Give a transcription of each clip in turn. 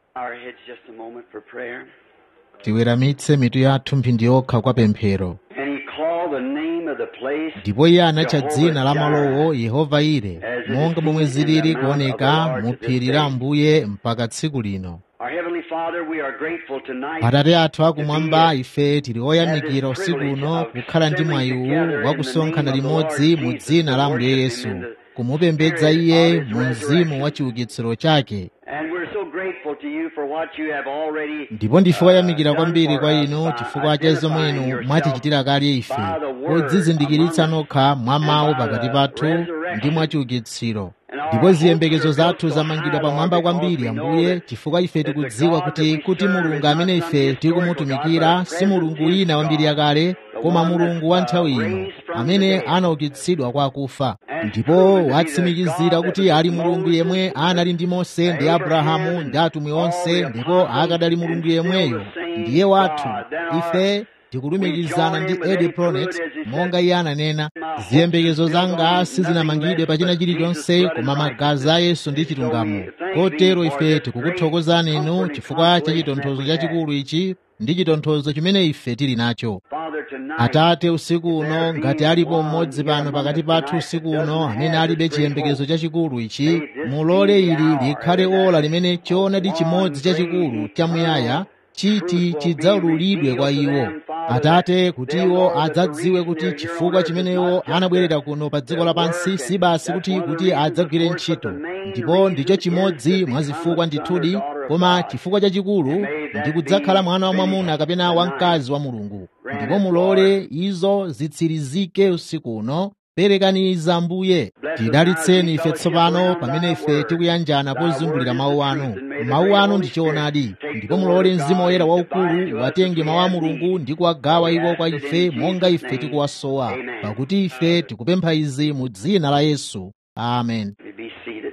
our heads just a moment for prayer. tiweramitse mitu yathu mphindi yokha kwa pemphero And he called the name of the place ndipo iye anatcha dzina la malowo yehova ire monga momwe zilili kuoneka mu phiri la ambuye mpaka tsiku lino Our Heavenly Father, we are grateful tonight atate athu akumwamba ife tili oyamikira usiku uno kukhala ndi mwayi uwu wakusonkhana limodzi mu dzina la ambuye yesu kumupembedza iye mu mzimu wa chiukitsiro chake and we're so grateful to you for what you have already ndipo ndife oyamikira uh, done kwambiri for kwa us inu by chifukwa cha zomwe identifying inu yourself mwatichitira kale ife by the word podzizindikiritsa among us nokha mwa mawu and by pakati the pathu resurrection. ndi mwa chiukitsiro And our ndipo ziyembekezo hopes are zathu built so zamangidwa high, pamwamba Lord, because kwambiri we know ambuye that chifukwa ife that the tikudziwa God kuti that we kuti serve mulungu is amene not some ife historical God, tikumutumikira but a si mulungu present wina wa mbiri God, yakale the koma one mulungu that's, wa uh, nthawi ino raised from the amene dead. anaukitsidwa kwa akufa And ndipo proven to be the watsimikizira God kuti that was ali with mulungu Moses yemwe and anali ndi mose ndi abrahamu Abraham ndi atumwi and all onse the ndipo apostles akadali and mulungu still yemweyo the same ndiye wathu God. Then our ife tikulumikizana we ndi join in edi with pronet Ed Pronet, as he monga said, iye ananena My hopes ziyembekezo is built zanga on sizinamangidwe nothing pa less china but chilichonse Jesus' blood koma and magazi a righteousness. yesu ndi And so chilungamo we thank kotero thee for ife this tikukuthokozani great inu comfort and chifukwa cha consolation that chitonthozo we have. chachikulu ichi ndi chitonthozo chimene ife tili nacho Father, tonight, atate usiku if uno there ngati be alipo one mmodzi here pano among pakati us pathu tonight usiku that uno doesn't amene have alibe this great chiyembekezo hope, chachikulu ichi may this mulole be the ili hour likhale that ola that limene choonadi one chimodzi great chachikulu chamuyaya eternal chiti truth will be chidzaululidwe kwa revealed to iwo them, Father, that atate kuti they'll iwo know that the adzadziwe reason kuti they're here on chifukwa earth is chimene iwo not just anabwerera to, kuno pa dziko to lapansi work, si and basi that's kuti one of the kuti reasons, of adzagwire course, but the ntchito main ndipo ndicho reason is to chimodzi mwa become zifukwa a son or ndithudi daughter of koma God. chifukwa chachikulu And may ndi that kudzakhala be mwana wa mwamuna finished kapena tonight. wamkazi wa mulungu Grant ndipo it, mulole Lord. izo zitsirizike usiku uno perekaniza ambuye Bless us now as tidalitseni we ife fellowship tsopano around pamene thy ife word. tikuyanjana Thy word pozungulira is mawu the anu truth, and may the mawu great anu Holy ndi Spirit choonadi take ndipo the word mulole of mzimu God woyera and divide waukulu to us as watenge we mawu a have mulungu need. ndi For kuwagawa we iwo ask kwa it ife in monga Jesus' ife name. tikuwasowa Amen. pakuti ife tikupempha izi mu dzina la yesu amen You Be seated.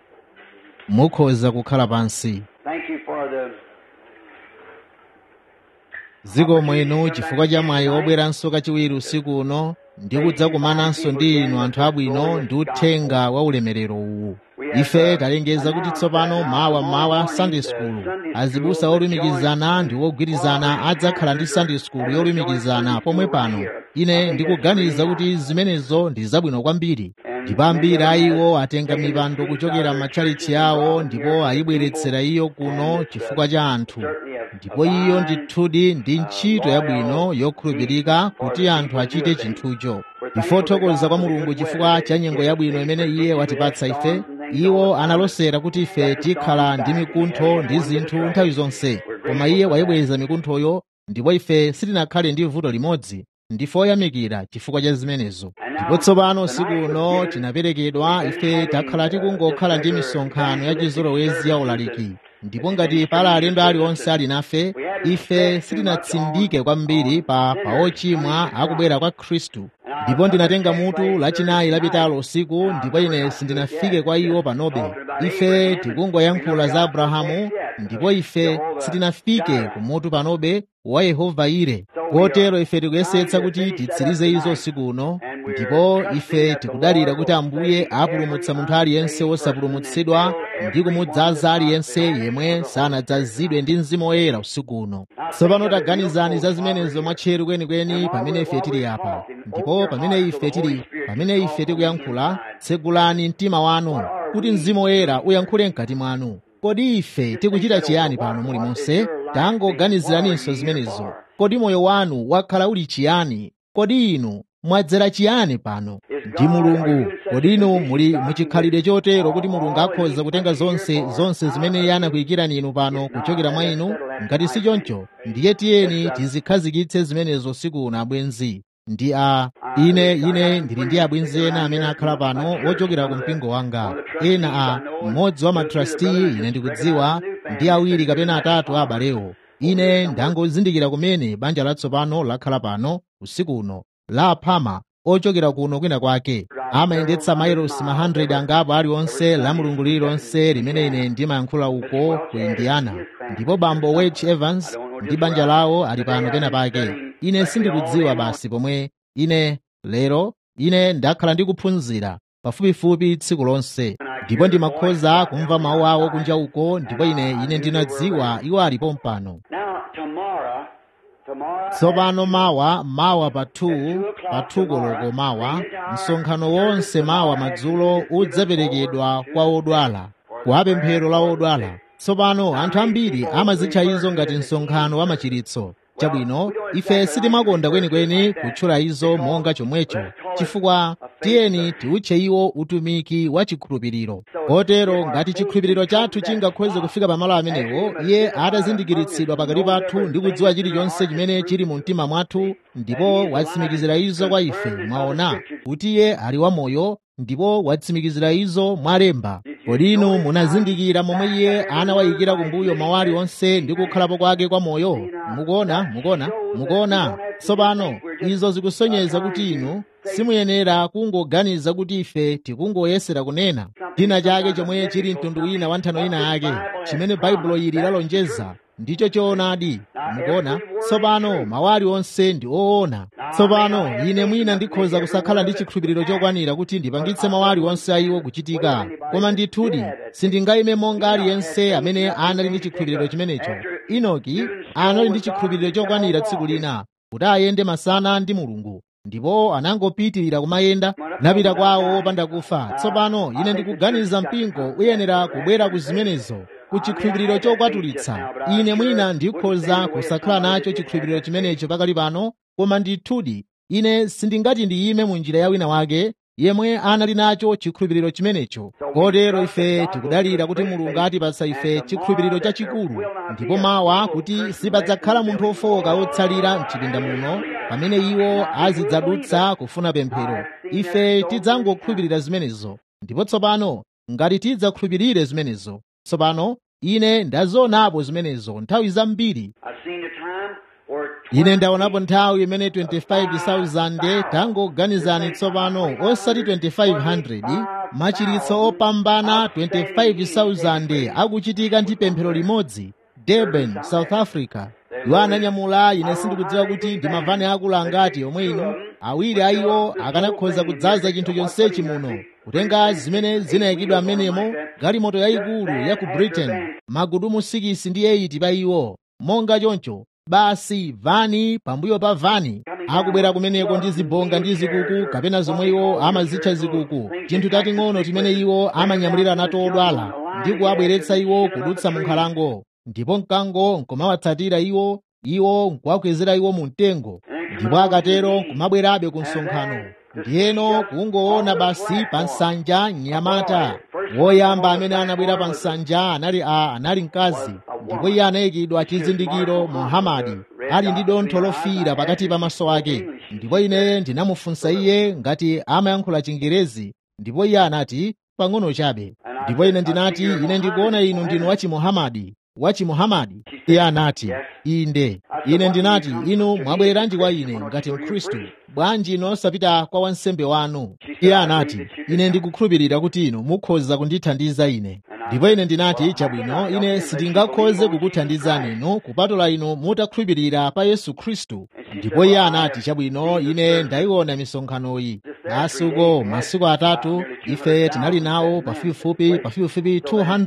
mukhoza kukhala pansi Thank you for the zikomo inu chifukwa cha mwayi wobweranso kachiwiri usiku uno ndi kudzakumananso ndi inu anthu abwino ndi uthenga wa ulemerero uwu ife talengeza kuti tsopano mawa mawa sunday school azibusa olumikizana ndi ogwirizana adzakhala ndi sunday school yolumikizana pomwe pano ine ndikuganiza kuti zimenezo ndi zabwino kwambiri ndipo ambiri a iwo atenga mipando kuchokera m'matchalichi awo ndipo ayibweretsera iyo kuno chifukwa cha anthu ndipo iyo ndithudi ndi ntchito yabwino yokhulupirika kuti anthu achite chinthucho ifothokoza kwa mulungu chifukwa cha nyengo yabwino imene iye watipatsa ife iwo analosera kuti ife tikhala ndi mikuntho ndi zinthu nthawi zonse koma iye wayibweza mikunthoyo ndipo ife sitinakhale ndi vuto limodzi ndife oyamikira chifukwa cha zimenezo ndipo tsopano usiku uno tinaperekedwa ife takhala tikungokhala ndi misonkhano ya chizolowezi ya ulaliki ndipo ngati pala alendo aliwonse ali nafe ife sitinatsindike kwambiri pa paochimwa akubwera kwa khristu ndipo ndinatenga mutu lachinayi lapitalo usiku ndipo ine sindinafike kwa iwo panobe ife tikungoyankhula za abrahamu ndipo ife sitinafike kumutu panobe wa yehova ire kotero ife tikuyesetsa kuti titsirize izo usiku uno ndipo ife tikudalira kuti ambuye apulumutsa munthu aliyense wosapulumutsidwa ndi kumudzaza aliyense yemwe sanadzazidwe ndi mzimu woyera usiku uno tsopano taganizani za zimenezo mwatcheru kwenikweni pamene ife tili apa ndipo pamene ife tili pamene ife tikuyankhula tsegulani mtima wanu kuti mzimu woyera uyankhule mkati mwanu kodi ife tikuchita chiyani pano muli monse tangoganiziraninso zimenezo kodi moyo wanu wakhala uli chiyani kodi inu mwadzera chiyani pano ndi mulungu kodi inu muli muchikhalidwe chotero kuti mulungu akhoza kutenga zonse zonse zimene iye anakuyikirani inu pano kuchokera mwa inu ngati si choncho ndiye tiyeni tizikhazikitse zimenezo usiku uno abwenzi ndi a ine ine ndili ndi abwenzi ena amene akhala pano ochokera ku mpingo wanga ena a mmodzi wa matrasti ine ndikudziwa ndi awiri kapena atatu a abalewo ine ndangozindikira kumene banja latsopano lakhala pano usiku uno la aphama ochokera kuno kwina kwake amayendetsa mailosi ma 100 angapo aliwonse la mulungu lililonse limene ine ndimayankhula uko ku indiana ndipo bambo wech evans ndi banja lawo ali pano pena pake ine sindikudziwa basi pomwe ine lero ine ndakhala ndikuphunzira pafupifupi tsiku lonse ndipo ndimakhoza kumva mawu awo kunja uko ndipo ine ine ndinadziwa iwo alipo mpano Now, tomorrow, tomorrow, tsopano mawa mawa pa 2 pa 2 koloko mawa msonkhano wonse mawa madzulo udzaperekedwa kwa odwala kwa pemphero la odwala tsopano anthu ambiri amazitcha izo ngati msonkhano wa machiritso chabwino ife sitimakonda kwenikweni kutchula izo monga chomwecho chifukwa tiyeni tiutche iwo utumiki wa chikhulupiriro kotero ngati chikhulupiriro chathu chingakhoze kufika pamalo amenewo iye atazindikiritsidwa pakati pathu ndi kudziwa chilichonse chimene chili mu mtima mwathu ndipo watsimikizira izo kwa ife mwaona kuti iye ali wamoyo ndipo watsimikizira izo mwalemba kodi inu munazindikira momwe iye anawayikira kumbuyo mawali onse ndi kukhalapo kwake kwa moyo mukuona mukuona mukuona tsopano izo zikusonyeza kuti inu simuyenera kungoganiza kuti ife tikungoyesera kunena china chake chomwe chili mtundu wina wa nthano ina yake chimene baibulo ili lalonjeza ndicho choonadi mukuona tsopano mawali onse ndi oona tsopano ine mwina ndikhoza kusakhala ndi chikhulupiriro chokwanira kuti ndipangitse mawali onse a iwo kuchitika koma ndithudi sindingayime monga aliyense amene anali ndi chikhulupiriro chimenecho inoki anali ndi chikhulupiriro chokwanira tsiku lina kuti ayende masana ndi mulungu ndipo anangopitirira kumayenda napita kwawo opanda kufa tsopano ine ndikuganiza mpingo uyenera kubwera ku zimenezo ku chikhulupiriro chokwatulitsa ine mwina ndikhoza kusakhala nacho chikhulupiriro chimenecho pakali pano koma ndithudi ine sindingati ndiyime mu njira ya wina wake yemwe anali nacho chikhulupiriro chimenecho kotero ife tikudalira kuti mulungu atipatsa ife chikhulupiriro chachikulu ndipo mawa kuti sipadzakhala munthu wofowoka wotsalira mchipinda muno pamene iwo azidzadutsa kufuna pemphero ife tidzangokhulupirira zimenezo ndipo tsopano ngati tidzakhulupirire zimenezo tsopano ine ndazionapo zimenezo nthawi zambiri I've seen a time where ine ndaonapo nthawi imene 25,000 tangoganizani tsopano osati 2,500 machiritso opambana 25,000 akuchitika ndi pemphero limodzi durban south africa iwo ananyamula ine sindikudziwa kuti ndi mavani akulu angati omwe inu awiri a iwo akanakhoza kudzaza chinthu chonsechi muno kutenga zimene zinayikidwa m'menemo galimoto yayikulu ya ku britain magudumu 6 ndi 8 pa iwo monga choncho basi vani pambuyo pa vani akubwera kumeneko ndi zibonga ndi zikuku kapena zomwe iwo amazitcha zikuku chinthu tating'ono timene iwo amanyamulira nato odwala ndi kuwabweretsa iwo kudutsa mu nkhalango ndipo mkango nkumawatsatira iwo iwo nkuwakwezera iwo mu mtengo ndipo akatero nkumabwerabe ku msonkhano ndiyeno kungoona basi pa nsanja mnyamata woyamba amene anabwera pa nsanja anali a anali mkazi ndipo iye anayikidwa chizindikiro muhamadi ali ndi dontho lofiira pakati pa maso ake ndipo ine ndinamufunsa iye ngati amayankhula chingerezi ndipo iye anati pang'ono chabe ndipo ine ndinati ine ndikuona inu ndinu wachimuhamadi wachimuhamadi iye anati inde ine ndinati inu mwabwereranji kwa ine ngati mkhristu bwanji inu osapita kwa wansembe wanu iye anati ine ndikukhulupirira kuti inu mukhoza kundithandiza ine ndipo ine ndinati chabwino ine sindingakhoze kukuthandizani inu kupatula inu mutakhulupirira pa yesu khristu ndipo iye anati chabwino ine ndayiona misonkhanoyi asuko masiku atatu ife tinali nawo pafupifupi pafupifupi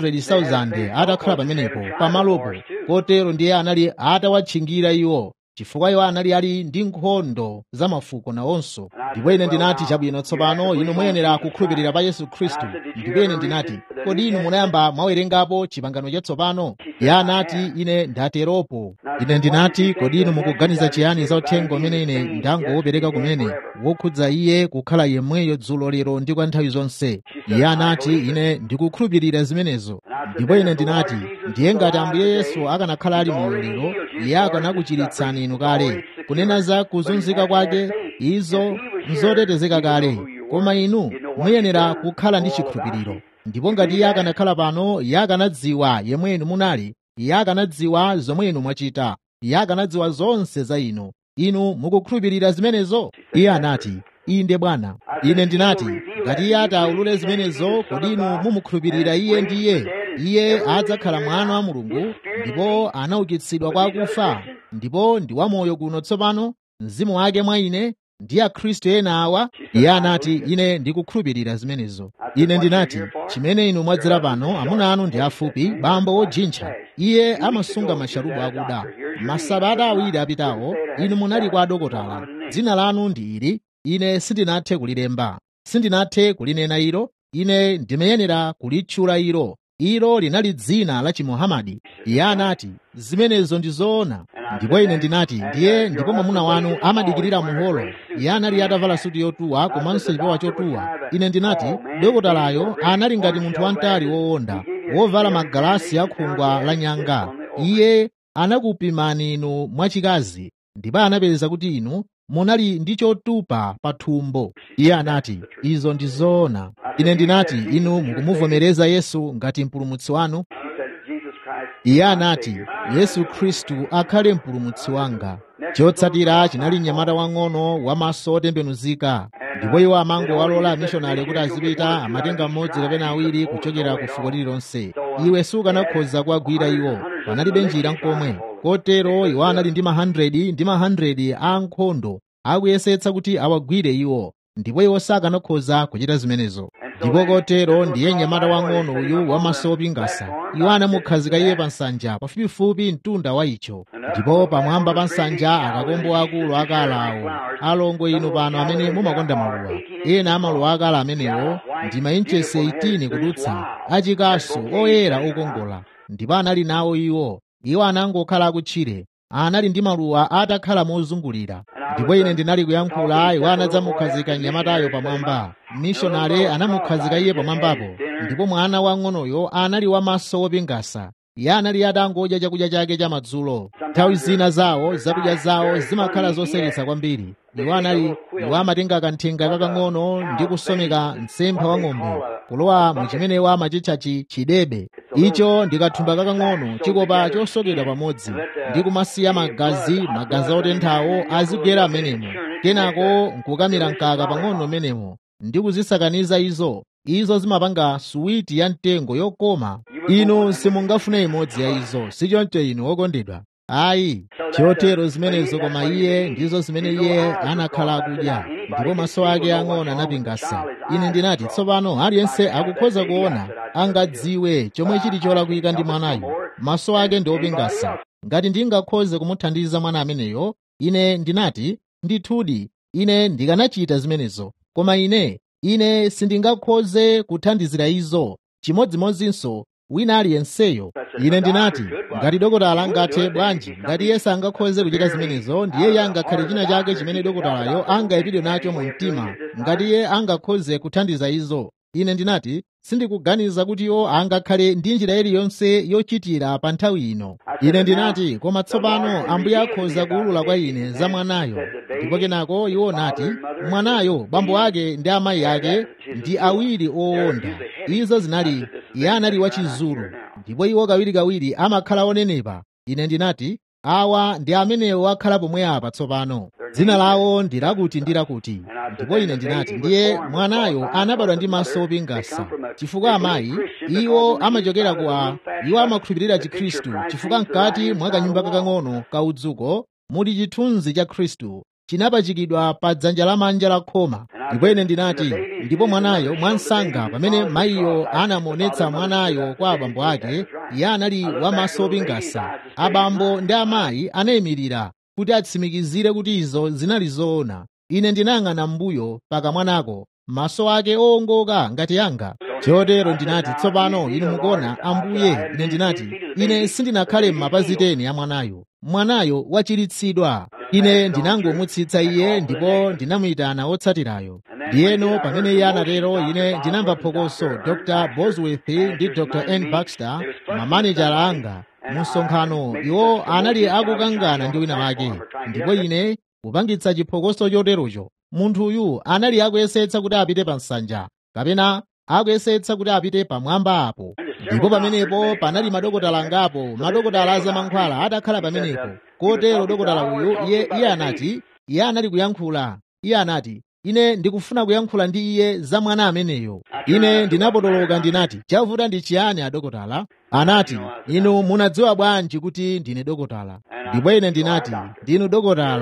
200,000 atakhala pamenepo pamalopo kotero ndiye anali atawatchingira iwo chifukwa iwo anali ali ndi nkhondo za mafuko nawonso ndipo ine ndinati chabwino tsopano inu muyenera kukhulupirira pa yesu khristu ndipo ine ndinati kodi inu munayamba mwawerengapo chipangano chatsopano iye anati ine ndateropo ine ndinati kodi inu mukuganiza chiyani za uthenga umene ine ndangowopereka kumene wokhudza iye kukhala yemweyo dzulo lero ndi kwa nthawi zonse iye anati ine ndikukhulupirira zimenezo ndipo ine ndinati ndiye ngati ambuye yesu akanakhala ali moyo lero iye akanakuchiritsani inu kale kunena za kuzunzika kwake izo nzotetezeka kale koma inu muyenera kukhala ndi chikhulupiriro ndipo ngati iye akanakhala pano iye akanadziwa yemwe inu munali iye akanadziwa zomwe inu mwachita iye akanadziwa zonse za inu inu mukukhulupirira zimenezo iye anati inde bwana ine ndinati ngati iye ataulule zimenezo kodi inu mumukhulupirira iye ndiye iye adzakhala mwana wa mulungu ndipo anaukitsidwa kwa akufa ndipo ndi wamoyo kuno tsopano mzimu wake mwa ine ndi akhristu ena awa iye anati ine ndikukhulupirira zimenezo ine ndinati chimene inu mwadzera pano amuna anu ndi afupi bambo wojintcha iye amasunga masharubu akuda masabata awiri apitawo inu munali kwa adokotala dzina lanu ndi ili ine sindinathe kulilemba sindinathe kulinena ilo ine ndimayenera kulitchula ilo ilo linali dzina la chimuhamadi iye anati zimenezo ndi zoona ndipo ine ndinati ndiye ndipo mwamuna wanu amadikirira muholo iye anali atavala suti yotuwa komanso chipewa chotuwa ine ndinati dokotalayo anali ngati munthu wamtali wowonda wovala magalasi akhungwa la nyanga iye anakupimani inu mwachikazi ndipo anapeza kuti inu munali ndi chotupa pa thumbo iye anati izo ndi zoona ine ndinati inu mukumuvomereza yesu ngati mpulumutsi wanu iye anati yesu khristu akhale mpulumutsi wanga chotsatira chinali mnyamata wang'ono wamaso otembenuzika ndipo iwo amangowalola amishonari kuti azipita amatenga mmodzi kapena awiri kuchokera ku fuko lililonse iwe sukanakhoza kuwagwira iwo panalibe njira nkomwe kotero iwo anali ndi ma 100 ndi ma 100 a ankhondo akuyesetsa kuti awagwire iwo ndipo iwo sakanakhoza kuchita zimenezo ndipo kotero ndiye mnyamata wang'ono uyu wamaso opingasa iwo anamukhazika iye pa nsanja pafupifupi mtunda wa icho ndipo pamwamba pa nsanja akakombo akulu akalawo alongo inu pano amene mumakonda maluwa ena amaluwa akala amenewo ndi mainchesi 18 kudutsa achikasu oyera okongola ndipo anali nawo iwo iwo anangokhala akutchire anali ndi maluwa atakhala mozungulira ndipo ine ndinali kuyankhula iwo anadzamukhazika mnyamatayo pamwamba mishonari anamukhazika iye pamwambapo ndipo mwana wang'onoyo anali wamaso opingasa iye anali atangodya chakudya chake cha madzulo nthawi zina zawo zakudya zawo zimakhala zoseketsa kwambiri iwo anali iwo amatenga kanthenga kakang'ono ndi kusomeka mtsempha wa ng'ombe kulowa mu chimene iwo amachitchachi chidebe icho ndi kathumba kakang'ono chikopa chosokedwa pamodzi ndi kumasiya magazi magazi otenthawo azigwera amenemo kenako nkukamira mkaka pang'ono menemo ndi kuzisakaniza izo izo zimapanga suwiti ya mtengo yokoma inu simungafune imodzi ya izo sichoncho inu okondedwa ayi chotero zimenezo koma iye ndizo zimene iye anakhala akudya ndipo maso ake ang'ono anapingasa ine ndinati tsopano aliyense akukhoza kuona angadziwe chomwe chili cholakwika ndi mwanayo maso ake ndi opingasa ngati ndingakhoze kumuthandiza mwana ameneyo ine ndinati ndithudi ine ndikanachita zimenezo koma ine ine sindingakhoze kuthandizira izo chimodzimodzinso wina aliyenseyo ine ndinati ngati dokotala angathe bwanji ngati iye sangakhoze kuchita zimenezo ndiye iye angakhale china chake chimene dokotalayo angayipidwe nacho mu mtima ngati iye angakhoze kuthandiza izo ine ndinati sindikuganiza kuti iwo angakhale ndi njira iliyonse yochitira pa nthawi ino ine ndinati koma tsopano ambuye akhoza kuwulula kwa ine za mwanayo ndipo kenako iwo nati mwanayo bambo ake ndi amayi ake ndi awiri owonda izo zinali iye anali wachizulu ndipo iwo kawirikawiri amakhala onenepa ine ndinati awa ndi amenewo akhala pomwe apa tsopano dzina lawo ndi lakuti ndi lakuti ndipo ine ndinati ndiye mwanayo anabadwa ndi maso opingasa chifukwa amayi iwo amachokera kwa iwo amakhulupirira chikhristu chifukwa mkati mwa kanyumba kakang'ono kaudzuko muli chithunzi cha khristu chinapachikidwa pa dzanja lamanja la khoma ndipo ine ndinati ndipo mwanayo mwansanga pamene mayiyo anamuonetsa mwanayo kwa abambo ake iye anali wamaso opingasa abambo ndi amayi anayimirira kuti atsimikizire kuti izo zinali zoona ine ndinayang'ana m'mbuyo pakamwanako maso ake owongoka ngati yanga chotero ndinati tsopano inu mukuona ambuye ine ndinati ine sindinakhale m'mapazi teni ya mwanayo mwanayo wachiritsidwa ine ndinangomutsitsa iye ndipo ndinamuyitana wotsatirayo ndiyeno pamene iye anatero ine ndinamva phokoso dr bosworth ndi dr n baxter mamanejala anga mu msonkhano iwo anali akukangana ndi wina wake ndipo ine kupangitsa chiphokoso choterocho munthuyu anali akuyesetsa kuti apite pa nsanja kapena akuyesetsa kuti apite pamwamba apo ndipo pamenepo panali madokotala angapo madokotala azamankhwala atakhala pamenepo kotero dokotala uyu iye iye anati iye anali kuyankhula iye anati ine ndikufuna kuyankhula ndi iye za mwana ameneyo ine ndinapotoloka ndinati chavuta ndi chiyani adokotala anati inu munadziwa bwanji kuti ndine dokotala ndipo ine ndinati ndinu dokotala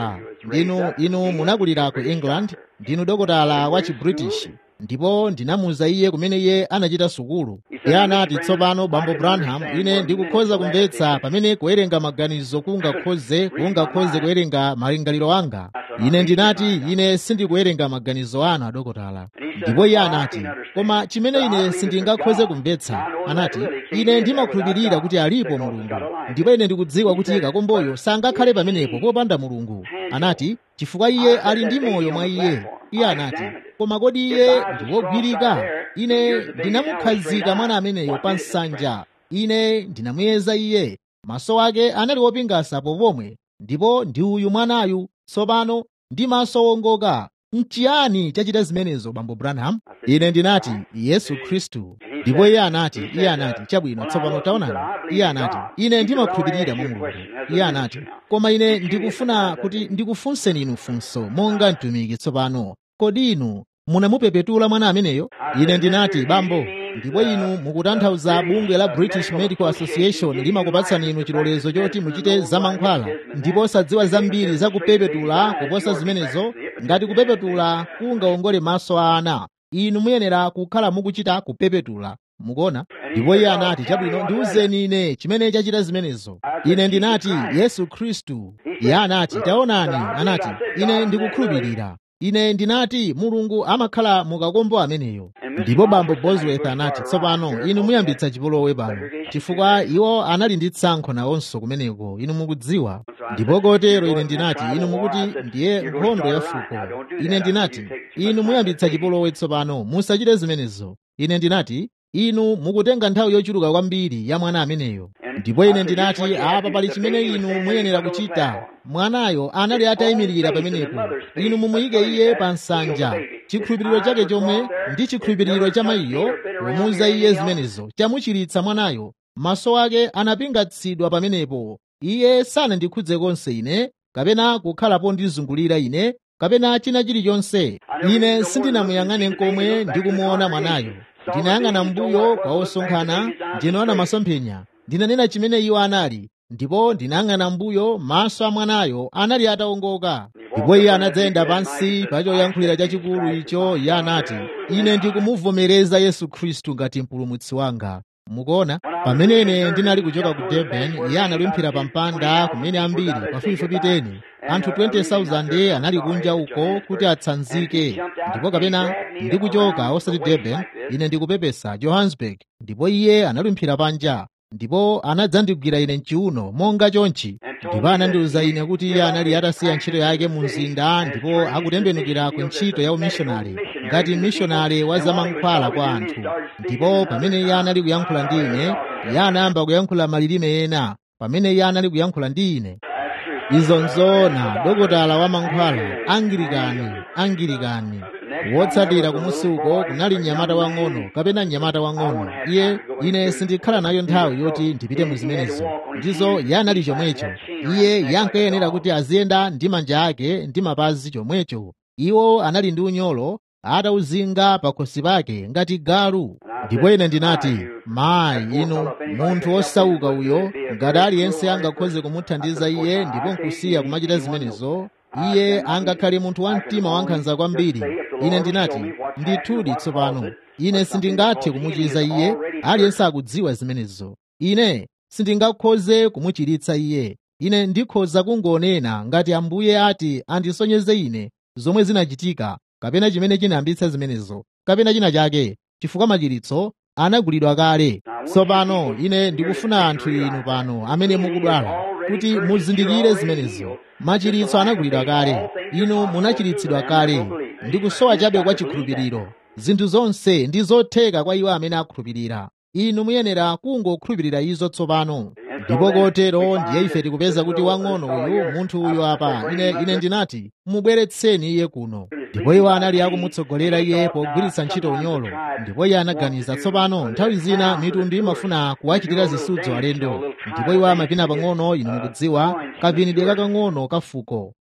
ndinu inu munakulira ku england ndinu dokotala wa chibritish ndipo ndinamuwuza iye kumene iye anachita sukulu iye anati tsopano bambo branham ine ndikukhoza kumvetsa pamene kuwerenga maganizo kungakhoze kungakhoze kuwerenga malingaliro anga ine ndinati ine sindikuwerenga maganizo anu adokotala ndipo iye anati koma chimene ine sindingakhoze kumvetsa anati ine ndimakhulupirira kuti alipo mulungu ndipo ine ndikudziwa kuti kakomboyo sangakhale pamenepo popanda mulungu anati chifukwa iye ali ndi moyo mwa iye iye anati koma kodi iye ndiwogwirika ine ndinamukhazika mwana ameneyo pa nsanja ine ndinamuyeza iye maso ake anali wopingasa pomwe ndipo ndi uyu mwanayu tsopano ndi maso wongoka nchiyani chachita zimenezo bambo branham ine ndinati yesu khristu ndipo iye anati iye anati chabwino tsopano taonani iye anati ine ndimakhulupirira mwa mulungu iye anati koma ine ndikufuna kuti ndikufunseni inu funso monga mtumiki tsopano kodi inu munamupepetula mwana ameneyo ine ndinati bambo ndipo inu mukutanthauza bungwe la british medical association limakupatsani inu chilolezo choti muchite zamankhwala ndipo osadziwa zambiri za kupepetula kuposa zimenezo ngati kupepetula kungawongole maso a ana inu muyenera kukhala mukuchita kupepetula mukuona ndipo iye anati chabwino ndiwuzeni ine chimene chachita zimenezo ine ndinati yesu khristu iye anati taonani anati ine ndikukhulupirira ine ndinati mulungu amakhala mukakombo ameneyo ndipo bambo bosworth anati tsopano inu muyambitsa chipolowe pano chifukwa iwo anali ndi tsankho nawonso kumeneko inu mukudziwa ndipo kotero ine ndinati inu mukuti ndiye nkhondo ya fuko ine ndinati inu muyambitsa chipolowe tsopano musachite zimenezo ine ndinati inu mukutenga nthawi yochuluka kwambiri ya mwana ameneyo ndipo ine ndinati apa pali chimene inu muyenera kuchita mwanayo anali atayimirira pamenepo inu mumuyike iye pa nsanja chikhulupiriro chake chomwe ndi chikhulupiriro cha mayiyo pomuwuza iye zimenezo chamuchiritsa mwanayo maso ake anapingatsidwa pamenepo iye sanandikhudze konse ine kapena kukhalapo ndizungulira ine kapena china chilichonse ine sindinamuyang'ane nkomwe ndikumuona mwanayo ndinayang'ana mbuyo kwa osonkhana ndinaona masomphenya ndinanena chimene iwo anali ndipo ndinayang'ana mbuyo maso a mwanayo anali atawongoka ndipo iye anadzayenda pansi pa choyankhulira chachikulu icho iye anati ine ndikumuvomereza yesu khristu ngati mpulumutsi wanga mukuona pamene ine ndinali kuchoka ku durban iye analumphira pa mpanda kumene ambiri pafupifupi 10 anthu 20,000 anali kunja uko kuti atsanzike ndipo kapena ndikuchoka osati durban ine ndikupepesa johannesburg ndipo iye analumphira panja ndipo anadzandigwira ine mchiuno monga chonchi ndipo anandiwuza ine kuti iye anali atasiya ntchito yake mu mzinda ndipo akutembenukira ku ntchito ya umishonari ngati mishonari wa zamankhwala kwa anthu ndipo pamene iye anali kuyankhula ndi ine iye anayamba kuyankhula malilime ena pamene iye anali kuyankhula ndi ine izo nzoona dokotala wa mankhwala angilikani angilikani wotsatira kumusi uko kunali mnyamata wang'ono kapena mnyamata wang'ono iye ine sindikhala nayo nthawi yoti ndipite mu zimenezo ndizo iye anali chomwecho iye yankayenera kuti aziyenda ndi manja ake ndi mapazi chomwecho iwo anali ndi unyolo atauzinga pakhosi pake ngati galu ndipo ine ndinati mayi inu munthu wosauka uyo ngati aliyense angakhoze kumuthandiza iye ndipo nkusiya kumachita zimenezo iye angakhale munthu wa mtima wankhanza kwambiri ine ndinati ndithudi tsopano ine sindingathe kumuchiza iye aliyense akudziwa zimenezo ine sindingakhoze kumuchiritsa iye ine ndikhoza kungonena ngati ambuye ati andisonyeze ine zomwe zinachitika kapena chimene chinayambitsa zimenezo kapena china chake chifukwa machiritso anagulidwa kale tsopano ine ndikufuna anthu inu pano amene mukudwala kuti muzindikire zimenezo machiritso anagulidwa kale inu munachiritsidwa kale ndikusowa chabe kwa chikhulupiriro zinthu zonse ndi zotheka kwa iwo amene akhulupirira inu muyenera kungokhulupirira izo tsopano ndipo kotero ndiye ife tikupeza kuti wang'ono uyu munthu uyu apa ine ine ndinati mubweretseni iye kuno ndipo iwo anali akumutsogolera iye pogwiritsa ntchito unyolo ndipo iye anaganiza tsopano nthawi zina mitundu imafuna kuwachitira zisudzo alendo ndipo iwo amapina pang'ono inu mukudziwa kapinidwe kakang'ono kafuko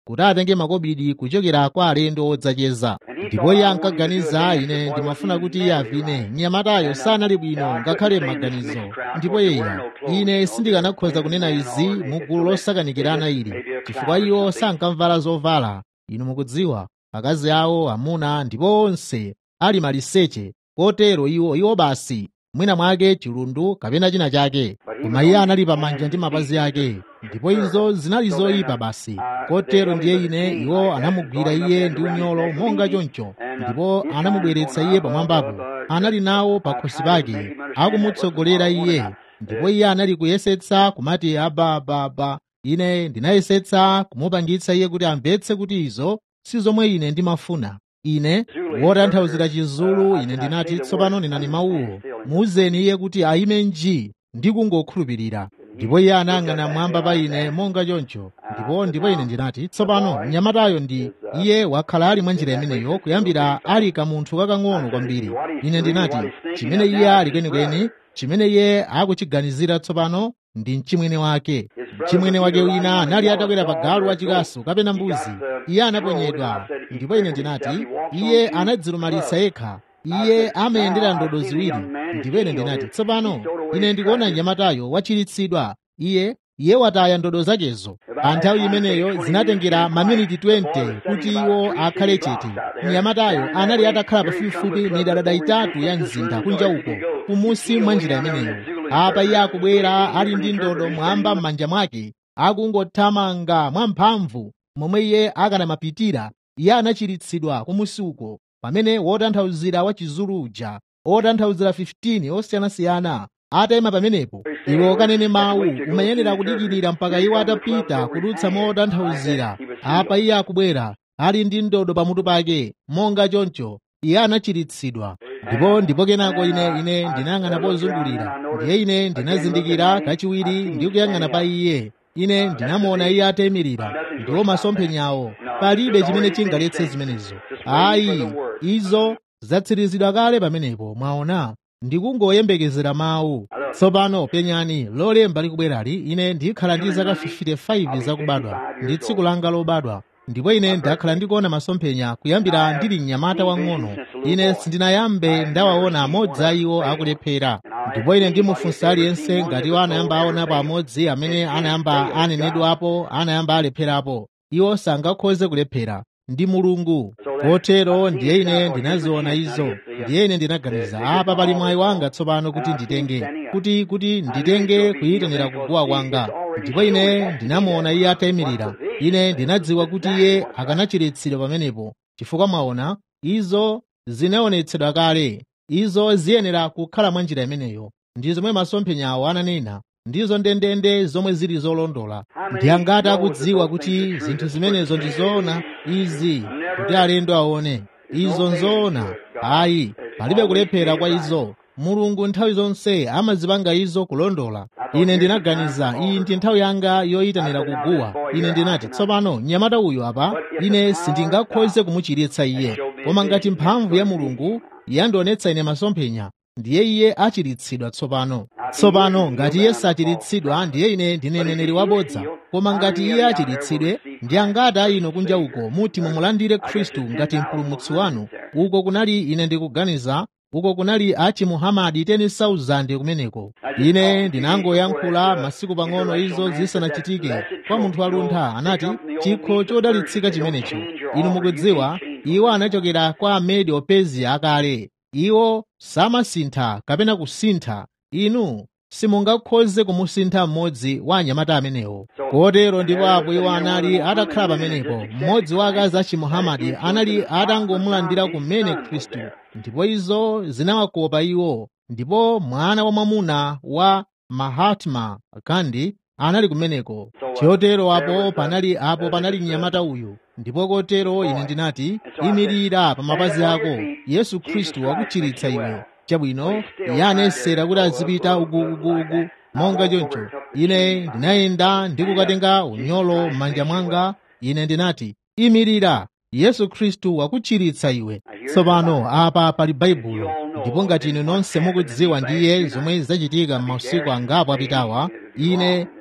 kuti atenge makobidi kuchokera kwa alendo odzacheza ndipo iye ankaganiza ine ndimafuna kuti iye avine mnyamatayo sanali bwino ngakhale m'maganizo ndipo yeya ine sindikanakhoza kunena izi mu gulu losakanikirana ili chifukwa iwo sankamvala zovala inu mukudziwa akazi awo amuna ndipo onse ali maliseche kotero iwo iwo basi mwina mwake chilundu kapena china chake koma iye anali pamanja ndi mapazi ake ndipo izo zinali zoyipa basi kotero ndiye ine iwo anamugwira iye ndi unyolo monga choncho ndipo anamubweretsa iye pamwambapo anali nawo pa khosi pake akumutsogolera iye ndipo iye anali kuyesetsa kumati abababa ine ndinayesetsa kumupangitsa iye kuti amvetse kuti izo si zomwe ine ndimafuna ine wotanthauzira chizulu ine ndinati tsopano ndinani mawuwo muuzeni iye kuti ayime nji ndi kungokhulupirira ndipo iye anayang'ana mwamba pa ine monga choncho ndipo ndipo ine ndinati tsopano mnyamatayo ndi iye wakhala ali mwa njira imeneyo kuyambira ali kamunthu kakang'ono kwambiri ine ndinati chimene iye ali kwenikweni chimene iye akuchiganizira tsopano ndi mchimwene wake mchimwene wake wina anali atakwera pa galu wachikasu kapena mbuzi iye anaponyedwa ndipo ine ndinati iye anadzilumalitsa yekha iye amayendera ndodo ziwiri ndipo ine ndinati tsopano ine ndikuona mnyamatayo wachiritsidwa iye iye wataya ndodo zakezo pa nthawi imeneyo zinatengera maminiti 20 kuti iwo akhale chete mnyamatayo anali atakhala pafupifupi midadada itatu ya mzinda kunja uko kumusi mwa njira imeneyo apa iye akubwera ali ndi ndodo mwamba m'manja mwake akungothamanga mwamphamvu momwe iye akanamapitira iye anachiritsidwa kumusi uko pamene wotanthauzira wa chizulu uja otanthauzira 15 osiyanasiyana atayima pamenepo iwe ukanene mawu umayenera kudikirira mpaka iwo atapita kudutsa motanthauzira apa iye akubwera ali ndi ndodo pamutu pake monga choncho iye anachiritsidwa ndipo ndipo kenako ine ine ndinayang'ana pozungulira ndiye ine ndinazindikira kachiwiri ndi kuyang'ana pa iye ine ndinamuona iye atayimirira ndiwo masomphenyawo palibe chimene chingaletse zimenezo ayi izo zatsirizidwa kale pamenepo mwaona ndikungoyembekezera mawu tsopano penyani lolemba likubwerali ine ndikhala ndi zaka 55 zakubadwa ndi tsiku langa lobadwa ndipo ine ndakhala ndikuona masomphenya kuyambira ndili mnyamata wang'ono ine sindinayambe ndawaona amodzi a iwo akulephera ndipo ine ndimufunsa aliyense ngati iwo anayamba aonapo amodzi amene anayamba anenedwapo anayamba alepherapo iwo sangakhoze kulephera ndi mulungu kotero ndiye ine ndinaziona izo ndiye ine ndinaganiza apa pali mwayi wanga tsopano kuti nditenge kuti kuti nditenge kuyitanira kuguwa kwanga ndipo ine ndinamuona iye atayimirira ine ndinadziwa kuti iye akanachiritsidwa pamenepo chifukwa mwaona izo zinaonetsedwa kale izo ziyenera kukhala mwa njira imeneyo ndi zomwe masomphenyawo ananena ndizo ndendende zomwe zili zolondola ndi angati akudziwa kuti zinthu zimenezo ndi zoona izi kuti alendo aone izo nzoona ayi palibe kulephera kwa izo mulungu nthawi zonse amazipanga izo kulondola ine ndinaganiza iyi ndi nthawi yanga yoyitanira kuguwa ine ndinati tsopano mnyamata uyu apa ine sindingakhoze kumuchiritsa iye koma ngati mphamvu ya mulungu yandionetsa ine masomphenya ndiye iye achiritsidwa tsopano tsopano ngati iye sachiritsidwa ndiye ine ndine mneneri wabodza koma ngati iye achiritsidwe ndi angati a inu kunja uko muti mumulandire khristu ngati mpulumutsi wanu uko kunali ine ndikuganiza uko kunali achi muhamadi 10,000 kumeneko ine ndinangoyankhula masiku pang'ono izo zisanachitike kwa munthu waluntha anati chikho chodalitsika chimenecho inu mukudziwa iwo anachokera kwa amedi opezia akale iwo samasintha kapena kusintha inu simungakhoze kumusintha mmodzi wa anyamata amenewo kotero ndipo apo iwo anali atakhala pamenepo mmodzi wa akazi achi muhamadi anali atangomulandira kumene khristu ndipo izo zinawakopa iwo ndipo mwana wa mwamuna wa mahatma gandhi anali kumeneko chotero apo panali apo panali mnyamata uyu ndipo kotero ine ndinati imirira pa mapazi ako yesu khristu wakuchiritsa iwe chabwino iye anayesera kuti azipita ugu ugu ugu monga choncho ine ndinayenda ndi kukatenga unyolo m'manja mwanga ine ndinati imirira yesu khristu wakuchiritsa iwe tsopano apa pali baibulo ndipo ngati inu nonse mukudziwa ndiye zomwe zachitika m'mausiku angapo apitawa ine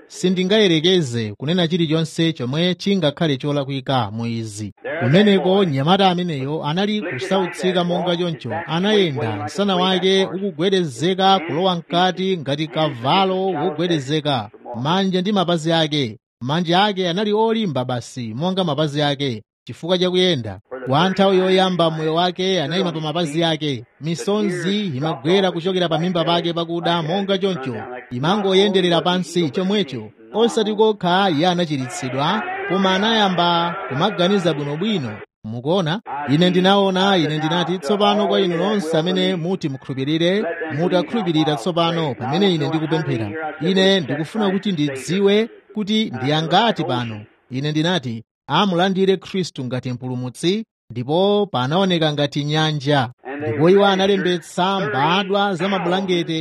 sindingayerekeze kunena chilichonse chomwe chingakhale cholakwika mu izi kumeneko mnyamata ameneyo anali kusautsika monga choncho anayenda msana wake ukugwedezeka kulowa mkati ngati kavalo wogwedezeka manja ndi mapazi ake manja ake anali olimba basi monga mapazi ake chifukwa chakuyenda kwa nthawi yoyamba moyo wake anayima pa mapazi ake misonzi imagwera kuchokera pa mimba pake pakuda monga choncho imangoyenderera pansi chomwecho osati kokha iye anachiritsidwa koma anayamba kumaganiza bwinobwino mukuona ine ndinaona ine ndinati tsopano kwa inu nonse amene muti mukhulupirire mutakhulupirira tsopano pamene ine ndikupemphera ine ndikufuna kuti ndidziwe kuti ndiyangati pano ine ndinati amulandire khristu ngati mpulumutsi ndipo panaoneka ngati nyanja ndipo iwo analembetsa mbadwa za mabulangete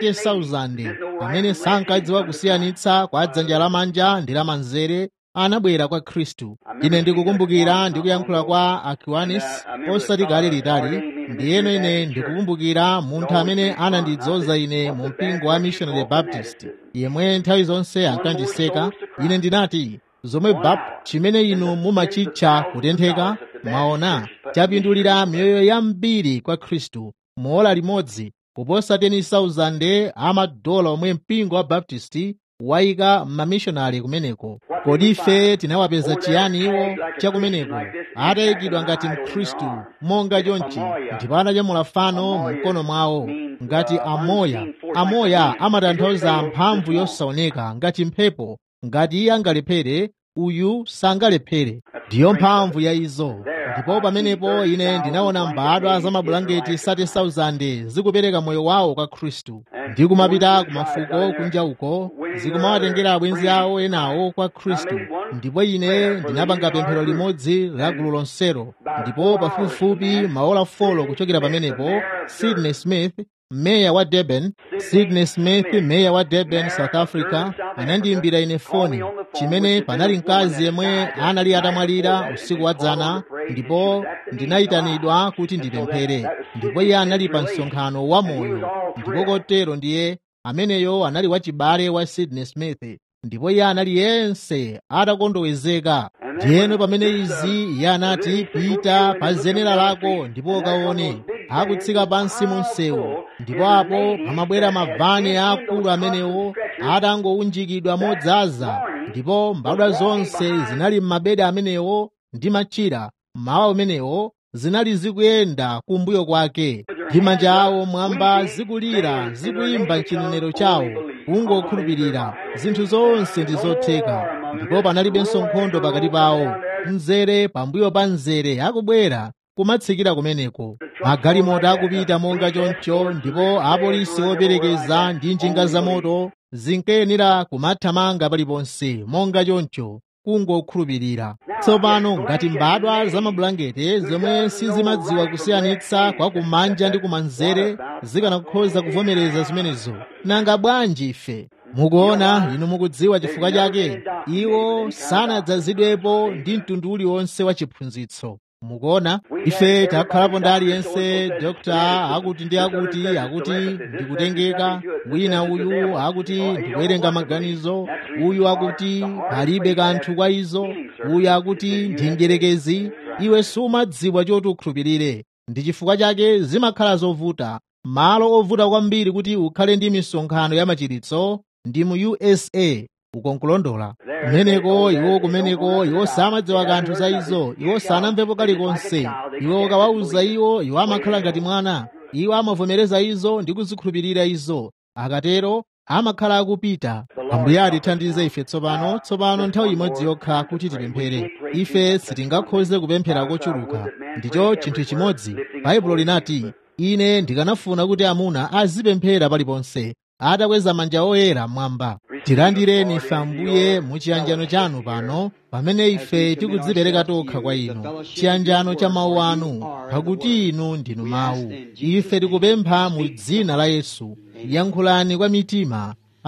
30,000 amene sankadziwa kusiyanitsa kwa dzanja lamanja ndi lamanzere anabwera kwa khristu ine ndikukumbukira ndikuyankhula kwa akiwanis osati kale litali ndiyeno ine ndikukumbukira munthu amene anandidzoza ine mu mpingo wa missionary baptist yemwe nthawi zonse ankandiseka ine ndinati zomwe bap chimene inu mumachitcha kutentheka mwaona chapindulira miyoyo yambiri kwa khristu muola limodzi kuposa 10,000 amadola omwe mpingo wa baptisti wayika m'mamishonari kumeneko kodi ife tinawapeza chiyani iwo chakumeneko atayikidwa ngati mkhristu monga chonchi ndipo ananyamula fano mu mkono mwawo ngati amoya amoya amatanthauza mphamvu yosaoneka ngati mphepo ngati iye angalephere uyu sangalephere ndiyo mphamvu ya izo ndipo pamenepo ine ndinaona mbadwa za mabulangeti 30,000 zikupereka moyo wawo kwa khristu ndi kumapita ku mafuko kunja uko zikumawatengera abwenzi awo enawo kwa khristu ndipo ine ndinapanga pemphero limodzi la gulu lonselo ndipo pafupifupi maola folo kuchokera pamenepo sydney smith meya wa durban sydney smith meya wa durban south africa anandiyimbira ine foni chimene panali mkazi yemwe anali atamwalira usiku wa dzana ndipo ndinayitanidwa kuti ndipemphere ndipo iye anali pa msonkhano wa moyo ndipo kotero ndiye ameneyo anali wachibale wa sydney smith ndipo iye anali yense atakondowezeka ndiyeno pamene izi iye anati pita pa zenera lako ndipo ukaone akutsika pansi mu msewu ndipo apo pamabwera mavani aakulu amenewo atangowunjikidwa modzaza ndipo mbadwa zonse zinali m'mabedi amenewo ndi machira mawa umenewo zinali zikuyenda kumbuyo kwake ndi manja awo mwamba zikulira zikuyimba mchinenero chawo kungokhulupirira zinthu zonse ndi zotheka ndipo panalibenso nkhondo pakati pawo mzere pambuyo pa mzere akubwera kumatsikira kumeneko magalimoto akupita monga choncho ndipo apolisi operekeza ndi njinga zamoto zinkayenera kumathamanga paliponse monga choncho kungokhulupirira tsopano ngati mbadwa za mabulangete zomwe sizimadziwa kusiyanitsa kwa kumanja ndi kumanzere zikanakhoza kuvomereza zimenezo nanga bwanji ife mukuona inu mukudziwa chifukwa chake iwo sanadzazidwepo ndi mtundu uliwonse wa chiphunzitso mukuona ife takhalapo ndi aliyense dokta akuti ndi akuti akuti ndikutengeka wina uyu akuti ndikuwerenga maganizo uyu akuti palibe kanthu kwa izo uyu akuti ndi mdyerekezi iwe sumadziwa choti ukhulupirire ndi chifukwa chake zimakhala zovuta malo ovuta kwambiri kuti ukhale ndi misonkhano ya machiritso ndi mu usa ukonkulondola kumeneko iwo kumeneko iwo samadziwa kanthu za izo iwo sanamvepo kalikonse iwo ukawawuza iwo iwo amakhala ngati mwana iwo amavomereza izo ndi kuzikhulupirira izo akatero amakhala akupita ambuye atithandize ife tsopano tsopano nthawi imodzi yokha kuti tipemphere ife sitingakhoze kupemphera kochuluka ndicho chinthu chimodzi baibulo linati ine ndikanafuna kuti amuna azipemphera paliponse atakweza manja oyera mwamba tilandireni ife ambuye mu chiyanjano chanu pano pamene ife tikudzipereka tokha kwa inu chiyanjano cha mawu anu pakuti inu ndinu mawu ife tikupempha mu dzina la yesu yankhulani kwa mitima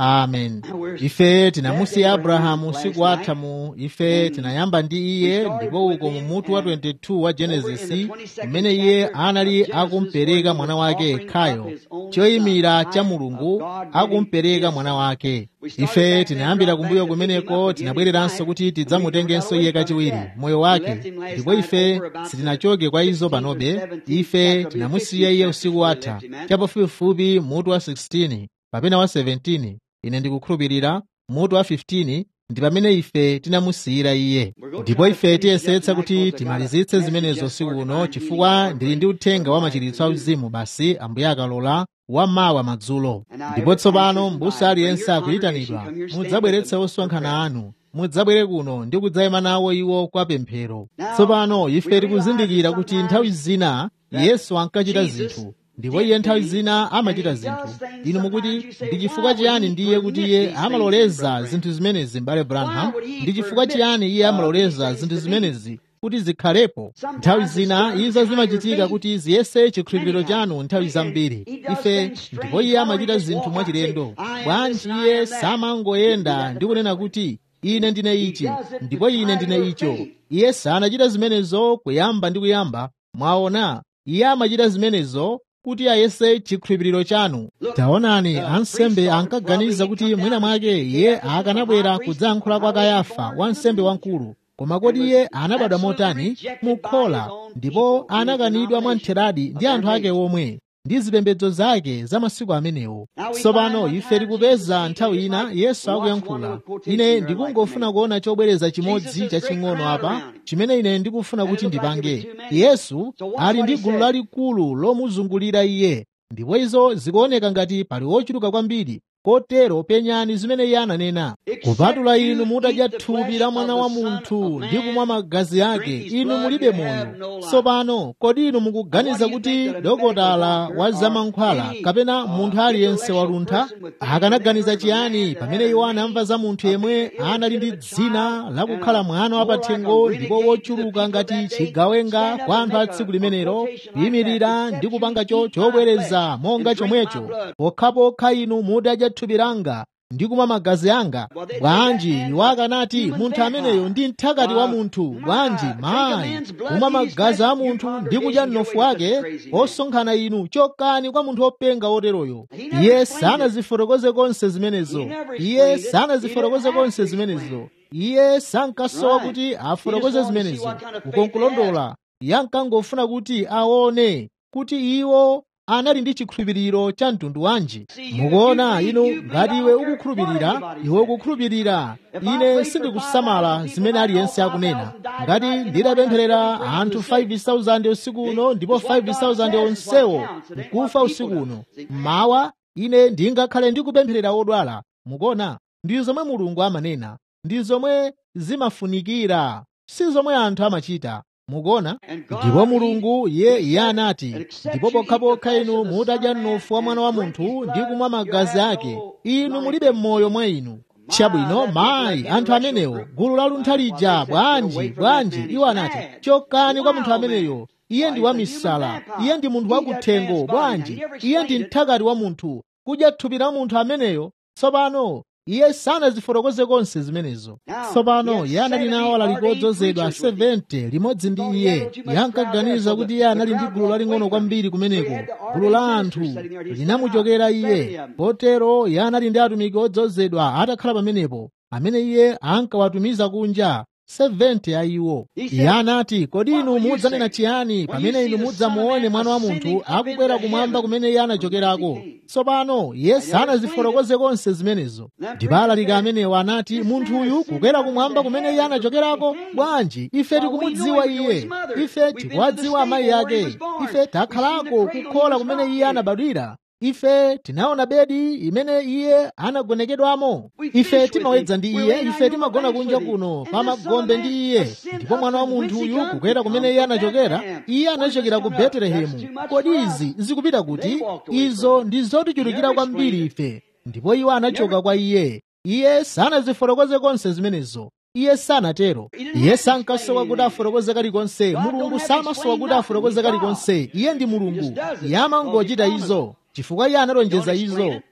amen ife tinamusiya abrahamu usiku watha mu ife tinayamba ndi iye ndipo uko mu mutu wa 22 wa genesisi mmene iye anali akumpereka mwana wake yekhayo choyimira cha mulungu akumpereka mwana wake ife tinayambira kumbuyo kumeneko tinabwereranso kuti tidzamutengenso iye kachiwiri moyo wake ndipo ife sitinachoke kwa izo panobe ife tinamusiya iye usiku watha chapafupifupi mutu wa 16 kapena wa 17 ine ndikukhulupirira mutu wa 15 ndi pamene ife tinamusiyira iye ndipo ife tiyesetsa kuti timalizitse zimenezo usiku uno chifukwa ndili ndi uthenga wa machiritso auzimu basi ambuye akalola wamawa madzulo ndipo tsopano m'busa aliyense akuyitanidwa mudzabweretse osonkhana anu mudzabwere kuno ndi kudzayima nawo iwo kwa pemphero tsopano ife tikuzindikira kuti nthawi zina yesu ankachita zinthu ndipo iye nthawi zina amachita zinthu inu mukuti ndi chifukwa chiyani ndiye kuti iye amaloleza zinthu zimenezi m'bale branham ndi chifukwa chiyani iye amaloleza zinthu zimenezi kuti zikhalepo nthawi zina izo zimachitika kuti ziyese chikhulupiriro chanu nthawi zambiri ife ndipo iye amachita zinthu mwachilendo bwanji iye samangoyenda ndi kunena kuti ine ndine ichi ndipo ine ndine icho iye sanachita zimenezo kuyamba ndi kuyamba mwaona iye amachita zimenezo kuti ayese chikhulupiriro chanu taonani ansembe ankaganiza kuti mwina mwake iye akanabwera kudzayankhula kwa kayafa wansembe wamkulu koma kodi iye anabadwa motani mukhola ndipo anakanidwa mwamtheradi ndi anthu ake omwe ndi zipembedzo zake za masiku amenewo tsopano ife tikupeza nthawi ina yesu akuyankhula ine ndikungofuna kuona chobwereza chimodzi chaching'ono apa chimene ine ndikufuna kuti ndipange yesu ali ndi gulu lalikulu lomuzungulira iye ndipo izo zikuoneka ngati pali ochuluka kwambiri kotero penyani zimene iye ananena kupatula inu mutadya thupi la mwana wa munthu ndi kumwa magazi ake inu mulibe moyo tsopano kodi inu mukuganiza kuti dokotala wa zamankhwala kapena munthu aliyense waluntha akanaganiza chiyani pamene iwo anamva za munthu yemwe anali ndi dzina lakukhala mwana wapathengo ndipo wochuluka ngati chigawenga kwa anthu a tsiku limenelo kuyimirira ndi kupangacho chobwereza monga chomwecho pokhapokha inu mutadya thupi langa ndi kumwa magazi anga bwanji iwo akanati munthu ameneyo ndi mthakati wa munthu bwanji mayi kumwa magazi a munthu ndi kudya mnofu wake osonkhana inu chokani kwa munthu wopenga woteroyo iye sanazifotokoze konse zimenezo iye sanazifotokoze konse zimenezo iye sankasowa kuti afotokoze zimenezo ukonkulondola yankangofuna kuti aone kuti iwo anali ndi chikhulupiriro cha mtundu wanji mukuona inu ngati iwe ukukhulupirira iwe ukukhulupirira ine sindikusamala zimene aliyense akunena ngati nditapempherera anthu 5000 usiku uno ndipo 5000 onsewo nkufa usiku uno mmawa ine ndingakhale ndikupempherera odwala mukuona ndi zomwe mulungu amanena ndi zomwe zimafunikira si zomwe anthu amachita mukuona ndipo mulungu ye iye anati ndipo pokhapokha inu mutadya mnofu wa mwana wa munthu ndi kumwa magazi ake inu mulibe mmoyo mwa inu chabwino mayi anthu amenewo gulu laluntha lija bwanji bwanji iwo anati chokani kwa munthu ameneyo iye ndi wamisala iye ndi munthu wakuthengo bwanji iye ndi mthakati wa munthu kudya thupi la munthu ameneyo tsopano iye sanazifotokoze konse zimenezo tsopano iye anali nawo alaliko odzozedwa 70 limodzi ndi iye yankaganiza kuti iye anali ndi gulu laling'ono kwambiri kumeneko gulu la anthu linamuchokera iye potero iye anali ndi atumiki odzozedwa atakhala pamenepo amene iye ankawatumiza kunja 70 a iwo iye anati kodi inu mudzanena chiyani pamene inu mudzamuone mwana wa munthu akukwera kumwamba kumene iye anachokerako tsopano iye sanazifotokoze konse zimenezo ndipo alalika amenewo anati munthu uyu kukwera kumwamba kumene iye anachokerako bwanji ife tikumudziwa iye ife tikuwadziwa amayi ake ife takhalako kukhola kumene iye anabadwira ife tinaona bedi imene iye anagonekedwamo ife timawedza ndi iye ife timagona kunja kuno pa magombe ndi iye ndipo mwana wa munthu uyu kukwera kumene iye anachokera iye anachokera ku betelehemu kodi izi zikupita kuti izo ndi zotichulukira kwambiri ife ndipo iwo anachoka kwa iye iye sanazifotokoze konse zimenezo iye sanatero iye sankasowa kuti afotokoze kalikonse mulungu samasowa kuti afotokoze kalikonse iye ndi mulungu iye amangochita izo chifukwa iye analonjeza izo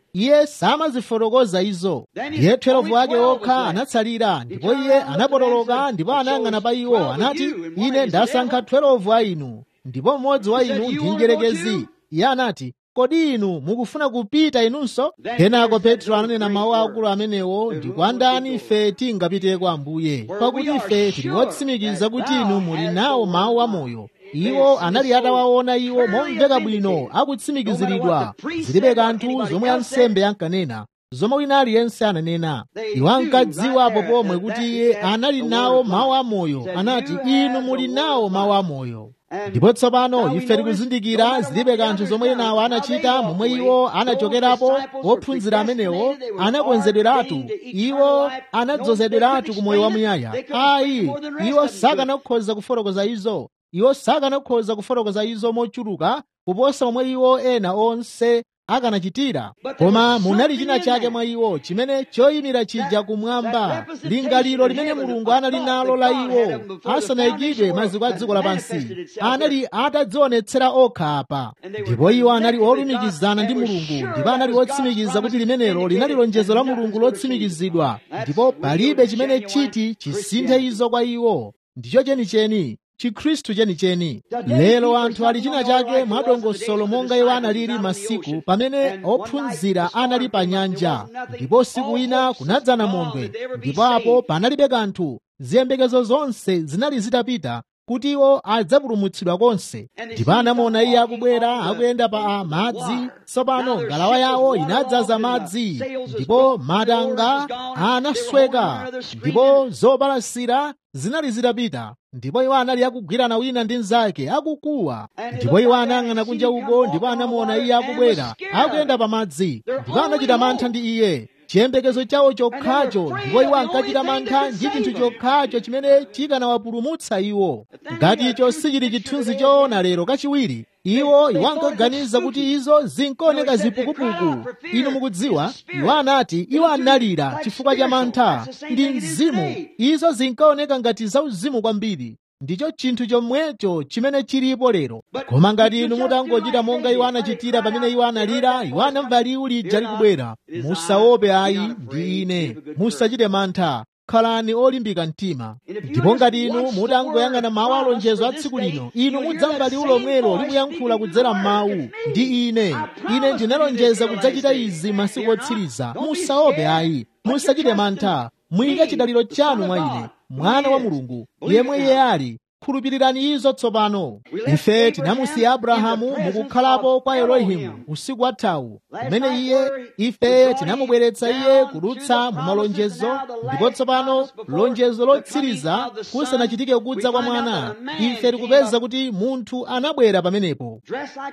iye samazifotokoza izo ndiye 12 ake okha anatsalira ndipo iye anapotoloka ndipo anayang'ana pa iwo anati ine ndasankha 12 a inu ndipo mmodzi wa inu ndi mdierekezi iye anati kodi inu mukufuna kupita inunso kenako petro ananena mawu akulu amenewo ndi kwa ndani ife tingapiteko ambuye pakuti ife tili otsimikiza kuti inu muli nawo mawu amoyo iwo anali atawaona iwo momveka bwino akutsimikiziridwa zilibe kanthu zomwe ansembe ankanena zomwe wina aliyense ananena iwo ankadziwapo pomwe kuti iye anali nawo mawu amoyo anati inu muli nawo mawu amoyo ndipo tsopano ife tikuzindikira zilibe kanthu zomwe enawo anachita momwe iwo anachokerapo ophunzira amenewo anakonzedweratu iwo anadzozedweratu ku moyo wamuyaya ayi iwo sakanakhoza kufotokoza izo iwo sakanakhoza kufotokoza izo mochuluka kuposa momwe iwo ena onse akanachitira koma munali china chake mwa iwo chimene choyimira chija kumwamba lingaliro limene mulungu anali nalo la iwo asanayikidwe maziko a dziko lapansi anali atadzionetsera okha apa ndipo iwo anali olumikizana ndi mulungu ndipo anali otsimikiza kuti limenelo linali lonjezo la mulungu lotsimikizidwa ndipo palibe chimene chiti chisinthe izo kwa iwo ndicho chenicheni chikhristu chenicheni lero anthu ali china chake mwadongosolo monga iwo analili masiku pamene ophunzira anali pa nyanja ndipo siku ina kunadzana mondwe ndipo apo panalibe kanthu ziyembekezo zonse zinali zitapita kuti iwo adzapulumutsidwa konse ndipo anamuona iye akubwera akuyenda pa madzi tsopano ngalawa yawo inadzaza madzi ndipo matanga anasweka ndipo zobalasira zinali zitapita ndipo iwo anali akugwirana wina ndi mnzake akukuwa ndipo iwo anayang'ana kunja uko ndipo anamuona iye akubwera akuyenda pa madzi ndipo anachita mantha ndi iye chiyembekezo chawo chokhacho ndipo iwo ankachita mantha ndi chinthu chokhacho chimene chikanawapulumutsa iwo ngati icho sichili chithunzi choona lero kachiwiri iwo iwo ankaganiza kuti izo zinkaoneka zipukupuku inu mukudziwa iwo anati iwo analira chifukwa cha mantha ndi mzimu izo zinkaoneka ngati zauzimu kwambiri ndicho chinthu chomwecho chimene chilipo lero koma ngati inu mutangochita monga iwo anachitira pamene iwo analira iwo anamva liwu lija likubwera musaope ayi ndi ine musachite mantha khalani olimbika mtima ndipo ngati inu mutangoyang'ana mawu alonjezo a tsiku lino inu mudzamva liwu lomwelo likuyankhula kudzera m'mawu ndi ine ine ndinalonjeza kudzachita izi masiku otsiriza musaope ayi musachite mantha muyike chidaliro chanu mwa ine mwana wa mulungu yemwe iye ali khulupirirani izo tsopano ife tinamusiya abrahamu mukukhalapo kwa elohimu usiku wathawu kumene iye ife tinamubweretsa iye kudutsa mu malonjezo ndipo tsopano lonjezo lotsiriza kusanachitike kudza kwa mwana ife tikupeza kuti munthu anabwera pamenepo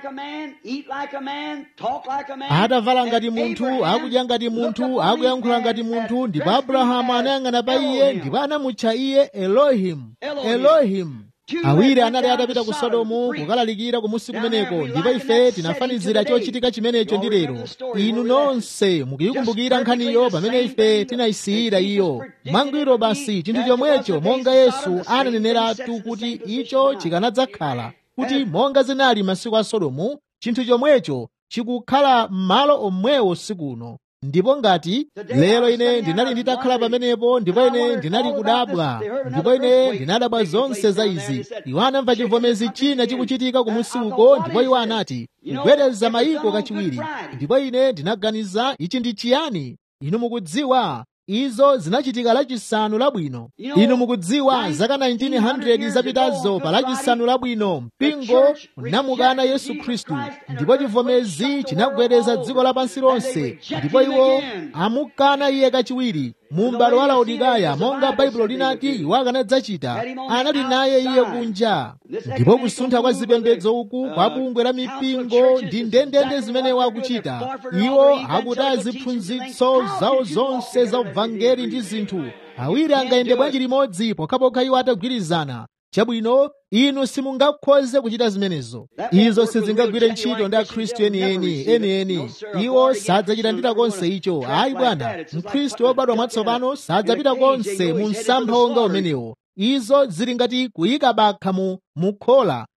atavala ngati munthu akudya ngati munthu akuyankhula ngati munthu ndipo abrahamu anayang'ana pa iye ndipo anamutcha iye elohimu elohimu awiri anali atapita ku sodomu kukalalikira kumusi kumeneko ndipo ife tinafanizira chochitika chimenecho ndi lero inu nonse mukuyikumbukira nkhaniyo pamene ife tinayisiyira iyo mwangwiro basi chinthu chomwecho monga yesu ananeneratu kuti icho chikanadzakhala kuti monga zinali masiku a sodomu chinthu chomwecho chikukhala m'malo omwewo sikuno ndipo ngati lero ine ndinali nditakhala pamenepo ndipo ine ndinali kudabwa ndipo ine ndinadabwa zonse za izi iwo anamva chivomezi china chikuchitika kumusi uko ndipo iwo anati kugwedeza mayiko kachiwiri ndipo ine ndinaganiza ichi ndi chiyani inu mukudziwa izo zinachitika lachisanu labwino inu mukudziwa zaka 1900 zapitazo pa lachisanu labwino mpingo unamukana yesu khristu ndipo chivomezi chinagwedeza dziko lapansi lonse ndipo iwo amukana iye kachiwiri mu m'bado wa laodikaya monga baibulo linati iwo akanadzachita anali naye iye kunja ndipo kusuntha kwa zipembedzo uku kwa bungwe la mipingo ndi ndendende zimene wakuchita iwo akutaya ziphunzitso zawo zonse za uvangeli ndi zinthu awiri angayende bwanji limodzi pokhapokha iwo atagwirizana chabwino inu simungakhoze kuchita zimenezo izo sizingagwire ntchito ndi akhristu enieni enieni iwo sadzachita konse icho ayi bwana mkhristu wobadwa mwatsopano sadzapita konse mu msampha wonga umenewo izo zili ngati kuyika bakha mu mukhola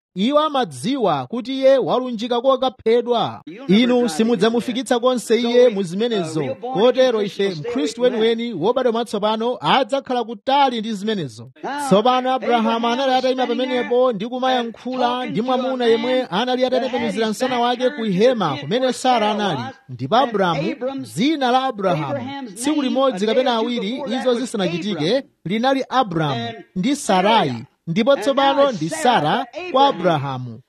iwo amadziwa kuti iye walunjika kokaphedwa inu simudzamufikitsa konse iye mu zimenezo kotero ife mkhristu weniweni wobadwa mwatsopano adzakhala kutali ndi zimenezo tsopano abrahamu anali atayima pamenepo ndi kumayankhula ndi mwamuna yemwe anali atatembenuzira msana wake ku hema kumene sara anali ndipo abrahamu dzina la abrahamu tsiku limodzi kapena awiri izo zisanachitike linali abrahamu ndi sarai ndipo tsopano ndi sara kwa abrahamu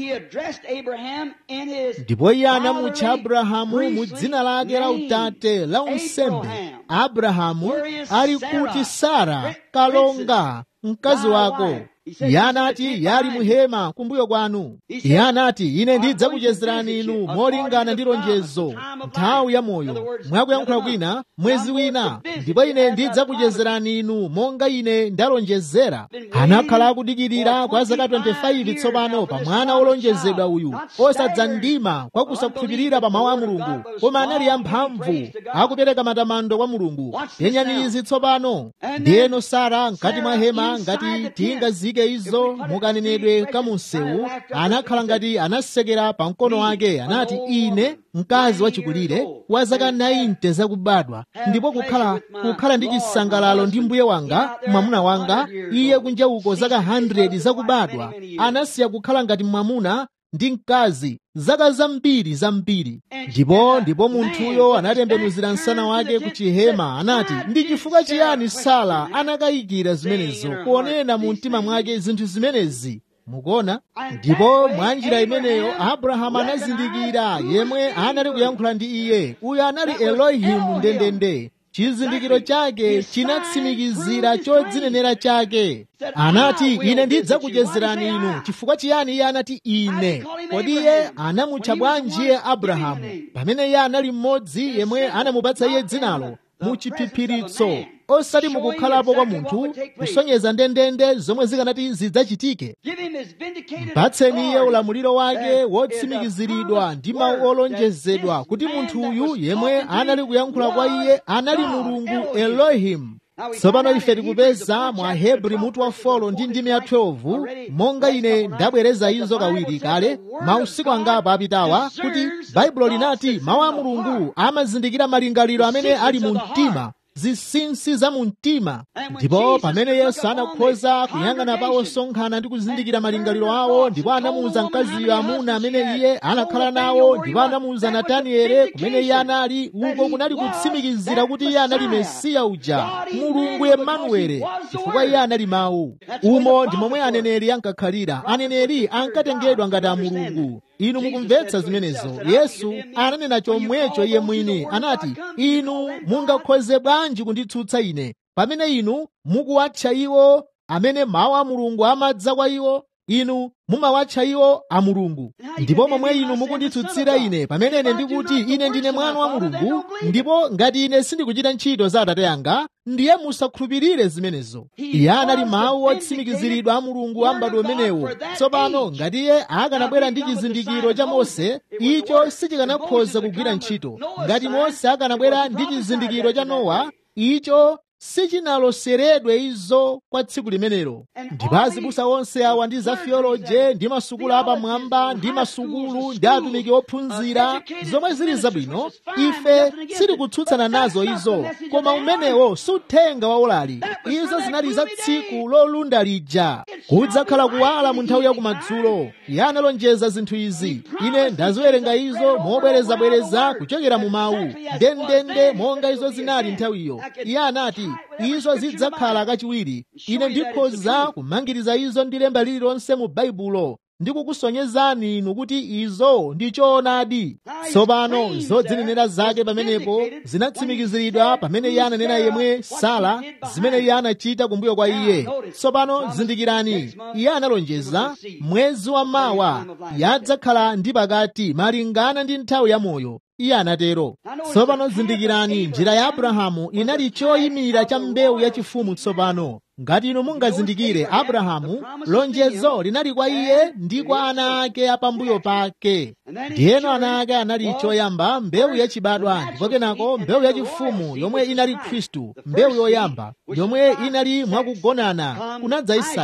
ndipo iye anamutcha abrahamu mu dzina lake la utate la unsembe abrahamu ali kuti sara kalonga mkazi wako iye anati yali muhema kumbuyo kwanu iye anati ine ndidzakuchezerani inu molingana ndi lonjezo nthawi ya moyo mwakuyankhula kwina mwezi wina ndipo ine ndidzakuchezerani inu monga ine ndalonjezera anakhala akudikirira kwa zaka 25 tsopano pa mwana wolonjezedwa uyu osadzandima kwa kusakhulupirira pa mawu a mulungu koma anali amphamvu akupereka matamando kwa mulungu yenyani izi tsopano ndiyeno sara mkati mwa hema ngati tingazike izo mukanenedwe kamunsewu anakhala ngati anasekera pa mkono wake anati ine mkazi wachikulire wa zaka 90 zakubadwa ndipo kukhala kukhala ndi chisangalalo ndi mbuye wanga mwamuna wanga iye kunja uko zaka 100 zakubadwa anasiya kukhala ngati mwamuna ndi mkazi zaka zambiri zambiri ndipo ndipo munthuyo anatembenuzira msana wake ku chihema anati ndi chifukwa chiyani sara anakayikira zimenezo kuonena mu mtima mwake zinthu zimenezi mukuona ndipo mwa njira imeneyo abrahamu anazindikira yemwe anali kuyankhula ndi iye uyo anali elohimu ndendende chizindikiro chake chinatsimikizira chodzinenera chake anati ine ndidzakuchezerani inu chifukwa chiyani iye anati ine kodi iye anamutcha bwanji iye abrahamu pamene iye anali mmodzi yemwe anamupatsa iye dzinalo mu chiphiphiritso osati mukukhalapo kwa munthu kusonyeza ndendende zomwe zikanati zidzachitike mpatseni iye ulamuliro wake wotsimikiziridwa ndi mawu olonjezedwa kuti munthu uyu yemwe anali kuyankhula kwa iye anali mulungu elohimu tsopano ife tikupeza mwa hebri mutu wa folo ndi ndimi ya 12 monga ine ndabwereza izo kawiri kale mausiku angapo apitawa kuti baibulo linati mawu a mulungu amazindikira malingaliro amene ali mu mtima zinsinsi za mu mtima ndipo pamene yesu anakhoza kuyang'ana pa osonkhana ndi kuzindikira malingaliro awo ndipo anamuwuza mkaziyo amuna amene iye anakhala nawo ndipo anamuwuza nataniele kumene iye anali uko kunali kutsimikizira kuti iye anali mesiya uja mulungu emanuele chifukwa iye anali mawu umo ndi momwe aneneri ankakhalira aneneri ankatengedwa ngati a mulungu inu mukumvetsa zimenezo yesu ananena chomwecho iye mwini anati inu mungakhoze bwanji kunditsutsa ine pamene inu mukuwatcha iwo amene mawu a mulungu amadza kwa iwo inu mumawatcha iwo a mulungu ndipo momwe inu mukunditsutsira ine pamene ine ndikuti ine ndine mwana wa mulungu ndipo ngati ine sindikuchita ntchito za atate anga ndiye musakhulupirire zimenezo iye anali mawu otsimikiziridwa a mulungu a m'bado umenewo tsopano ngati iye akanabwera ndi chizindikiro cha mose icho sichikanakhoza kugwira ntchito ngati mose akanabwera ndi chizindikiro cha nowa icho sichinaloseredwe izo kwa tsiku limenelo ndipo azibusa onse awa ndi za theoloje ndi masukulu apamwamba ndi masukulu ndi atumiki ophunzira zomwe zili zabwino ife sitikutsutsana nazo izo koma umenewo suthenga waulali izo zinali za tsiku lolunda lija kudzakhala kuwala mu nthawi yakumadzulo iye analonjeza zinthu izi ine ndaziwerenga izo mobwerezabwereza kuchokera mu mawu ndendende monga izo zinali nthawiyo iye anati izo zidzakhala kachiwiri ine ndikhoza kumangiriza izo ndi lemba lililonse mu baibulo ndikukusonyezani inu kuti izo ndi choonadi tsopano zodzinenera zake pamenepo zinatsimikiziridwa pamene iye ananena yemwe sala zimene iye anachita kumbuyo kwa iye tsopano zindikirani iye analonjeza mwezi wa mawa yadzakhala ndi pakati malingana ndi nthawi ya moyo iye anatero tsopano zindikirani njira ya abrahamu inali choyimira cha mbewu yachifumu tsopano ngati inu mungazindikire abrahamu lonjezo linali kwa iye ndi kwa ana ake apambuyo pake ndiyeno ana ake anali choyamba mbewu yachibadwa ndipo kenako mbewu yachifumu yomwe inali khristu mbewu yoyamba yomwe inali mwakugonana kunadza isake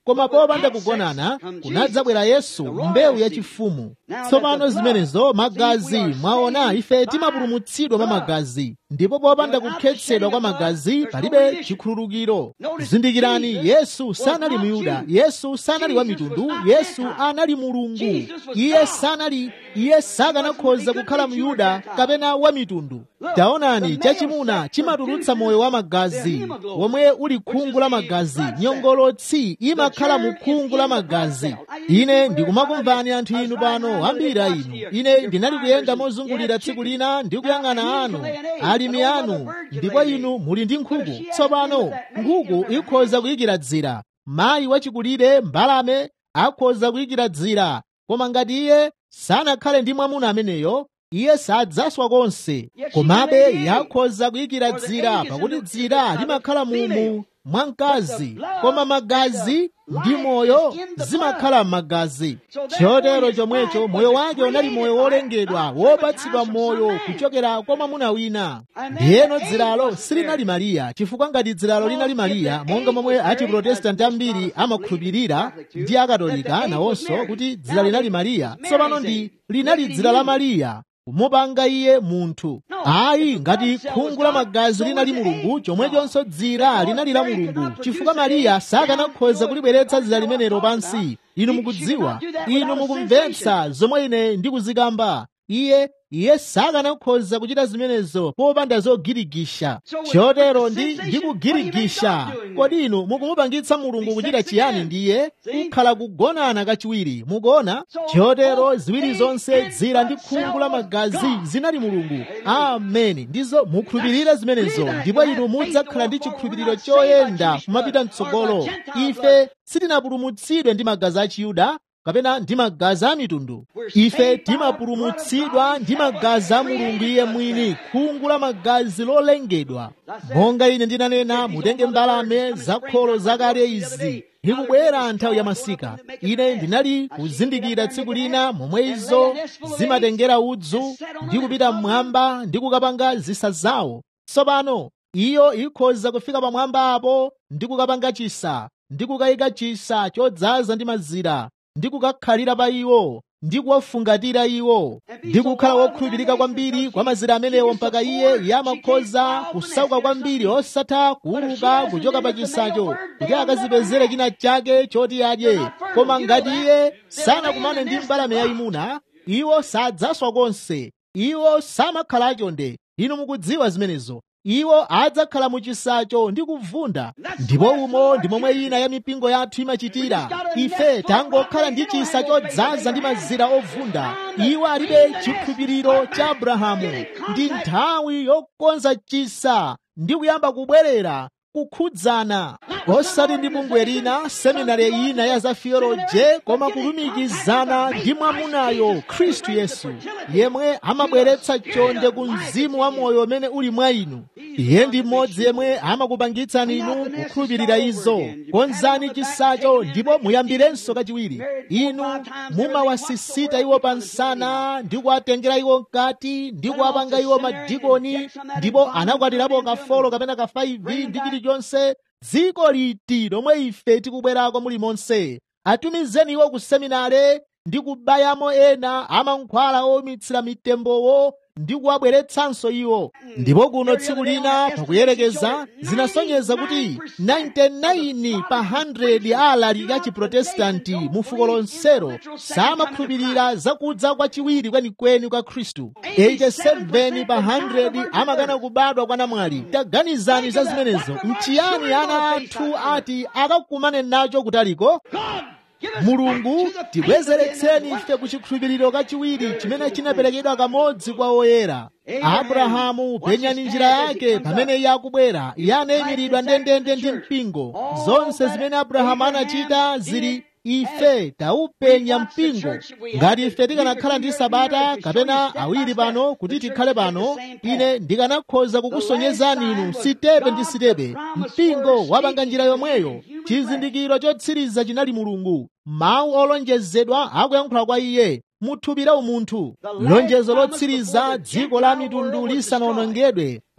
koma popanda kugonana kunadzabwera yesu mbewu yachifumu tsopano zimenezo magazi mwaona ife timapulumutsidwa mwa magazi ndipo popanda kukhetsedwa kwa magazi palibe chikhululukiro zindikirani yesu sanali myuda yesu sanali wa mitundu yesu anali mulungu iye sanali iye sakanakhoza kukhala myuda kapena wa mitundu taonani chachimuna chimatulutsa moyo wa magazi womwe uli khungu la magazi nyongolotsi imakhala mu khungu la magazi ine ndikumakumvani anthu inu pano ambiri a inu ine ndinali kuyenda mozungulira tsiku lina ndi kuyang'ana anu alimi anu ndipo inu muli ndi nkhuku tsopano nkhuku ikhoza kuyikira dzira mayi wachikulire mbalame akhoza kuyikira dzira koma ngati iye sanakhale ndi mwamuna ameneyo iye sadzaswa konse komabe yakhoza kuyikira dzira pakuti dzira limakhala mumu mwa mkazi koma magazi ndi moyo zimakhala m'magazi chotero chomwecho moyo wake unali moyo wolengedwa wopatsidwa moyo kuchokera kwa mwamuna wina ndiyeno dziralo silinali mariya chifukwa ngati dziralo linali mariya monga momwe achiprotestanti ambiri amakhulupirira ndi akatolika nawonso kuti dzira linali mariya tsopano ndi linali dzira la mariya kumupanga iye munthu ayi ngati khungu la magazi linali mulungu chomwechonso dzira linali la mulungu chifukwa mariya sakanakhoza kulibweretsa dzira limenelo pansi inu mukudziwa inu mukumvetsa zomwe ine ndikuzikamba iye iye sakanakhoza kuchita zimenezo popanda zogirigisha chotero ndi ndikugirigisha kodi inu mukumupangitsa mulungu kuchita chiyani ndiye kukhala kugonana kachiwiri mukuona chotero ziwiri zonse dzira ndi khungu la magazi zinali mulungu ameni ndizo mukhulupirire zimenezo ndipo inu mudzakhala ndi chikhulupiriro choyenda kumapita mtsogolo ife sitinapulumutsidwe ndi magazi a chiyuda kapena ndi magazi a mitundu ife timapulumutsidwa ndi magazi a mulungu iye mwini khungu la magazi lolengedwa monga ine ndinanena mutenge mbalame zakholo zakale izi ikubwera nthawi ya masika ine ndinali kuzindikira tsiku lina momwe izo zimatengera udzu ndi kupita mmwamba ndi kukapanga zisa zawo tsopano iyo ikhoza kufika pamwamba apo ndi kukapanga chisa ndi kukayika chisa chodzaza ndi mazira ndi kukakhalira pa iwo ndi kuwafungatira iwo ndi kukhala wokhulupirika kwambiri kwa mazira amenewo mpaka iye yamakhoza kusauka kwambiri osatha kuuluka kuchoka pa chisacho kuti akazipezere china chake choti adye koma ngati iye sanakumane ndi mbalame yayimuna iwo sadzaswa konse iwo samakhala achonde inu mukudziwa zimenezo iwo adzakhala mu chisacho ndi kuvunda ndipo umo ndi momwe ina ya mipingo yathu imachitira ife tangokhala ndi chisa chodzaza ndi mazira ovunda iwo alibe chikhulupiriro cha abrahamu ndi nthawi yokonza chisa ndi kuyamba kubwerera kukhudzana osati ndi bungwe lina seminari ina ya za theoloje koma kulumikizana ndi mwamunayo khristu yesu yemwe amabweretsa chonde ku mzimu wa moyo umene uli mwa inu iye ndi mmodzi yemwe amakupangitsani inu kukhulupirira izo konzani chisacho ndipo muyambirenso kachiwiri inu mumawasisita iwo pansana ndi kuwatengera iwo mkati ndi kuwapanga iwo madikoni ndipo anakwatirapo kafolo kapena ka 5 ndi chilichonse dziko liti lomwe ife tikubwerako mulimonse atumizeni iwo ku seminare ndi kubayamo ena amankhwala owumitsira mitembowo ndi kuwabweretsanso iwo ndipo kuno tsiku lina pakuyerekeza zinasonyeza kuti 99 pa 100 a alaliki a chiprotestanti mu fuko lonselo samakhulupirira zakudza kwachiwiri kwenikweni kwa khristu 87 pa 100 amakana kubadwa kwa namwali taganizani za zimenezo nchiyani ana athu ati akakumane nacho kutaliko mulungu tibwezeretseni ife ku chikhulupiriro kachiwiri chimene chinaperekedwa kamodzi kwa oyera abrahamu penyani njira yake pamene iye akubwera iye anayimiridwa ndendende ndi mpingo zonse zimene abrahamu anachita zili ife taupenya mpingo ngati ife tikanakhala ndi sabata kapena awiri pano kuti tikhale pano ine ndikanakhoza kukusonyezani inu sitepe ndi sitepe mpingo wapanga njira yomweyo chizindikiro chotsiriza chinali mulungu mawu olonjezedwa akuyankhula kwa iye muthupira umunthu lonjezo lotsiriza dziko la mitundu lisanawonongedwe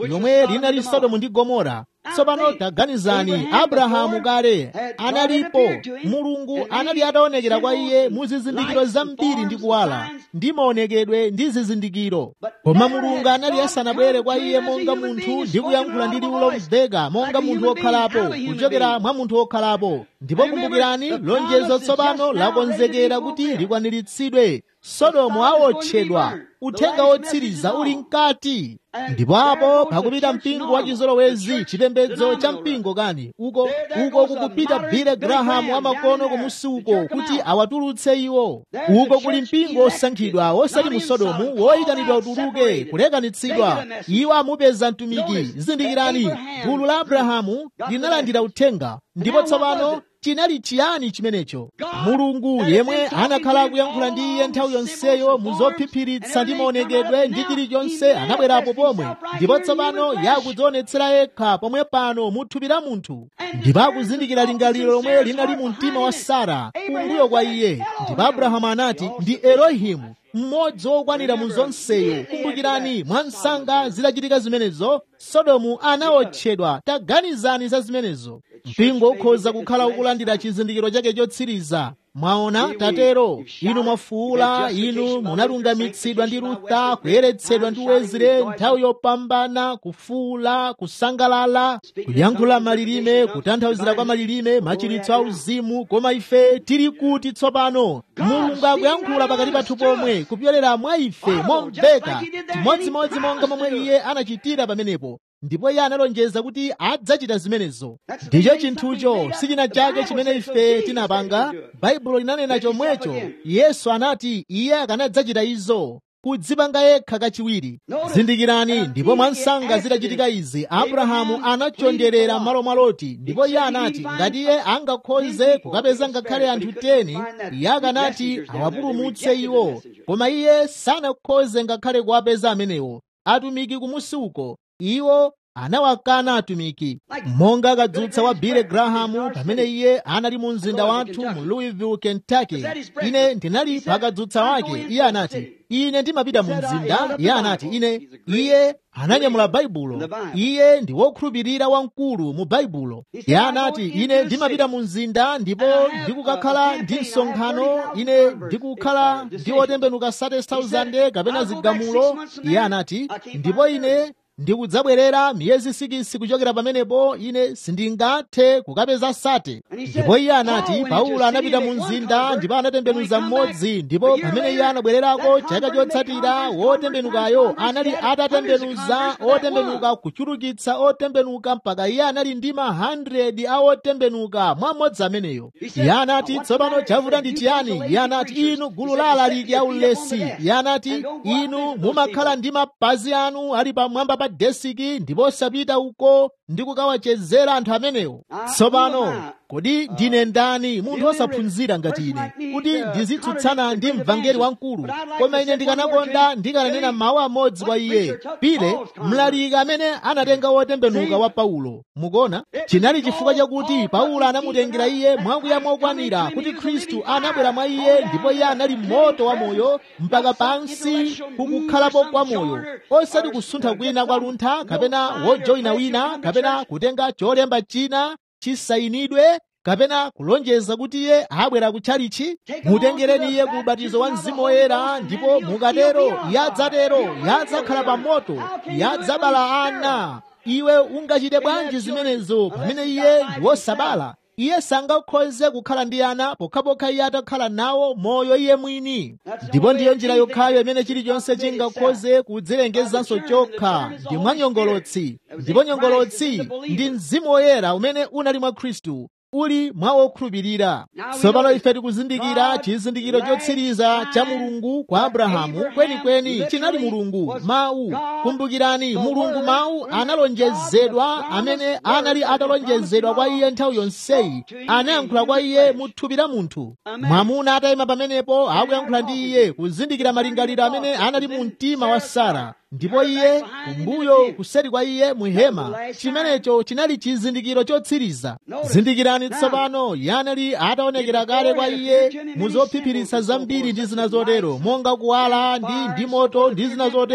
lomwe linali sodomu ndi gomora tsopano taganizani abrahamu kale analipo mulungu anali ataonekera kwa iye mu zizindikiro zambiri ndi kuwala ndi maonekedwe ndi zizindikiro koma mulungu anali asanabwere kwa iye monga munthu ndi kuyankhula ndi liwu lomveka monga munthu wokhalapo kuchokera mwa munthu wokhalapo ndipo kumbukirani lonjezo tsopano lakonzekera kuti likwaniritsidwe sodomu awotchedwa uthenga wotsiriza uli mkati ndipo apo pakupita mpingo wa chizolowezi chipembedzo cha mpingo kani uko uko kukupita bile grahamu wamakono kumusi uko kuti awatulutse iwo uko kuli mpingo osankhidwa osati mu sodomu woyitanidwa utuluke kulekanitsidwa iwo amupeza mtumiki zindikirani gulu la abrahamu linalandira uthenga ndipo tsopano chinali chiyani chimenecho mulungu yemwe anakhala akuyankhula ndi iye nthawi yonseyo muzophiphiritsa ndi maonekedwe ndi chilichonse anabwerapo pomwe ndipo tsopano yakudzionetsera yekha pomwe pano muthupi la munthu ndipo akuzindikira lingaliro lomwe linali mu mtima wa sara kumbuyo kwa iye ndipo abrahamu anati ndi elohimu mmodzi wokwanira mu zonseyo kumbukirani mwa msanga zidachitika zimenezo sodomu anawotchedwa taganizani za zimenezo mpingo ukhoza kukhala ukulandira chizindikiro chake chotsiriza mwaona tatero inu mwafuula inu munalungamitsidwa ndi rutha kuyeretsedwa ndi wezire nthawi yopambana kufuula kusangalala kuyankhula malilime kutanthauzira kwa malilime machiritso auzimu koma ife tili kuti tsopano mulungu akuyankhula pakati pathu pomwe kupyolera mwa ife momveka chimodzimodzi monga momwe iye anachitira pamenepo ndipo iye analonjeza kuti adzachita zimenezo ndicho chinthucho si china chake chimene ife tinapanga baibulo linanena chomwecho yesu anati iye akanadzachita izo kudzipanga yekha kachiwiri zindikirani ndipo mwansanga zidachitika izi abrahamu anachonderera m'malo mwa loti ndipo iye anati ngati iye angakhoze kukapeza ngakhale anthu 10 iye akanati awapulumutse iwo koma iye sanakhoze ngakhale kuwapeza amenewo atumiki kumusi uko iwo anawakana atumiki monga kadzutsa wa bile grahamu pamene iye anali mu mzinda wathu mu louisville kentucky ine ndinali pakadzutsa wake iye anati ine ndimapita mu mzinda iye anati ine iye ananyamula baibulo iye ndi wokhulupirira wamkulu mu baibulo iye anati ine ndimapita mu mzinda ndipo ndikukakhala ndi msonkhano ine ndikukhala ndi otembenuka 30,000 kapena zigamulo iye anati ndipo ine ndikudzabwerera miyezi sikisi kuchokera pamenepo ine sindingathe kukapeza sate ndipo iye anati paulo anapita mu mzinda ndipo anatembenuza mmodzi ndipo pamene iye anabwererako chaka chotsatira wotembenukayo anali atatembenuza otembenuka kuchulukitsa otembenuka mpaka iye anali ndi ma 100 a otembenuka mwa mmodzi ameneyo iye anati tsopano chavuta ndi chiyani iye anati inu gulu la alaliki aulesi iye anati inu mumakhala ndi mapazi anu ali pamwamba pa desiki ndipo osapita uko ndi kukawachezera anthu amenewo tsopano kodi ndine ndani munthu osaphunzira ngati ine kuti ndizitsutsana ndi mvangeli wamkulu koma ine ndikanakonda ndikananena mawu amodzi kwa iye pile mlaliki amene anatenga wotembenuka wa paulo mukuona chinali chifukwa chakuti paulo anamutengera iye mwakuya mokwanira kuti khristu anabwera mwa iye ndipo iye anali moto wa moyo mpaka pansi kukukhalapo kwa moyo osati kusuntha kwina kwa luntha kapena wojoyina wina kapena kutenga cholemba china chisayinidwe kapena kulonjeza kuti iye abwera kutchalichi mutengereni iye ku ubatizo wa mzimu woyera ndipo mukatero yadzatero yadzakhala pa moto yadzabala ana iwe ungachite bwanji zimenezo pamene iye ndi wosabala iye sangakhoze kukhala ndi ana pokhapokha iye atakhala nawo moyo iye mwini ndipo ndiyo njira yokhayo imene chilichonse chingakhoze kudzilengezanso chokha ndi mwa nyongolotsi ndipo nyongolotsi ndi mzimu woyera umene unali mwa khristu uli mwa okhulupirira tsopano ife tikuzindikira chizindikiro chotsiriza cha mulungu kwa abrahamu kwenikweni chinali mulungu mawu kumbukirani mulungu mawu analonjezedwa amene anali atalonjezedwa kwa iye nthawi yonseyi anayankhula kwa iye mu thupi la munthu mwamuna atayima pamenepo akuyankhula ndi iye kuzindikira malingaliro amene anali mu mtima wa sara ndipo iye kumbuyo kuseri kwa iye muhema chimenecho chinali chizindikiro chotsiriza zindikirani tsopano iye anali ataonekera kale kwa iye muzophiphiritsa zambiri ndi zina zotero monga kuwala ndi ndi moto ndi zina zotero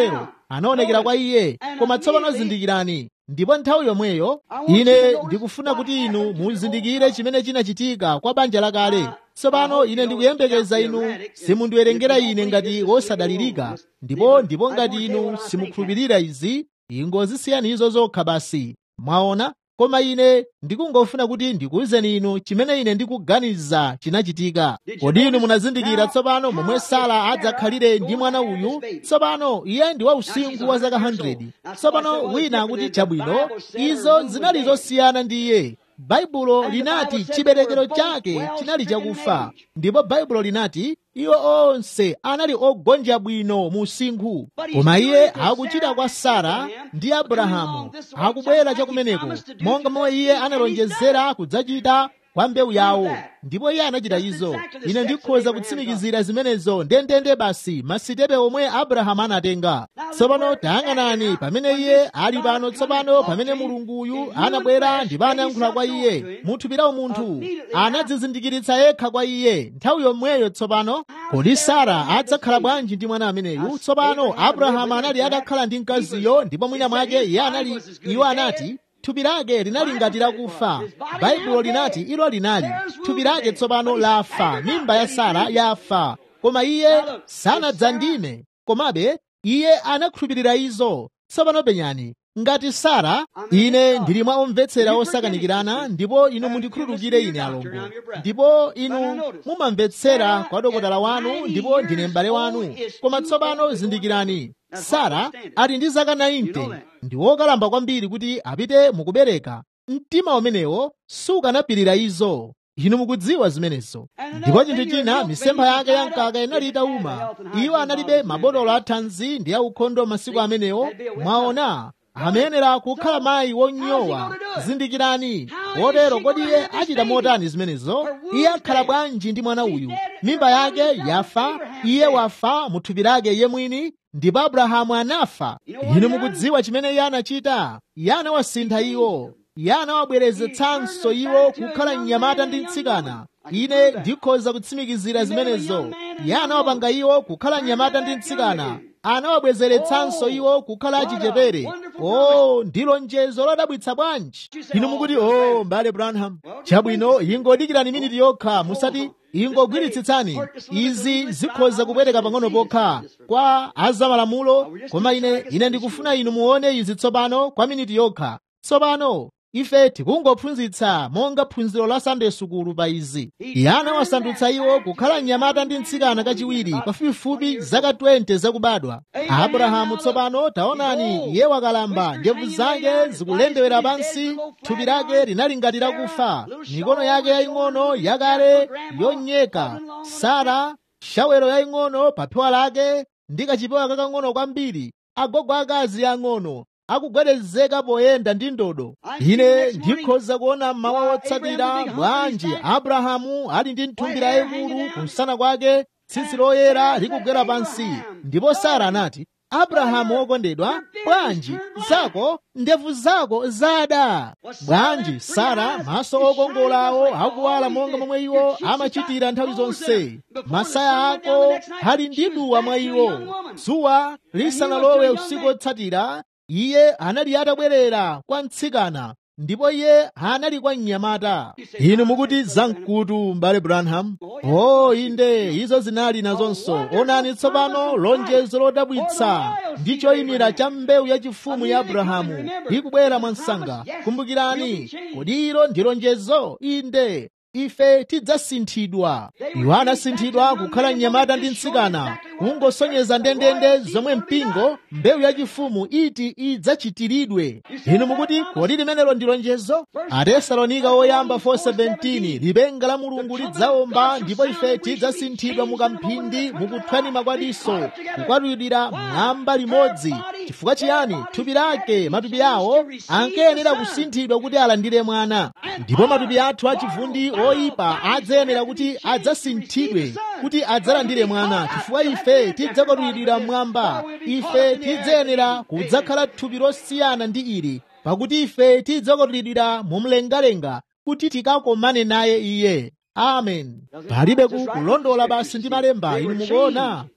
anaonekera kwa iye koma tsopano zindikirani ndipo nthawi yomweyo ine ndikufuna kuti inu muzindikire chimene chinachitika kwa banja lakale tsopano ine ndikuyembekeza inu simundiwerengera ine ngati wosadalirika ndipo ndipo ngati inu simukhulupirira izi ingozisiyani izo zokha basi mwaona koma ine ndikungofuna kuti ndikuwuzeni inu chimene ine ndikuganiza chinachitika kodi inu munazindikira tsopano momwe sara adzakhalire ndi mwana uyu tsopano iye ndi wa usinkhu wa zaka 100 tsopano wina akuti chabwino izo zinali zosiyana ndi iye baibulo linati chiberekero chake chinali chakufa ndipo baibulo linati iwo onse anali ogonja bwino mu usinkhu koma iye akuchita kwa sara ndi abrahamu akubwera chakumeneko monga momwe iye analonjezera kudzachita kwa mbewu yawo ndipo iye anachita izo ine ndikhoza kutsimikizira zimenezo ndendende basi masitepe omwe abrahamu anatenga tsopano tayang'anani pamene iye ali pano tsopano pamene mulunguyu anabwera ndipo anayankhula kwa iye muthupirawo munthu anadzizindikiritsa yekha kwa iye nthawi yomweyo tsopano kodi sara adzakhala bwanji ndi mwana ameneyu tsopano abrahamu anali atakhala ndi mkaziyo ndipo mwina mwake iye anali iwo anati thupi lake linali ngati lakufa baibulo linati ilo linali thupi lake tsopano lafa mimba ya sara yafa koma iye sanadzandime komabe iye anakhulupirira izo tsopano penyani ngati sara ine ndili mwa omvetsera osakanikirana ndipo inu mundikhululukire ine alongo ndipo inu mumamvetsera kwa dokotala wanu ndipo ndine m'bale wanu koma tsopano zindikirani sara ali ndi zaka 90 ndi wokalamba kwambiri kuti apite mukubereka mtima umenewo sukanapirira izo inu mukudziwa zimenezo ndipo chinthu china misempha yake ya mkaka inali itauma iwo analibe mabotolo a thanzi ndi aukhondo masiku amenewo mwaona amayenera kukhala mayi wonyowa zindikirani wotero kodi iye achita motani zimenezo iye akhala bwanji ndi mwana uyu mimba yake yafa iye wafa mu thupi lake iye mwini ndipo abrahamu anafa inu mukudziwa chimene iye anachita iye anawasintha iwo iye anawabwerezetsanso iwo kukhala mnyamata ndi mtsikana ine ndikhoza kutsimikizira zimenezo iye anawapanga iwo kukhala mnyamata ndi mtsikana anawabwezeretsanso iwo kukhala achichepere o ndi lonjezo lodabwitsa bwanji inu mukuti o mbale branham chabwino ingodikirani miniti yokha musati ingogwiritsitsani izi zikhoza kupweteka pang'ono pokha kwa azamalamulo koma ine ine ndikufuna inu muone izi tsopano kwa miniti yokha tsopano ife tikungophunzitsa monga phunziro la sande sukulu pa izi iye anawasandutsa iwo kukhala mnyamata ndi mtsikana kachiwiri pafupifupi zaka 20 zakubadwa abrahamu tsopano taonani iye wakalamba ndevu zake zikulendewera pansi thupi lake linali ngati lakufa mikono yake yaying'ono yakale yonyeka sara shawero yaying'ono pa phewa lake ndi kachipewa kakang'ono kwambiri agogo akazi ang'ono akugwedezeka poyenda ndi ndodo ine ndikhoza kuona mmawa wotsatira bwanji abrahamu ali ndi nthumbi yayikulu kumsana kwake tsitsi loyera likugwera pansi ndipo sara anati abrahamu wokondedwa bwanji zako ndevu zako zada bwanji sara maso okongolawo akuwala monga momwe iwo amachitira nthawi zonse masaya ako ali ndi duwa mwa iwo dzuwa lisanalowe usiku wotsatira iye anali atabwerera kwa mtsikana ndipo iye anali kwa mnyamata inu mukuti zamkutu mbale branham o inde izo zinali nazonso onani tsopano lonjezo lodabwitsa ndi choyimira cha mbewu yachifumu ya abrahamu ikubwera mwansanga kumbukirani kodi ilo ndi lonjezo inde ife tidzasinthidwa iwo anasinthidwa kukhala mnyamata ndi mtsikana kungosonyeza ndendende zomwe mpingo mbewu yachifumu iti idzachitiridwe inu mukuti kodi limenelo ndi lonjezo atesalonika oyamba 4:17 lipenga la mulungu lidzawomba ndipo ife tidzasinthidwa mukamphindi mukuthwani makwadiso kukwatulidwira mwamba limodzi chifukwa chiyani thupi lake matupi awo ankayenera kusinthidwa kuti alandire mwana ndipo matupi athu achivundi oyipa adzayenera kuti adzasinthidwe kuti adzalandire mwana chifukwa ife tidzakwatulidwira mmwamba ife tidzayenera kudzakhala thupi losiyana ndi ili pakuti ife tidzakwatulidwira mumlengalenga kuti tikakomane naye iye amen palibe kulondola basi ndi malemba inu mukuona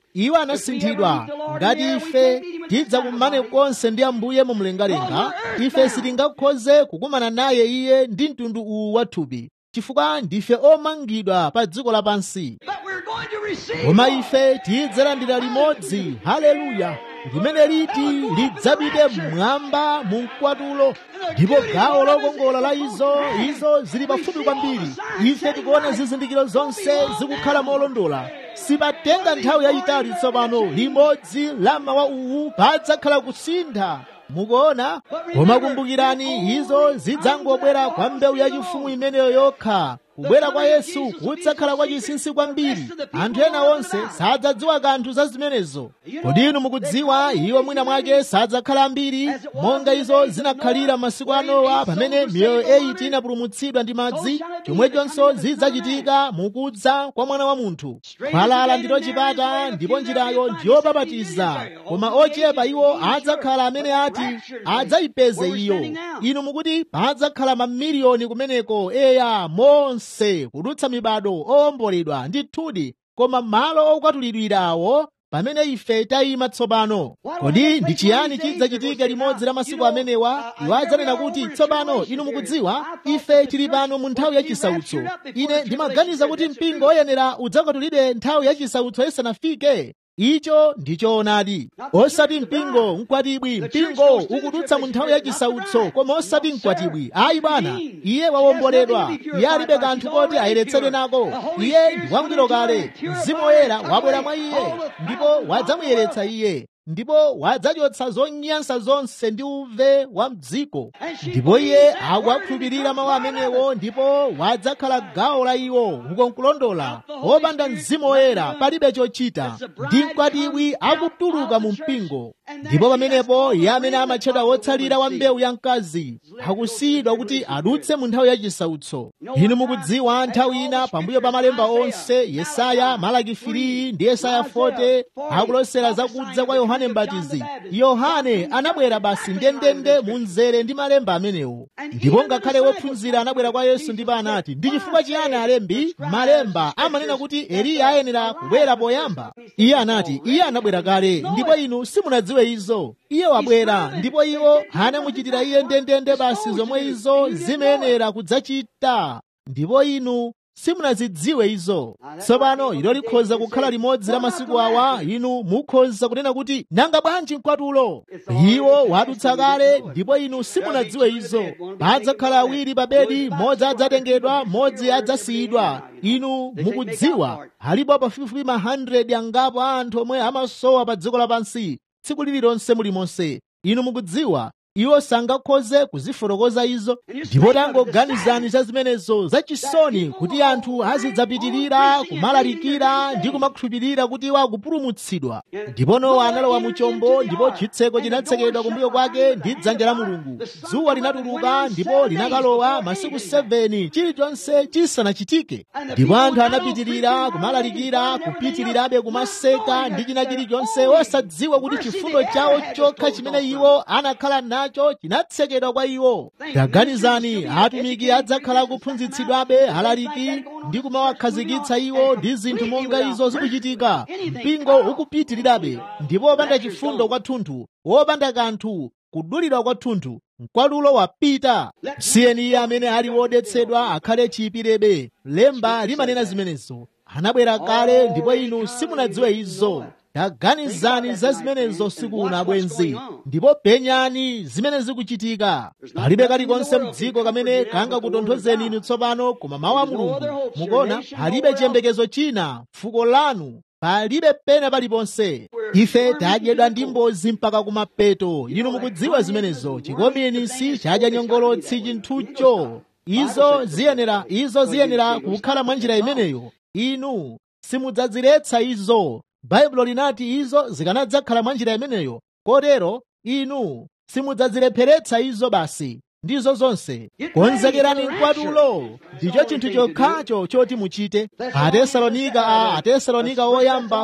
iwo anasinthidwa ngati ife tidzakumane konse ndi ambuye mu mlengalenga ife sitingakhoze kukumana naye iye ndi mtundu uwu wa thupi chifukwa ndife omangidwa pa dziko lapansi But we're going to receive koma one. ife tidzalandira limodzi haleluya limene liti lidzapite mmwamba mu mkwatulo ndipo gawo lokongola la izo izo zili pafupi kwambiri ife tikuona zizindikiro zonse zikukhala molondola sipatenga nthawi yayitali tsopano limodzi la mawa uwu padzakhala kusintha mukuona koma kumbukirani izo zidzangobwera kwa mbewu yachifumu imeneyo yokha kubwera kwa yesu kudzakhala kwa chinsinsi kwambiri anthu ena onse sadzadziwa kanthu za zimenezo kodi inu mukudziwa iwo mwina mwake sadzakhala ambiri monga izo zinakhalira masiku a nowa pamene miyoyo 8 inapulumutsidwa ndi madzi chomwechonso zidzachitika mukudza kwa mwana wa munthu khwalala ndilo chipata ndipo njirayo ndiyopapatiza koma ochepa iwo adzakhala amene ati adzayipeze iyo inu mukuti padzakhala mamiliyoni kumeneko eya monse kudutsa mibado owomboledwa ndithudi koma malo okwatulidwirawo pamene ife tayima tsopano kodi ndi chiyani chidzachitika limodzi la masiku amenewa iwo adzanena kuti tsopano inu mukudziwa ife tili pano mu nthawi yachisautso ine ndimaganiza kuti mpingo oyenera udzakwatulidwe nthawi yachisautso isanafike icho ndichoonadi osati mpingo mkwatibwi mpingo ukudutsa mu nthawi yachisautso koma osati mkwatibwi ayi bwana iye wawomboledwa iye alibe kanthu koti ayeretsedwe nako iye ndi wangwiro kale mzimu woyera wabwera mwa iye ndipo wadzamuyeretsa iye ndipo wadzachotsa zonyansa zonse ndi uve wa mdziko ndipo iye akuwakhulupirira mawu amenewo ndipo wadzakhala gawo la iwo uko nkulondola opanda mzimu woyera palibe chochita ndi mkwatibwi akutuluka mu mpingo ndipo pamenepo iye amene amatchedwa wotsalira wa mbewu ya mkazi akusiyidwa kuti adutse mu nthawi yachisautso inu mukudziwa nthawi ina pambuyo pa malemba onse yesaya malaki 3 ndi yesaya 40 akulosera zakudza kwa yohane mbatizi yohane anabwera basi ndendende mu mzere ndi malemba amenewo ndipo ngakhale wophunzira anabwera kwa yesu ndipo anati ndi chifukwa chiyani alembi malemba amanena kuti eliya ayenera kubwera poyamba iye anati iye anabwera kale ndipo inu simunadziwe izo iye wabwera ndipo iwo anamuchitira iye ndendende basi zomwe izo zimayenera kudzachita ndipo inu simunazidziwe izo tsopano ilo likhoza kukhala limodzi la masiku awa inu mukhoza kunena kuti nanga bwanji mkwatulo iwo wadutsa kale ndipo inu simunadziwe izo padzakhala awiri pa bedi mmodzi adzatengedwa mmodzi adzasiyidwa inu mukudziwa alipo pafupifupi ma 100 angapo a anthu omwe amasowa pa dziko lapansi tsiku lililonse mulimonse inu mukudziwa iwo sangakhoze kuzifotokoza izo ndipo tangoganizani za zimenezo zachisoni kuti anthu azidzapitirira kumalalikira ndi kumakhulupirira kuti iwo akupulumutsidwa ndipo nowa analowa mu chombo ndipo chitseko chinatsekedwa kumbuyo kwake ndi dzanja la mulungu dzuwa linatuluka ndipo linakalowa masiku 7 chilichonse chisanachitike ndipo anthu anapitirira kumalalikira kupitirirabe kumaseka ndi china chilichonse osadziwa kuti chifundo chawo chokha chimene iwo anakhala nacho chinatsekedwa kwa iwo taganizani atumiki adzakhala kuphunzitsidwabe alaliki ndi kumawakhazikitsa iwo ndi zinthu monga izo zikuchitika mpingo ukupitirirabe ndipo wopanda chifundo kwathunthu wopanda kanthu kudulidwa kwathunthu mkwatulo wapita siyeni iye amene ali wodetsedwa akhale chiyipirebe lemba limanena zimenezo anabwera kale ndipo inu simunadziwe izo taganizani za zimenezo usiku uno bwenzi ndipo penyani zimene zikuchitika palibe kalikonse mdziko kamene kangakutonthozeni inu tsopano koma mawu a mulungu mukuona palibe chiyembekezo china fuko lanu palibe pena paliponse ife tadyedwa ndi mbozi mpaka kumapeto inu mukudziwa zimenezo chikominisi chadya nyongolotsi chinthucho izo ziyenera izo ziyenera kukhala mwa njira imeneyo inu simudzaziretsa izo baibulo linati izo zikanadzakhala mwa njira imeneyo kotero inu simudzazilepheretsa izo basi ndizo zonse konzekerani mkwatulo ndicho chinthu chokhacho choti muchite atesalonika a atesalonika oyamba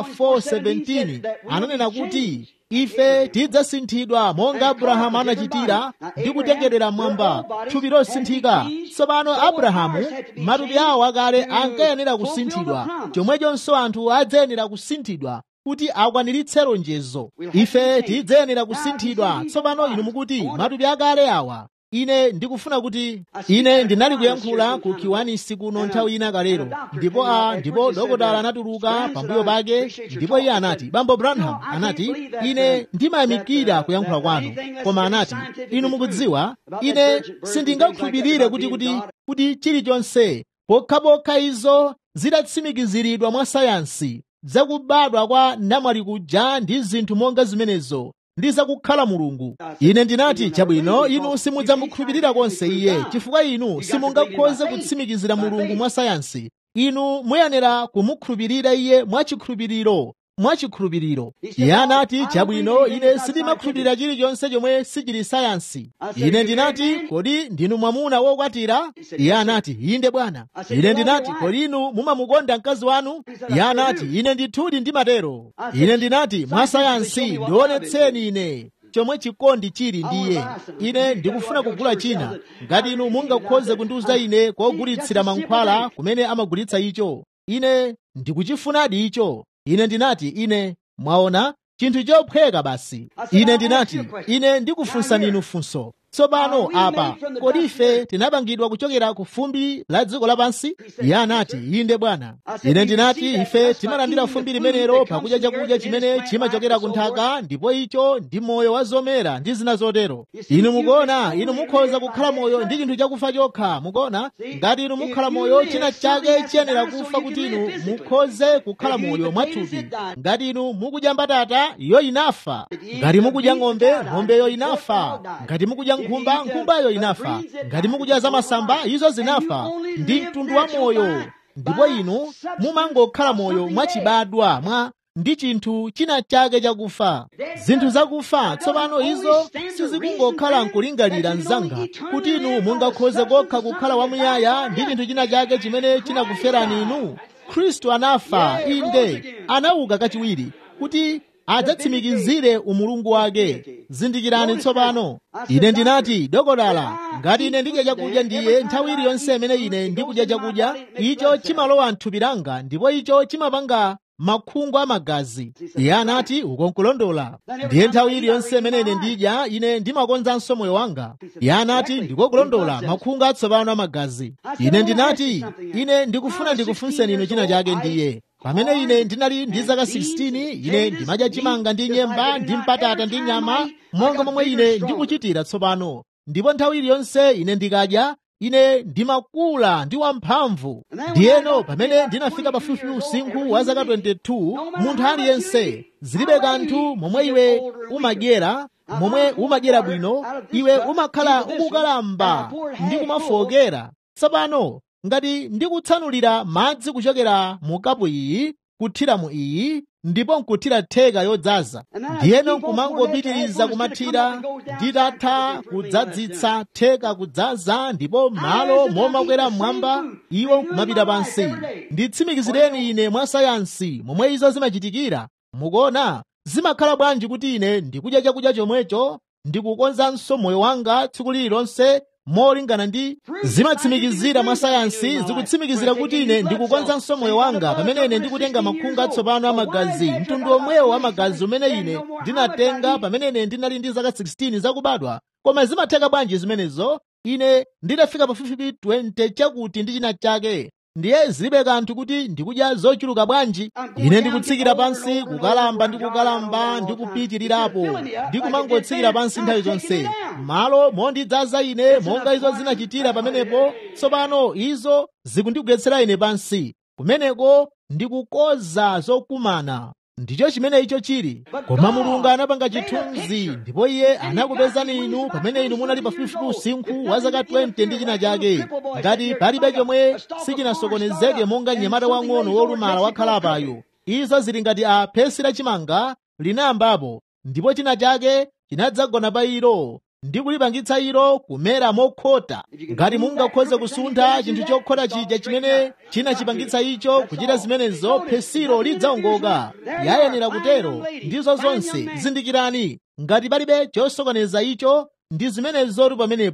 4:17 ananena kuti ife tidzasinthidwa monga abrahamu anachitira ndi kutengedwera mwamba thupi losinthika tsopano abrahamu matupi awo akale ankayenera kusinthidwa chomwechonso anthu adzayenera kusinthidwa kuti akwaniritse lonjezo ife tidzayenera kusinthidwa tsopano inu mukuti matupi akale awa ine ndikufuna kuti ine ndinali kuyankhula ku kiwanisi kuno nthawi ina kalero ndipo a ndipo dokotala anatuluka pambuyo pake ndipo iye anati bambo branham anati ine ndimayamikira kuyankhula kwanu koma anati inu mukudziwa ine sindingakhulupirire kuti kuti kuti chilichonse pokhapokha izo zidatsimikiziridwa mwa sayansi zakubadwa kwa namwali kuja ndi zinthu monga zimenezo ndi zakukhala mulungu ine ndinati chabwino inu simudzamukhulupirira konse iye chifukwa inu simungakhoze kutsimikizira mulungu mwa sayansi inu muyenera kumukhulupirira iye mwachikhulupiriro mwachikhulupiriro iye anati chabwino ine sindimakhulupirira chilichonse chomwe sichili sayansi ine ndinati kodi ndinu mwamuna wokwatira iye anati inde bwana ine ndinati kodi inu mumamukonda mkazi wanu iye anati ine ndithudi ndimatero ine ndinati mwa sayansi ndionetseni ine chomwe chikondi chili ndiye ine ndikufuna kugula china ngati inu mungakhoze kundiuza ine kogulitsira mankhwala kumene amagulitsa icho ine ndikuchifunadi icho ine ndinati ine mwaona chinthu chophweka basi ine ndinati ine ndikufunsani inu funso tsopano apa kodi ife tinapangidwa kuchokera ku fumbi la dziko lapansi iye anati inde bwana ine ndinati ife timalandira fumbi limenelo pakudya chakudya chimene chimachokera ku nthaka ndipo icho ndi moyo wa zomera ndi zina zotero inu mukuona inu mukhoza kukhala moyo ndi chinthu chakufa chokha mukuona ngati inu mukhala moyo china chake chiyenera kufa kuti inu mukhoze kukhala moyo mwathupi ngati inu mukudya mbatata iyo inafa ngati mukudya ng'ombe ng'ombeyo inafa ngati mukudya nkhumba nkhumbayo inafa ngati mukudya zamasamba izo zinafa ndi mtundu wa moyo ndipo inu mumangokhala moyo mwachibadwa mwa ndi chinthu china chake chakufa zinthu zakufa tsopano izo sizikungokhala nkulingalira mzanga kuti inu mungakhoze kokha kukhala wamuyaya ndi chinthu china chake chimene chinakuferani inu khristu anafa inde anauka kachiwiri kuti adzatsimikizire umulungu wake zindikirani tsopano ine ndinati dokotala ngati ine ndidya chakudya ndiye nthawi iliyonse imene ine ndikudya chakudya icho chimalowa mthupi langa ndipo icho chimapanga makhungu amagazi iye anati ukonkulondola ndiye nthawi iliyonse imene ine ndidya ine ndimakonzanso moyo wanga iye anati ndikokulondola makhungu atsopano amagazi ine ndinati ine ndikufuna ndikufunseni inu china chake ndiye pamene ine ndinali ndi zaka 16 ine ndimadya chimanga ndi nyemba ndi mpatata ndi nyama monga momwe ine ndikuchitira tsopano ndipo nthawi iliyonse ine ndikadya ine ndimakula ndi wamphamvu ndiyeno pamene ndinafika pafupi usinkhu wa zaka 22 munthu aliyense zilibe kanthu momwe iwe umadyera momwe umadyera bwino iwe umakhala ukukalamba ndi kumafokera tsopano ngati ndikutsanulira madzi kuchokera mu kapu iyi kuthira mu iyi ndipo nkuthira theka yodzaza ndiyeno nkumangopitiriza kumathira nditatha kudzadzitsa theka kudzaza ndipo malo momakwera mmwamba iwo nkumapita pansi nditsimikizireni ine mwa sayansi momwe izo zimachitikira mukuona zimakhala bwanji kuti ine ndikudya chakudya chomwecho ndikukonzanso moyo wanga tsiku lililonse molingana ndi zimatsimikizira mwa sayansi zikutsimikizira kuti ine ndikukonzanso moyo wanga pamene ine ndikutenga makhungu atsopano amagazi mtundu omwewo amagazi umene ine ndinatenga pamene ine ndinali ndi zaka 16 zakubadwa koma zimatheka bwanji zimenezo ine nditafika pafupifupi 20 chakuti ndi china chake ndiye zilibe kanthu kuti ndikudya zochuluka bwanji ine ndikutsikira pansi kukalamba ndi kukalamba ndi kupitirirapo ndi kumangotsikira pansi nthawi zonse malo mondidzaza ine monga izo zinachitira pamenepo tsopano izo zikundigwetsera ine pansi kumeneko ndikukoza zokumana ndicho chimene icho chili koma mulungu anapanga chithunzi ndipo iye anakupezani inu pamene inu munali pafupifupi usinkhu wa zaka 20 ndi china chake ngati palibe chomwe sichinasokonezeke monga mnyamata wang'ono wolumala wakhalapayo izo zili ngati a phesi lachimanga linayambapo ndipo china chake chinadzagona pa ilo ndi kulipangitsa ilo kumera mokhota ngati mungakhoze kusuntha chinthu chokhota chija chimene chinachipangitsa icho kuchita zimenezo phesilo lidzaongoka yayenera kutero ndizo zonse zindikirani ngati palibe chosokoneza icho ndi zimenezotu pamenepo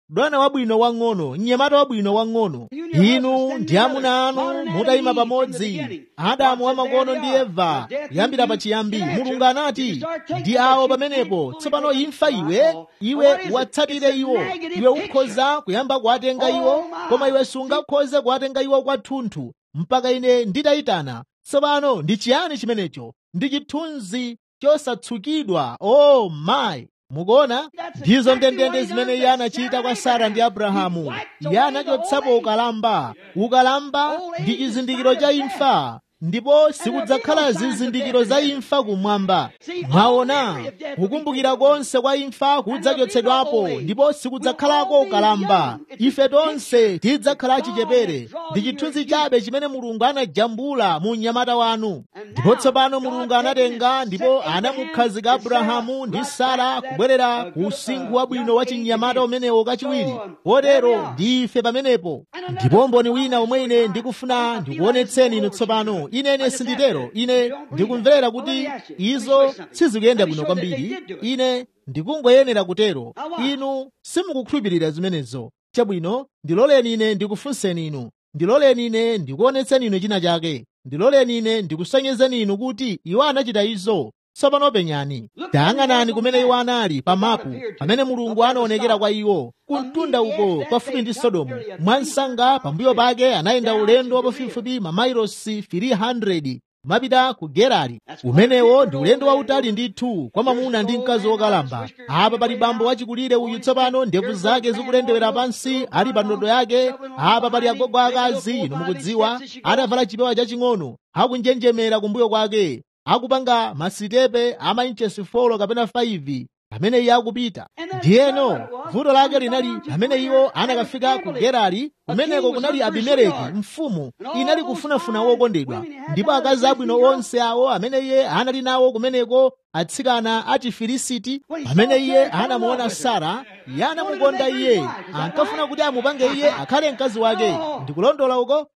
dwana wabwino wang'ono mnyamata wabwino wang'ono inu ndi amuna anu mutayima pamodzi adamu wamakono ndi eva kuyambira pachiyambi mulungu anati ndi awo pamenepo tsopano imfa iwe iwe watsatire iwo iwe ukhoza kuyamba kuwatenga iwo koma iwe sungakhoze kuwatenga iwo kwathunthu mpaka ine nditayitana tsopano ndi chiyani chimenecho ndi chithunzi chosatsukidwa oh my mukuona ndizo ndendende zimene iye anachita kwa sara ndi abrahamu iye anachotsapo ukalamba ukalamba ndi chizindikiro cha imfa ndipo sikudzakhala zizindikiro za imfa kumwamba mwaona kukumbukira konse kwa imfa kudzachotsedwapo ndipo sikudzakhalako ukalamba ife tonse tidzakhala chichepere ndi chithunzi chabe chimene mulungu anajambula mu mnyamata wanu ndipo tsopano mulungu anatenga ndipo anamukhazika abrahamu ndi sara kubwerera ku usinkhu wabwino wa chinyamata umenewo kachiwiri potero ndi ife pamenepo ndipo mboni wina omwe ine ndikufuna ndikuonetseni inu tsopano ine sinditero ine ndikumverera kuti izo sizikuyenda bwino kwambiri ine ndikungoyenera kutero inu simukukhulupirira zimenezo chabwino ndiloleni ine ndikufunseni inu ndiloleni ine ndikuonetseni inu china chake ndiloleni ine ndikusonyezeni inu kuti iwo anachita izo tsopano penyani tayang'anani kumene iwo anali pa mapu pamene mulungu anaonekera kwa iwo kumtunda uko pafupi ndi sodomu mwansanga pambuyo pake anayenda ulendo wapafupifupi mamailosi 300 kumapita ku gerari umenewo ndi ulendo wautali ndithu kwa mamuna ndi mkazi wokalamba apa pali bambo wachikulire uyu tsopano ndevu zake zikulendewera pansi ali pa ndodo yake apa pali agogo akazi inu mukudziwa adavala chipewa chaching'ono akunjenjemera kumbuyo kwake akupanga masitepe a mainchesi 4 kapena 5 pamene iye akupita ndiyeno vuto lake linali pamene iwo anakafika ku gerari kumeneko kunali abimeleki mfumu inali kufunafuna wokondedwa ndipo akazi abwino onse awo amene iye anali nawo kumeneko atsikana a chifilisiti pamene iye anamuona sara iye anamukonda iye ankafuna kuti amupange iye akhale mkazi wake ndikulondola uko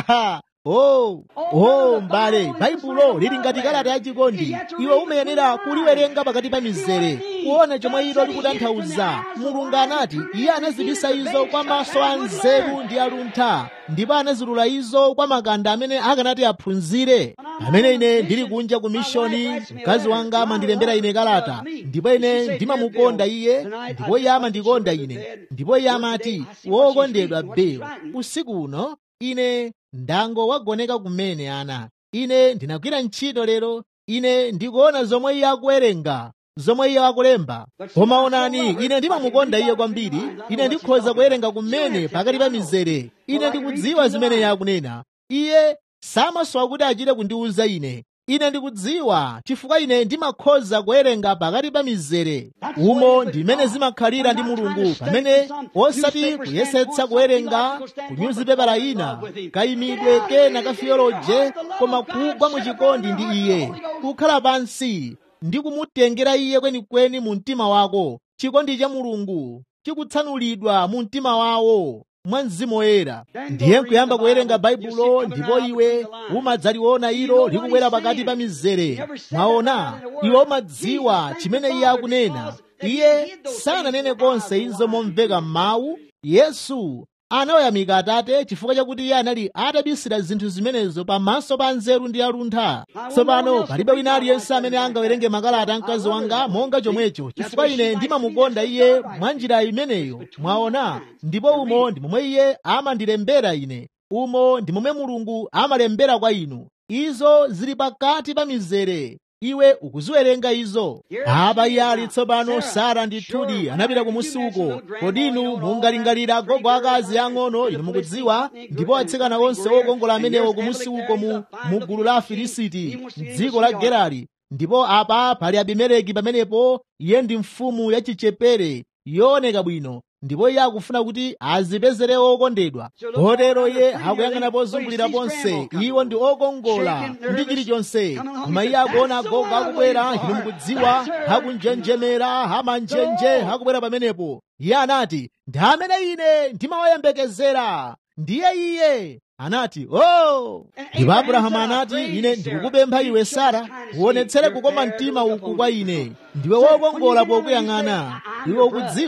Oh, oh mbale baibulo lili ngati kalata yachikondi iwe umayenera kuliwerenga pakati pa mizere kuona chomwe ilo likutanthauza mulungu anati iye anazibisa izo kwa maso a nzeru ndi aluntha ndipo anazilula izo kwa makanda amene akanati aphunzire pamene ine ndili kunja ku mishoni mkazi wanga amandilembera ine kalata ndipo ine ndimamukonda iye ndipo iye amandikonda ine ndipo iye amati wokondedwa beyo usiku uno ine ndango wagoneka kumene ana ine ndinagwira ntchito lero ine ndikuona zomwe iye akuwerenga zomwe iye akulemba koma onani ine ndimamukonda iye kwambiri ine ndikhoza kuwerenga kumene pakati pa mizere ine ndikudziwa zimene iye akunena iye samasowa kuti achite kundiwuza ine ine ndikudziwa chifukwa ine ndimakhoza kuwerenga pakati pa mizere umo ndimene zimakhalira ndi mulungu pamene osati kuyesetsa kuwerenga kunyuzipepala ina kayimidwe kena ka theoloje koma kugwa mu chikondi ndi iye kukhala pansi ndi kumutengera iye kwenikweni mu mtima wako chikondi cha mulungu chikutsanulidwa mu mtima wawo mwa mzimu woyera ndiye nkuyamba kuwerenga baibulo ndipo iwe umadzaliona ilo likubwera pakati pa mizere mwaona iwe umadziwa chimene iye akunena iye sananene konse izo momveka m'mawu yesu anawayamika atate chifukwa chakuti iye anali atabisira zinthu zimenezo pamaso pa nzeru ndi aluntha tsopano palibe wina aliyense amene angawerenge makalata a mkazi wanga monga chomwecho chifukwa ine ndimamukonda iye mwa njira imeneyo mwaona ndipo umo ndi momwe iye amandilembera ine umo ndi momwe mulungu amalembera kwa inu izo zili pakati pa mizere iwe ukuziwerenga izo apa iye ali tsopano sara ndithudi anapita kumusi uko kodi inu mungalingalira gogo akazi ang'ono inu mukudziwa ndipo atsikana onse okongola amenewo kumusi uko mu, mu gulu la afilisiti m'dziko la gerari ndipo apa pali abimeleki pamenepo iye ndi mfumu yachichepere yooneka bwino ndipo iye akufuna kuti azipezere okondedwa kotero iye akuyang'ana pozungulira ponse iwo ndi okongola ndi chilichonse koma iye akuona agogo akubwera inu mukudziwa akunjenjemera amanjenje akubwera pamenepo iye anati ndi amene ine ndimawayembekezera ndiye iye anati oh ndipo abrahamu anati ine ndikukupempha iwe sara uonetsere kukoma mtima uku kwa ine ndiwe wokongola pokuyang'ana iwe ukudziwa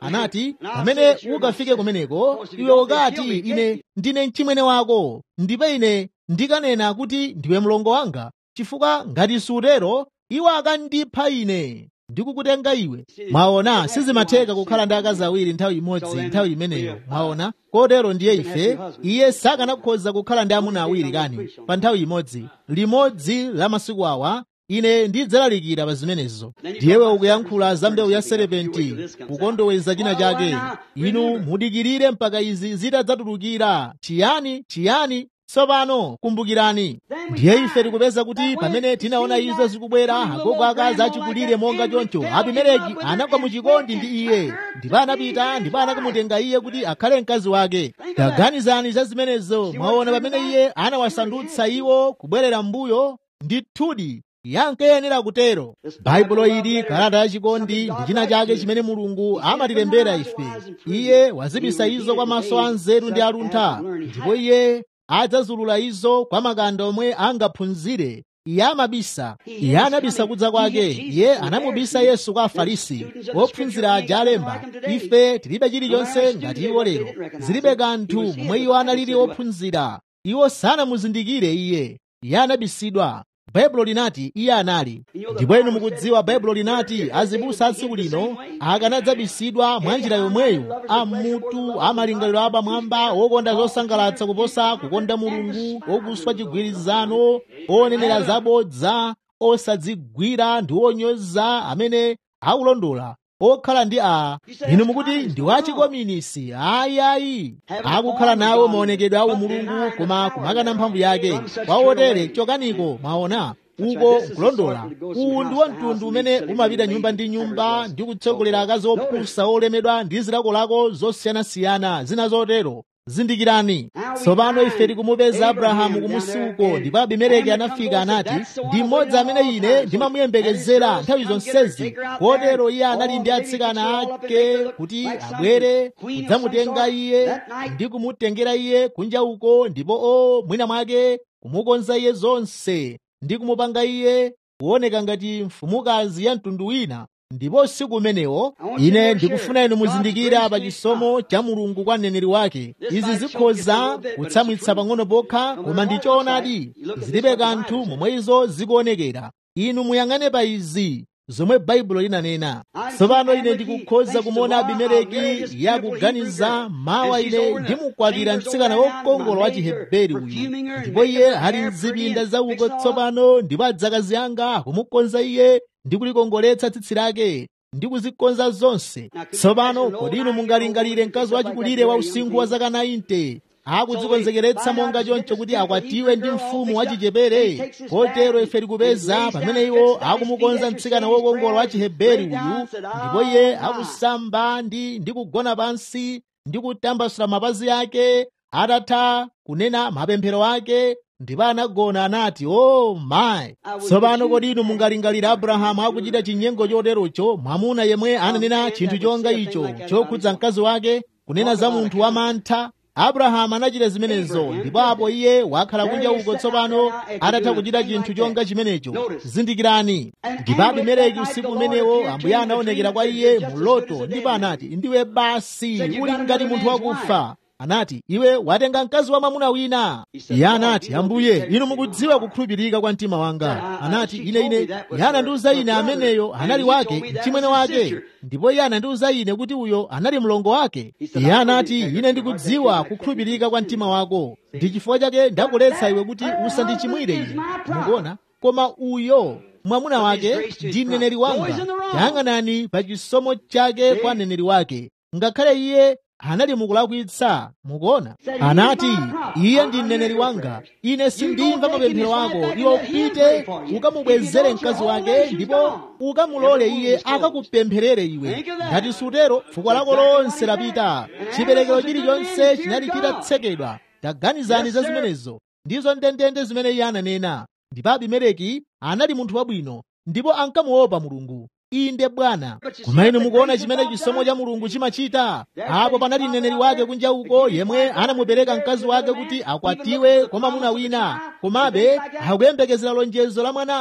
anati pamene ukafike kumeneko iwe ukati ine ndine mchimwene wako ndipo ine ndikanena kuti ndiwe mlongo wanga chifukwa ngati sutero iwo akandipha ine ndikukutenga iwe mwaona sizimatheka kukhala ndi akazi awiri nthawi imodzi nthawi imeneyo mwaona kotero ndiye ife iye sakanakhoza kukhala ndi amuna awiri kani pa nthawi imodzi limodzi la masiku awa ine ndidzalalikira pa zimenezo ndiyewe ukuyankhula za mbewu ya serepenti kukondoweza china chake inu mudikirire mpaka izi zitadzatulukira chiyani chiyani tsopano kumbukirani ndiye ife tikupeza kuti pamene tinaona izo zikubwera agogo akazi achikulire monga choncho abimeleki anagwa muchikondi ndi iye ndipo anapita ndipo anakamutenga iye kuti akhale mkazi wake taganizani za zimenezo mwaona pamene iye anawasandutsa iwo kubwerera mbuyo ndithudi yankayenera kutero baibulo ili kalata yachikondi ndi china chake chimene mulungu amatilembera ife iye wazibisa izo kwa maso a nzeru ndi aluntha ndipo iye adzazulula izo kwa makanda omwe angaphunzire iye amabisa iye anabisa kudza kwake iye anamubisa yesu kwa afarisi ophunzira aja alemba ife tilibe chilichonse ngati iwo lero zilibe kanthu momwe iwo analili ophunzira iwo sanamuzindikire iye iye anabisidwa baibulo linati iye anali ndipo inu mukudziwa baibulo linati azibusa a tsiku lino akanadzabisidwa mwa njira yomweyo amutu amalingaliro apamwamba okonda zosangalatsa kuposa kukonda mulungu okuswa chigwirizano onenera zabodza osadzigwira ndi onyoza amene akulondola okhala ndi a inu mukuti ndi wachikominisi ayayi akukhala nawo maonekedwe awo mulungu koma kumakana mphamvu yake kwa otere chokaniko mwaona uko nkulondola uwu ndi mtundu umene umapita nyumba ndi nyumba ndi kutsogolera akazi opusa olemedwa ndi zilakolako zosiyanasiyana zina zotero zindikirani tsopano ife tikumupeza abrahamu kumusi uko ndipo abimeleki anafika anati ndi mmodzi amene ine ndimamuyembekezera nthawi zonsezi kotero iye anali ndi atsikana ake kuti abwere kudzamutenga iye ndi kumutengera iye kunja uko ndipo o mwina mwake kumukonza iye zonse ndi kumupanga iye kuoneka ngati mfumukazi ya mtundu wina ndipo usiku umenewo ine ndikufuna inu muzindikira pa chisomo cha mulungu kwa mneneri wake izi zikhoza kutsamwitsa pang'ono pokha koma ndi choonadi zilibe kanthu momwe izo zikuonekera inu muyang'ane pa izi zomwe baibulo linanena tsopano ine ndikukhoza kumuona abimeleki yakuganiza mawa ine ndimukwatira mtsikana wokongola wa chiheberi uyu ndipo iye ali mzipinda zauko tsopano ndipo adzakazi anga kumukonza iye ndi kulikongoletsa tsitsi lake ndi kuzikonza zonse tsopano kodi inu mungalingalire mkazi wachikulire wa usinkhu wa zaka 90 akudzikonzekeretsa monga choncho kuti akwatiwe ndi mfumu wachichepere kotero ife tikupeza pamene iwo akumukonza mtsikana wokongola wa chiheberi uyu ndipo iye akusamba ndi ndi kugona pansi ndi kutambasula mapazi ake atatha kunena mapemphero ake ndipo anagona anati o oh, mayi tsopano kodi inu mungalingalira abrahamu akuchita chinyengo choterocho mwamuna yemwe ananena chinthu chonga icho chokhudza mkazi wake kunena za munthu wamantha abrahamu anachita zimenezo ndipo apo iye wakhala kunja uko tsopano atatha kuchita chinthu chonga chimenecho zindikirani ndipo abimeleki usiku umenewo ambuye anaonekera kwa iye mu loto ndipo anati ndiwe basi uli ngati munthu wakufa anati iwe watenga mkazi wa mwamuna wina iye anati ambuye inu mukudziwa kukhulupirika kwa mtima wanga anati ine ine iye anandiuza ine ameneyo anali wake mchimwene wake ndipo iye anandiuza ine kuti uyo anali mlongo wake iye anati ine ndikudziwa kukhulupirika kwa mtima wako ndi chifukwa chake ndakuletsa iwe kuti usandichimwire ine mukuona koma uyo mwamuna wake ndi mneneri wanga yang'anani pa chisomo chake kwa mneneri wake ngakhale iye anali mukulakwitsa mukuona anati iye ndi mneneri wanga ine sindimva mapemphero ako iwe upite ukamubwezere mkazi wake ndipo ukamulole iye akakupempherere iwe ngati sutero fuko lako lonse lapita chiperekero chilichonse chinali chitatsekedwa taganizani za zimenezo ndizo ndendende zimene iye ananena ndipo abimeleki anali munthu wabwino ndipo ankamuopa mulungu inde bwana koma inu mukuona chimene chisomo cha mulungu chimachita apo panali mneneri wake kunja uko yemwe anamupereka mkazi wake kuti akwatiwe kwa mwamuna wina komabe akuyembekezera lonjezo la mwanayo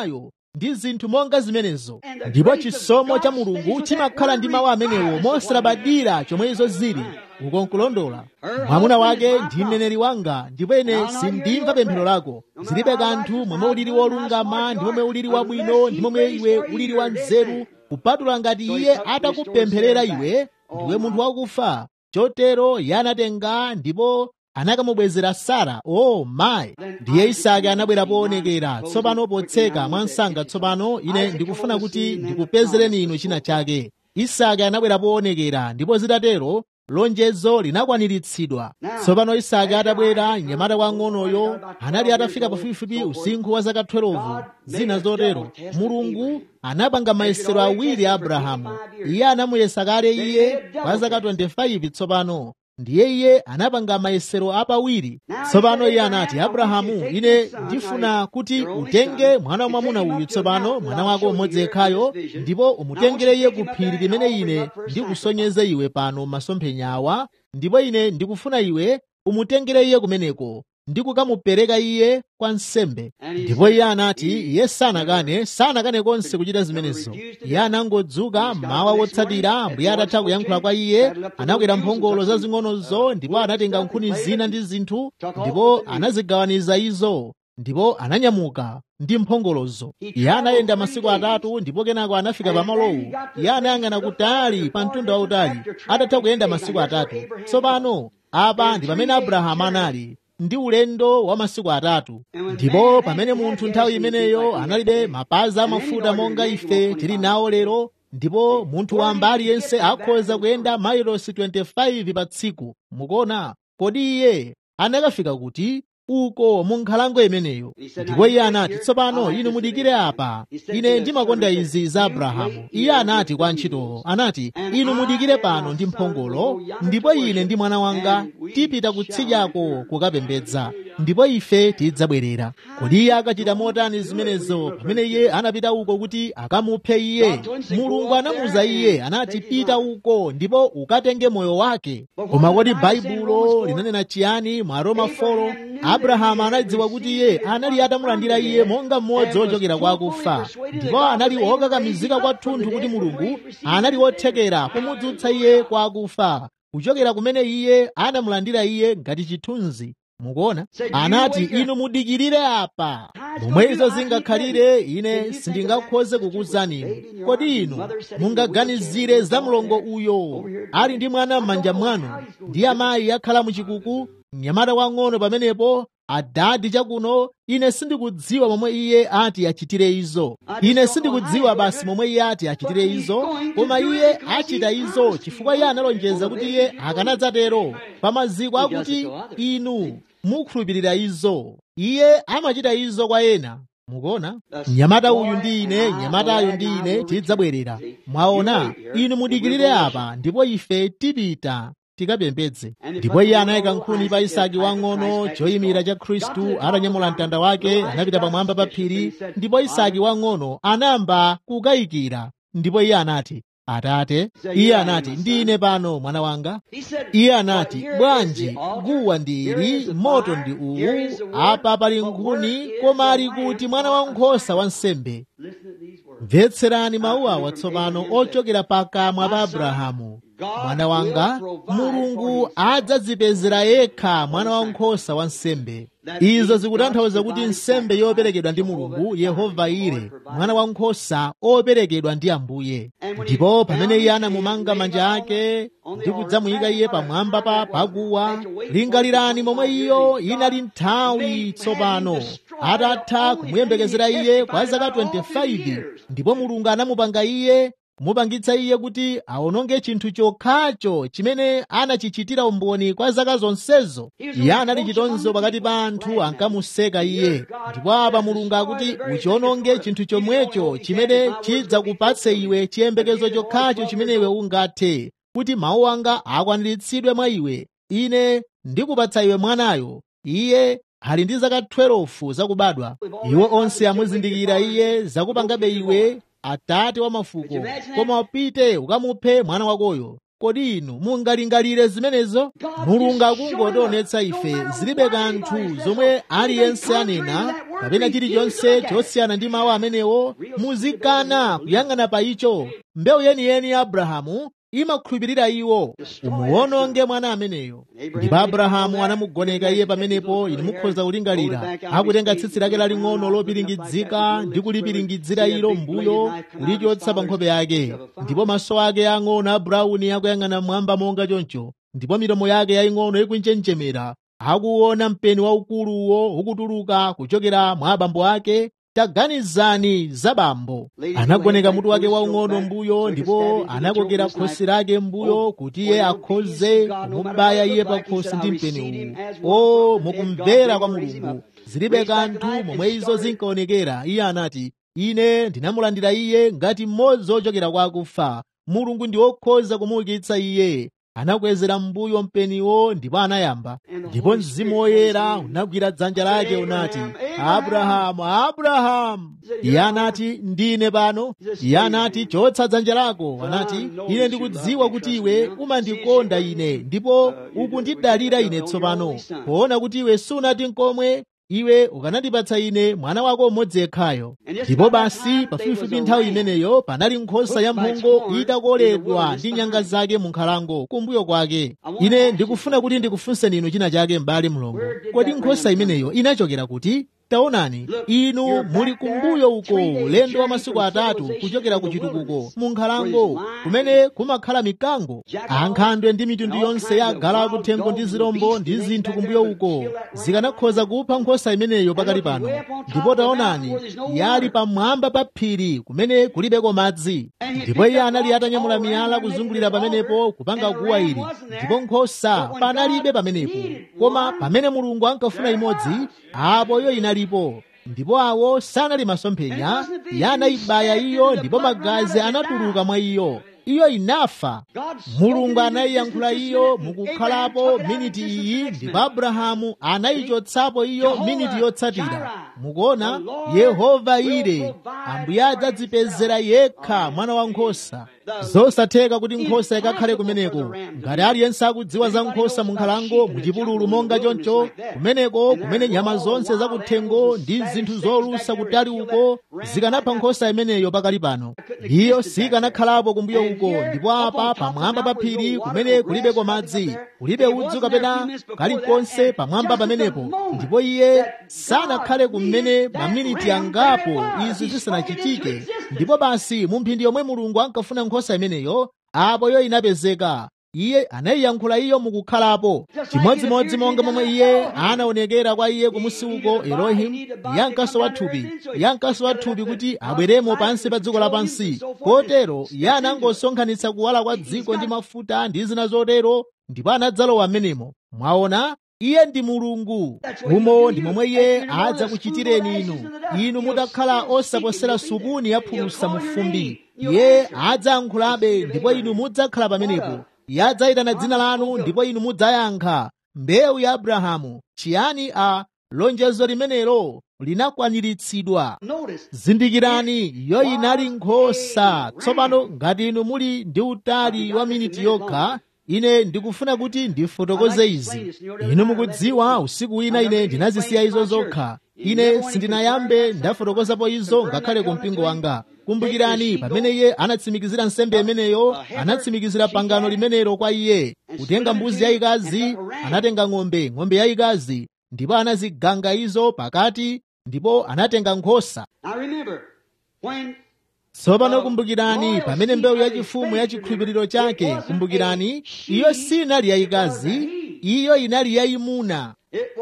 ndi zinthu monga zimenezo ndipo chisomo cha mulungu chimakhala ndi mawu amenewo mosalabadira chomwe izo zili uko nkulondola mwamuna wake ndi mneneri wanga ndipo ine sindimva pemphero lako zilibe kanthu momwe ulili wolungama ndi momwe ulili wabwino ndi momwe iwe ulili wa nzeru kupatula ngati iye atakupempherera iwe ndiwe munthu wakufa chotero iye anatenga ndipo anakamubwezera sara o oh, mayi ndiye isake anabwera poonekera tsopano potseka mwansanga tsopano ine ndikufuna kuti ndikupezereni inu china chake isake anabwera poonekera ndipo zitatero lonjezo linakwaniritsidwa tsopano isake atabwera mnyamata wang'onoyo anali atafika pafupifupi usinkhu wa zaka 12 zina zotero mulungu anapanga mayesero awiri a abrahamu iye anamuyesa kale iye kwa zaka 25 tsopano ndiye iye anapanga mayesero apawiri tsopano iye anati abrahamu ine ndifuna kuti utenge mwana wamwamuna uyu tsopano mwana wako umodzi yekhayo ndipo umutengere iye ku phiri limene ine ndikusonyeze iwe pano masomphenya awa ndipo ine ndikufuna iwe umutengere iye kumeneko ndi kukamupereka iye kwa nsembe ndipo iye anati iye sanakane sanakane konse kuchita zimenezo iye anangodzuka mawa wotsatira ambuye atatha kuyankhula kwa iye anakwera mphongolo zazing'onozo ndipo anatenga nkhuni zina ndi zinthu ndipo anazigawaniza izo ndipo ananyamuka ndi mphongolozo iye anayenda masiku atatu ndipo kenako anafika pamalowu iye anayang'ana kutali pa mtunda wautali atatha kuyenda masiku atatu tsopano apa ndi pamene abrahamu anali ndi ulendo wa masiku atatu ndipo pamene munthu nthawi imeneyo analibe mapazi amafuta monga ife tili nawo lero ndipo munthu wamba aliyense akhoza kuyenda mailosi 25 pa tsiku mukuona kodi iye anakafika kuti uko mu nkhalango imeneyo ndipo iye anati tsopano inu mudikire apa ine ndimakonda izi za abrahamu iye anati kwa antchitowo anati inu mudikire pano ndi mphongolo ndipo ine ndi mwana wanga tipita kutsidyako kukapembedza ndipo ife tidzabwerera kodi iye akachita motani zimenezo pamene iye anapita uko kuti akamuphe iye mulungu anamuza iye anati pita uko ndipo ukatenge moyo wake koma kodi baibulo linanena chiyani mwa roma 4 abrahamu anadziwa kuti iye anali atamulandira iye monga mmodzi wochokera kwa akufa ndipo anali wokakamizika kwathunthu kuti mulungu anali wothekera kumudzutsa iye kwa akufa kuchokera kumene iye anamulandira iye ngati chithunzi mukuona anati inu mudikirire apa momwe izo zingakhalire ine sindingakhoze kukuwuzani inu kodi inu mungaganizire za mlongo uyo ali ndi mwana m'manja mwanu ndi amayi akhala muchikuku mnyamata wang'ono pamenepo adadi chakuno ine sindikudziwa momwe iye ati achitire izo ine sindikudziwa basi momwe iye ati achitire izo koma iye achita izo chifukwa iye analonjeza kuti iye akanadzatero pa maziko akuti inu mukhulupirira izo iye amachita izo kwa ena mukuona mnyamata uyu ndi ine mnyamatayo ndi ine tidzabwerera mwaona inu mudikirire apa ndipo ife tipita tikapembedze ndipo iye anayika nkhuni pa isaki wang'ono choyimira cha khristu atanyamula mtanda wake anapita pamwamba pa phiri ndipo isaki wang'ono anayamba kukayikira ndipo iye anati atate iye anati ndine pano mwana wanga iye anati bwanji guwa ndi ili moto ndi uwu apa pali nkhuni koma ali kuti mwana wankhosa wa nsembe mvetserani mawu awa tsopano ochokera pakamwa pa abrahamu mwana wanga mulungu adzadzipezera yekha mwana wankhosa wa nsembe izo zikutanthauza kuti nsembe yoperekedwa ndi mulungu yehova ire mwana wankhosa operekedwa ndi ambuye ndipo pamene iye anamumanga manja ake ndi kudzamuyika iye pamwamba pa paguwa lingalirani momwe iyo inali nthawi tsopano atatha kumuyembekezera iye kwa zaka 25 ndipo mulungu anamupanga iye kumupangitsa iye kuti awononge chinthu chokhacho chimene anachichitira umboni kwa zaka zonsezo iye anali chitonzo pakati pa anthu ankamuseka iye ndipo apa mulungu akuti uchiwononge chinthu chomwecho chimene chidzakupatse iwe chiyembekezo chokhacho chimene iwe ungathe kuti mawu anga akwaniritsidwe mwa iwe ine ndikupatsa iwe mwanayo iye ali ndi zaka 12 zakubadwa iwo onse amuzindikira iye zakupangabe iwe atate wa mafuko koma upite ukamuphe mwana wakoyo kodi inu mungalingalire zimenezo mulungu akungotionetsa ife zilibe kanthu zomwe aliyense anena kapena chilichonse chosiyana ndi mawu amenewo muzikana kuyang'ana pa icho mbewu yeniyeni ya abrahamu imakhulupirira iwo umuwononge mwana ameneyo ndipo abrahamu anamugoneka iye pamenepo ine mukhoza kulingalira akutenga tsitsi lake laling'ono lopiringidzika ndi kulipiringidzira ilo mbuyo kulichotsa pa nkhope yake ndipo maso ake ang'ono a brawuni akuyang'ana mmwamba monga choncho ndipo milomo yake yaying'ono ikunjenjemera akuona mpeni waukuluwo ukutuluka kuchokera mwa abambo ake taganizani za bambo anagoneka mutu wake waung'ono mbuyo ndipo anakokera khosi lake mbuyo kuti iye akhoze kumubaya iye pa khosi ndi mpeni uwu o mukumvera kwa mulungu zilibe kanthu momwe izo zinkaonekera iye anati ine ndinamulandira iye ngati mmodzi wochokera kwa akufa mulungu ndi wokhoza kumuukitsa iye anakwezera mbuyo mpeniwo ndipo anayamba ndipo mzimu woyera unagwira dzanja lake unati abrahamu abrahamu iye anati ndine pano iye anati chotsa dzanja lako anati ine ndikudziwa kuti iwe umandikonda ine ndipo ukundidalira ine tsopano poona kuti iwe sunati nkomwe iwe ukanandipatsa ine mwana wako mmodzi yekhayo ndipo basi pafupifupi nthawi imeneyo panali nkhosa ya mphongo itakoledwa ndi nyanga zake mu nkhalango kumbuyo kwake ine ndikufuna kuti ndikufunseni inu china chake m'bale mlongo kodi nkhosa imeneyo inachokera kuti taonani inu muli kumbuyo uko ulendo wa masiku atatu kuchokera ku chitukuko mu nkhalango kumene kumakhala mikango ankhandwe ndi mitundu yonse ya agalu akuthengo ndi zirombo ndi zinthu kumbuyo uko zikanakhoza kupha nkhosa imeneyo pakali pano ndipo taonani yali pamwamba pa phiri kumene kulibeko madzi ndipo iye anali atanyamula miyala kuzungulira pamenepo kupanga guwa ili ndipo nkhosa panalibe pamenepo koma pamene mulungu ankafuna imodzi apo iyo inalipo ndipo awo sanali masomphenya iye anayibaya iyo ndipo magazi anatuluka mwa iyo iyo inafa mulungu anayiyankhula iyo mukukhalapo miniti iyi ndipo abrahamu anayichotsapo iyo miniti yotsatira mukuona yehova ire ambuye adzadzipezera yekha mwana wa nkhosa zosatheka kuti nkhosa ikakhale kumeneko ngati aliyense akudziwa za nkhosa mu nkhalango muchipululu monga choncho kumeneko kumene nyama zonse zakuthengo ndi zinthu zolusa kutali uko zikanapha nkhosa imeneyo pakali pano iyo sikanakhalapo kumbuyo uko ndipo apa pamwamba pa phiri kumene kulibeko madzi kulibe udzu kapena kalikonse pamwamba pamenepo ndipo iye sanakhale kumene maminiti angapo izi zisanachitike ndipo basi mu mphindi yomwe mulungu ankafuna nkhosa imeneyo apo iyo inapezeka iye anayiyankhula iyo mukukhalapo chimodzimodzi monga momwe iye anaonekera kwa iye kumusi uko elohim iye ankasowa thupi iye ankasowa thupi kuti abweremo pansi pa dziko lapansi kotero iye anangosonkhanitsa kuwala kwa dziko ndi mafuta ndi zina zotero ndipo anadzalowa m'menemo mwaona iye ndi mulungu umo ndi momwe iye adzakuchitireni inu inu mutakhala osaposera supuni yaphulusa mu fumbi iye adzayankhulabe ndipo inu mudzakhala pamenepo iye adzayitana dzina lanu ndipo inu mudzayankha mbewu ya abrahamu chiyani a lonjezo limenelo linakwaniritsidwa zindikirani iyo inali nkhosa tsopano ngati inu muli ndi utali wa miniti yokha ine ndikufuna kuti ndifotokoze izi inu mukudziwa usiku wina ine ndinazisiya izo zokha ine sindinayambe ndafotokozapo izo ngakhale ku mpingo wanga kumbukirani pamene iye anatsimikizira nsembe imeneyo anatsimikizira pangano limenelo kwa iye kutenga mbuzi yayikazi anatenga ng'ombe ng'ombe yayikazi ndipo anaziganga izo pakati ndipo anatenga nkhosa tsopano kumbukirani pamene mbewu yachifumu ya chikhulupiriro chake kumbukirani iyo sinali yayikazi iyo inali yayimuna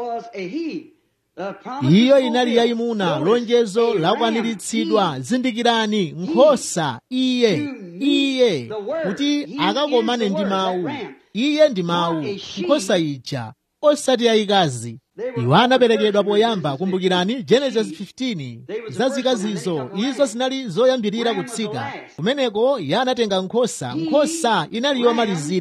iyo inali yayimuna lonjezo lakwaniritsidwa zindikirani nkhosa iye iye kuti akakomane ndi mawu iye ndi mawu nkhosa ija osati yayikazi iwo anaperekedwa poyamba kumbukirani genesis 15 zazikazizo izo zinali zoyambirira kutsika kumeneko iye anatenga nkhosa nkhosa inali yomalizira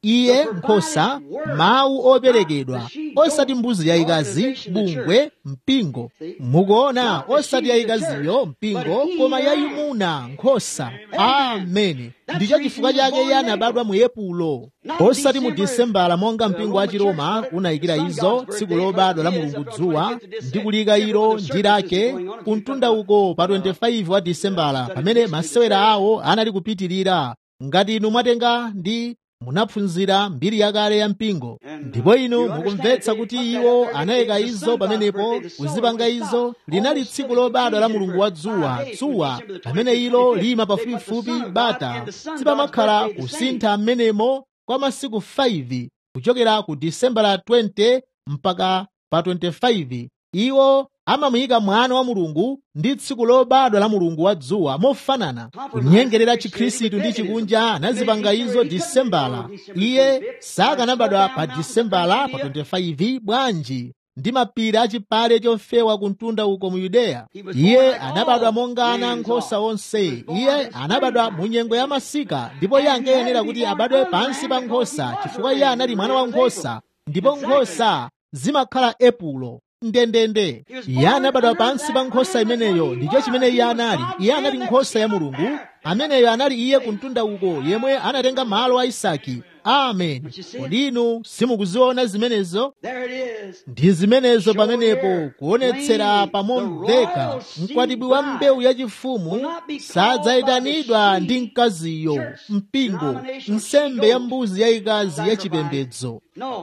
iye nkhosa mawu operekedwa osati mbuzi yayikazi bungwe mpingo mukuona osati yayikaziyo mpingo koma yayimuna nkhosa ameni ndicho chifukwa chake iye anabadwa mu epulo osati mu disembala monga mpingo wa chiroma unayikira izo tsiku lobadwa la mulungu dzuwa ndi kulika ilo ndi lake kumtunda uko pa 25 wa disembala pamene masewera awo anali kupitirira ngati inu mwatenga ndi munaphunzira mbiri yakale ya mpingo ndipo inu mukumvetsa kuti iwo anayika izo pamenepo kuzipanga izo linali tsiku lobadwa la mulungu wa dzuwa dzuwa pamene ilo lima pafupifupi bata sipamakhala kusintha m'menemo kwa masiku 5 kuchokera ku disembala 20 mpaka pa 25 iwo amamuyika mwana wa mulungu ndi tsiku lobadwa la mulungu wa dzuwa mofanana kunyengerera chikhristu ndi chikunja anazipanga izo disembala iye sakanabadwa pa disembala pa 25 bwanji ndi mapiri achipale chofewa kumtunda uko mu yudeya iye anabadwa monga ana ankhosa onse iye anabadwa mu nyengo ya masika ndipo iye ankayenera kuti abadwe pansi pa nkhosa chifukwa iye anali mwana wa nkhosa ndipo nkhosa zimakhala epulo ndendende iye anabadwa pansi pa nkhosa imeneyo ndicho chimene iye anali iye anali nkhosa ya mulungu ameneyo anali iye kumtunda uko yemwe anatenga malo a isaki amen kodi inu simukuziona zimenezo ndi zimenezo pamenepo kuonetsera pamomveka mkwatibwi wa mbewu yachifumu sadzayitanidwa ndi mkaziyo mpingo nsembe ya mbuzi yayikazi yachipembedzo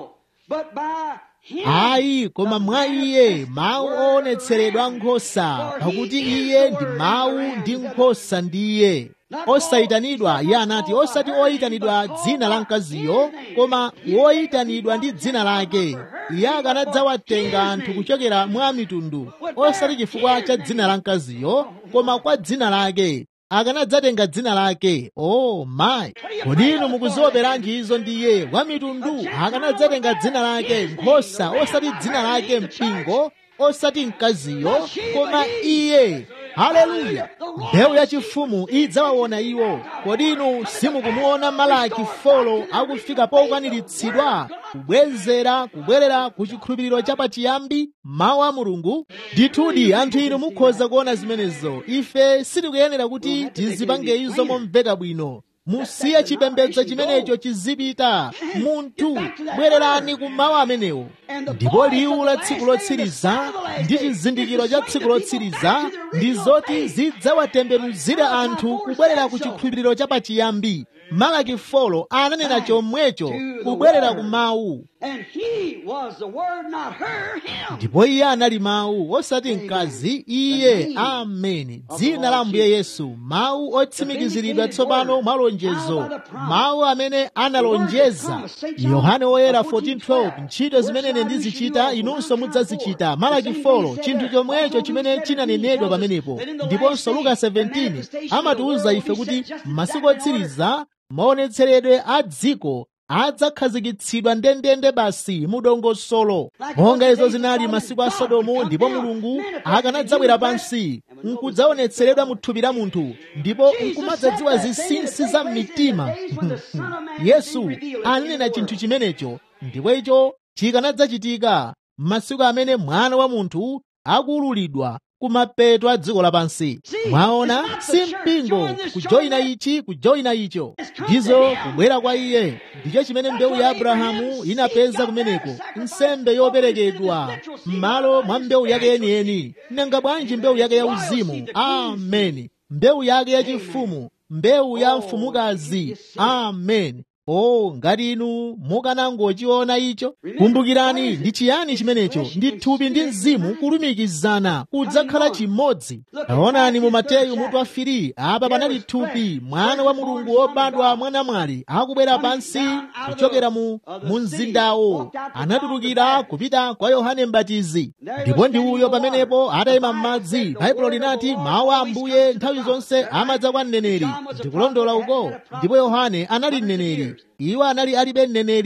ayi koma mwa iye mawu oonetseredwa nkhosa pakuti iye ndi mawu ndi nkhosa ndi iye osayitanidwa iye anati osati oyitanidwa dzina la mkaziyo koma woyitanidwa ndi dzina lake iye akanadzawatenga anthu kuchokera mwa mitundu osati chifukwa cha dzina la mkaziyo koma kwa dzina lake akanadzatenga dzina lake o oh, mayi kodi inu mukuzioperanji izo ndiye wa mitundu akanadzatenga dzina lake nkhosa osati dzina lake mpingo osati mkaziyo koma iye haleluya mbewu yachifumu idzawaona iwo kodi inu simukumuona malaki folo akufika pokwaniritsidwa kubwezera kubwerera ku chikhulupiriro chapachiyambi mawu a mulungu ndithudi anthu inu mukhoza kuona zimenezo ife sitikuyenera kuti tizipange izo momveka bwino musiye chipembedzo chimenecho chizipita munthu bwererani ku mawu amenewo ndipo liwu la tsiku lotsiriza ndi chizindikiro cha tsiku lotsiriza ndi zoti zidzawatembenuzira anthu kubwerera ku chikhulupiriro chapachiyambi malaki folo ananena chomwecho kubwerera ku mawu ndipo iye anali mawu osati mkazi iye ameni dzina la ambuye yesu mawu otsimikiziridwa tsopano mwa lonjezo mawu amene analonjeza yohane woyera 14:12 ntchito zimene ndizichita inunso mudzazichita malaki folo chinthu chomwecho chimene chinanenedwa pamenepo ndiponso luka 17 amatiwuza ife kuti masiku otsiriza maonetseredwe a dziko adzakhazikitsidwa ndendende basi mudongosolo monga izo zinali masiku a sodomu ndipo mulungu akanadzabwera pansi nkudzaonetseredwa mu thupi la munthu ndipo nkumadzadziwa zinsinsi za mmitima yesu ananena chinthu chimenecho ndipo icho chikanadzachitika m'masiku amene mwana wa munthu akuululidwa kumapeto a dziko lapansi mwaona si mpingo kujoyina ichi kujoyina icho ndizo kubwera kwa iye ndicho chimene mbewu ya abrahamu inapeza kumeneko nsembe yoperekedwa m'malo mwa mbewu yake yeniyeni nanga bwanji mbewu yake ya uzimu ameni mbewu yake yachifumu mbewu ya mfumukazi ameni o ngati inu mukanangochiona icho kumbukirani ndi chiyani chimenecho ndi thupi ndi mzimu kulumikizana kudzakhala chimodzi taonani mu mateyu mutu wa 3 apa panali thupi mwana wa mulungu wobadwa mwanamwali akubwera pansi kuchokera mu mu mzindawo anatulukira kupita kwa yohane mbatizi ndipo ndi uyo pamenepo atayima m'madzi baibulo linati mawu a ambuye nthawi zonse amadza kwa mneneri ndikulondola uko ndipo yohane anali mneneri iwo anali alibe mneneri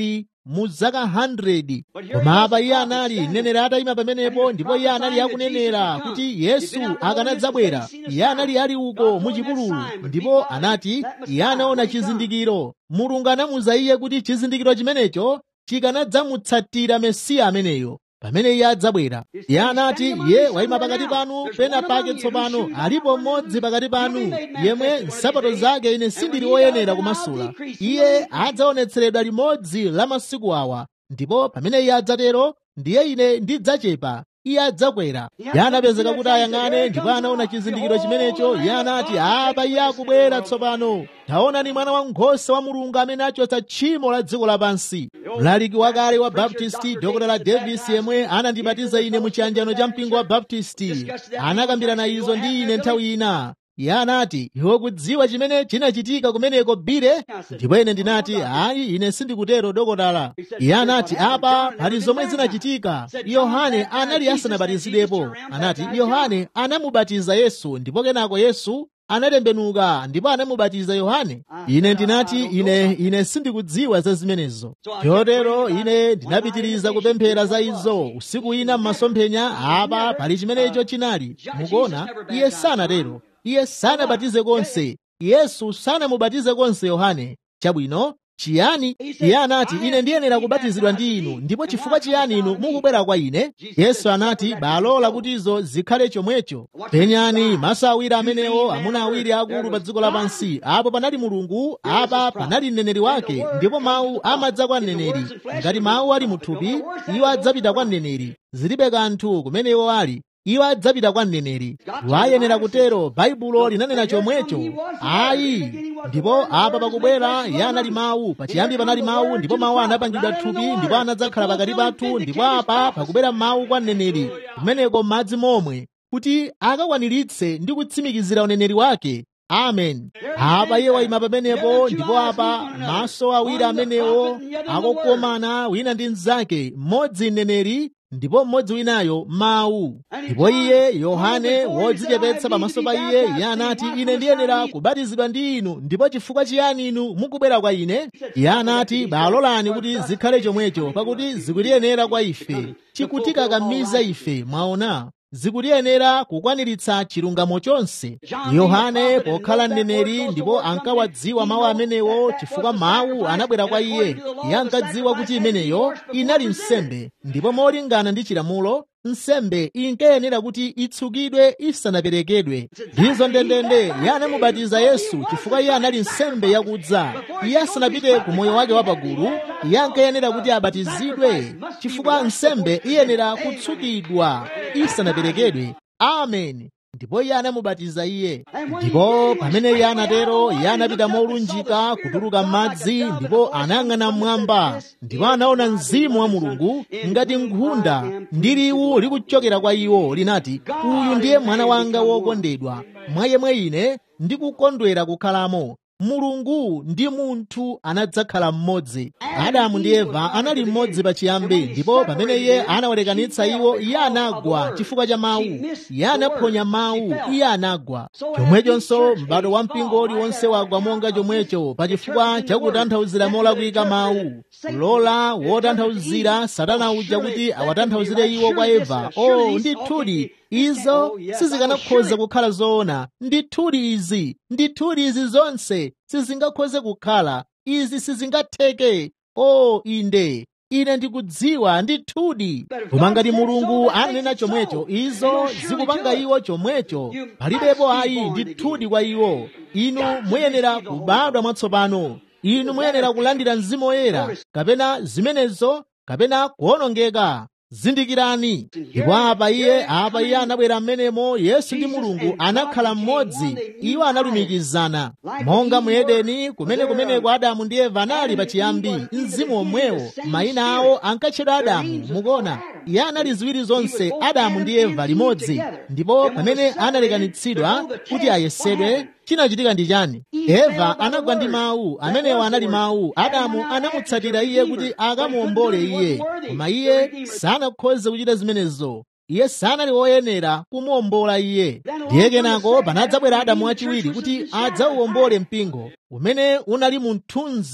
mu zaka 100 koma apa iye anali mneneri atayima pamenepo ndipo iye anali akunenera kuti yesu akanadzabwera iye anali ali uko mu chipululu ndipo anati iye anaona chizindikiro mulungu anamuza iye kuti chizindikiro chimenecho chikanadzamutsatira mesiya ameneyo pamene iye adzabwera iye anati iye wayima pakati panu pena pake tsopano alipo mmodzi pakati panu yemwe nsapato zake ine sindili woyenera kumasula iye adzaonetseredwa limodzi la masiku awa ndipo pamene iye adzatero ndiye ine ndidzachepa iye adzakwera iye anapezeka kuti ayang'ane ndipo anaona chizindikiro chimenecho iye anati apa iye akubwera tsopano taonani mwana wankhosa wa mulungu amene achotsa tchimo la dziko lapansi mlaliki wakale wa baptisti dr davis yemwe anandibatiza ine mu chiyanjano cha mpingo wa baptisti anakambirana izo ndi ine nthawi ina iye anati iwe kudziwa chimene chinachitika kumeneko bire ndipo ine ndinati ayi ine sindikutero dokotala iye anati apa pali zomwe zinachitika yohane anali asanabatizidwepo anati yohane anamubatiza yesu ndipo kenako yesu anatembenuka ndipo anamubatiza yohane ine ndinati ine ine sindikudziwa za zimenezo chotero ine ndinapitiriza kupemphera za izo usiku ina m'masomphenya apa pali chimenecho chinali mukuona iye sanatero iye sanabatize konse yesu sanamubatize konse yohane chabwino chiyani iye anati ine ndiyenera kubatizidwa ndi inu ndipo chifukwa chiyani inu mukubwera kwa ine yesu anati balola kuti izo zikhale chomwecho penyani maso awiri amenewo amuna awiri akulu pa dziko lapansi apo panali mulungu apa panali mneneri wake ndipo mawu amadza kwa mneneri ngati mawu ali muthupi iwo adzapita kwa mneneri zilibe kanthu kumene iwo ali iwo adzapita kwa mneneri wayenera kutero baibulo linanena chomwecho ayi ndipo apa pakubwera iye anali mawu pachiyambi panali mawu ndipo mawu anapangidwa thupi ndipo anadzakhala pakati pathu ndipo apa pakubwera mawu kwa mneneri kumeneko m'madzi momwe kuti akakwaniritse ndi kutsimikizira uneneri wake amen apa iye wayima pamenepo ndipo apa maso awiri amenewo akukomana wina ndi mnzake mmodzi mneneri ndipo mmodzi winayo mawu ndipo iye yohane wodzichepetsa pamaso pa iye iye anati ine ndiyenera kubatizidwa ndi inu ndipo chifukwa chiyani inu mukubwera kwa ine iye anati balolani kuti zikhale chomwecho pakuti zikutiyenera kwa ife chikutikakamiza ife mwaona zikutiyenera kukwaniritsa chilungamo chonse yohane pokhala mneneri ndipo ankawadziwa mawu amenewo chifukwa mawu anabwera kwa iye iye ankadziwa kuti imeneyo inali nsembe ndipo molingana ndi chilamulo nsembe inkayenera kuti itsukidwe isanaperekedwe ndizo ndendende iye anamubatiza yesu chifukwa iye anali nsembe yakudza iye asanapite ku moyo wake wapagulu iye ankayenera kuti abatizidwe chifukwa nsembe iyenera kutsukidwa isanaperekedwe amen ndipo iye anamubatiza iye ndipo pamene iye anatero iye anapita molunjika kutuluka m'madzi ndipo anayang'ana mmwamba ndipo anaona mzimu wa mulungu ngati nkhunda ndi liwu likuchokera kwa iwo linati uyu ndiye mwana wanga wokondedwa mwa yemwe ine ndikukondwera kukhalamo mulungu ndi munthu anadzakhala mmodzi adamu ndi eva anali mmodzi pachiyambi ndipo pamene iye anawalekanitsa iwo iye anagwa chifukwa cha mawu iye anaphonya mawu iye anagwa chomwechonso m'bado wa mpingo uliwonse wagwa monga chomwecho pachifukwa chakutanthauzira molakwika mawu kulola wotanthauzira satana uja kuti awatanthauzire iwo kwa eva o ndithudi izo sizikanakhoza kukhala zoona ndithudi izi ndithudi izi zonse sizingakhoze kukhala izi sizingatheke o inde ine ndikudziwa ndithudi koma ngati mulungu anena chomwecho izo zikupanga iwo chomwecho palibepo ayi ndithudi kwa iwo inu muyenera kubadwa mwatsopano inu muyenera kulandira mzimu woyera kapena zimenezo kapena kuwonongeka zindikirani ndipo apa iye apa iye anabwera mmenemo yesu ndi mulungu anakhala mmodzi iwo analumikizana monga mu edeni kumene kumeneko adamu ndi eva anali pachiyambi mzimu omwewo mayina awo ankatchedwa adamu mukuona iye anali ziwiri zonse adamu ndi eva limodzi ndipo pamene analekanitsidwa kuti ayesedwe chinachitika ndi chani eva anagwa ndi mawu amenewo anali mawu adamu anamutsatira iye kuti akamuombole iye koma iye sanakhoze kuchita zimenezo iye sanali woyenera kumuwombola iye ndiye kenako panadzabwera adamu wachiwiri kuti adzauwombole mpingo umene unali mu mthunzi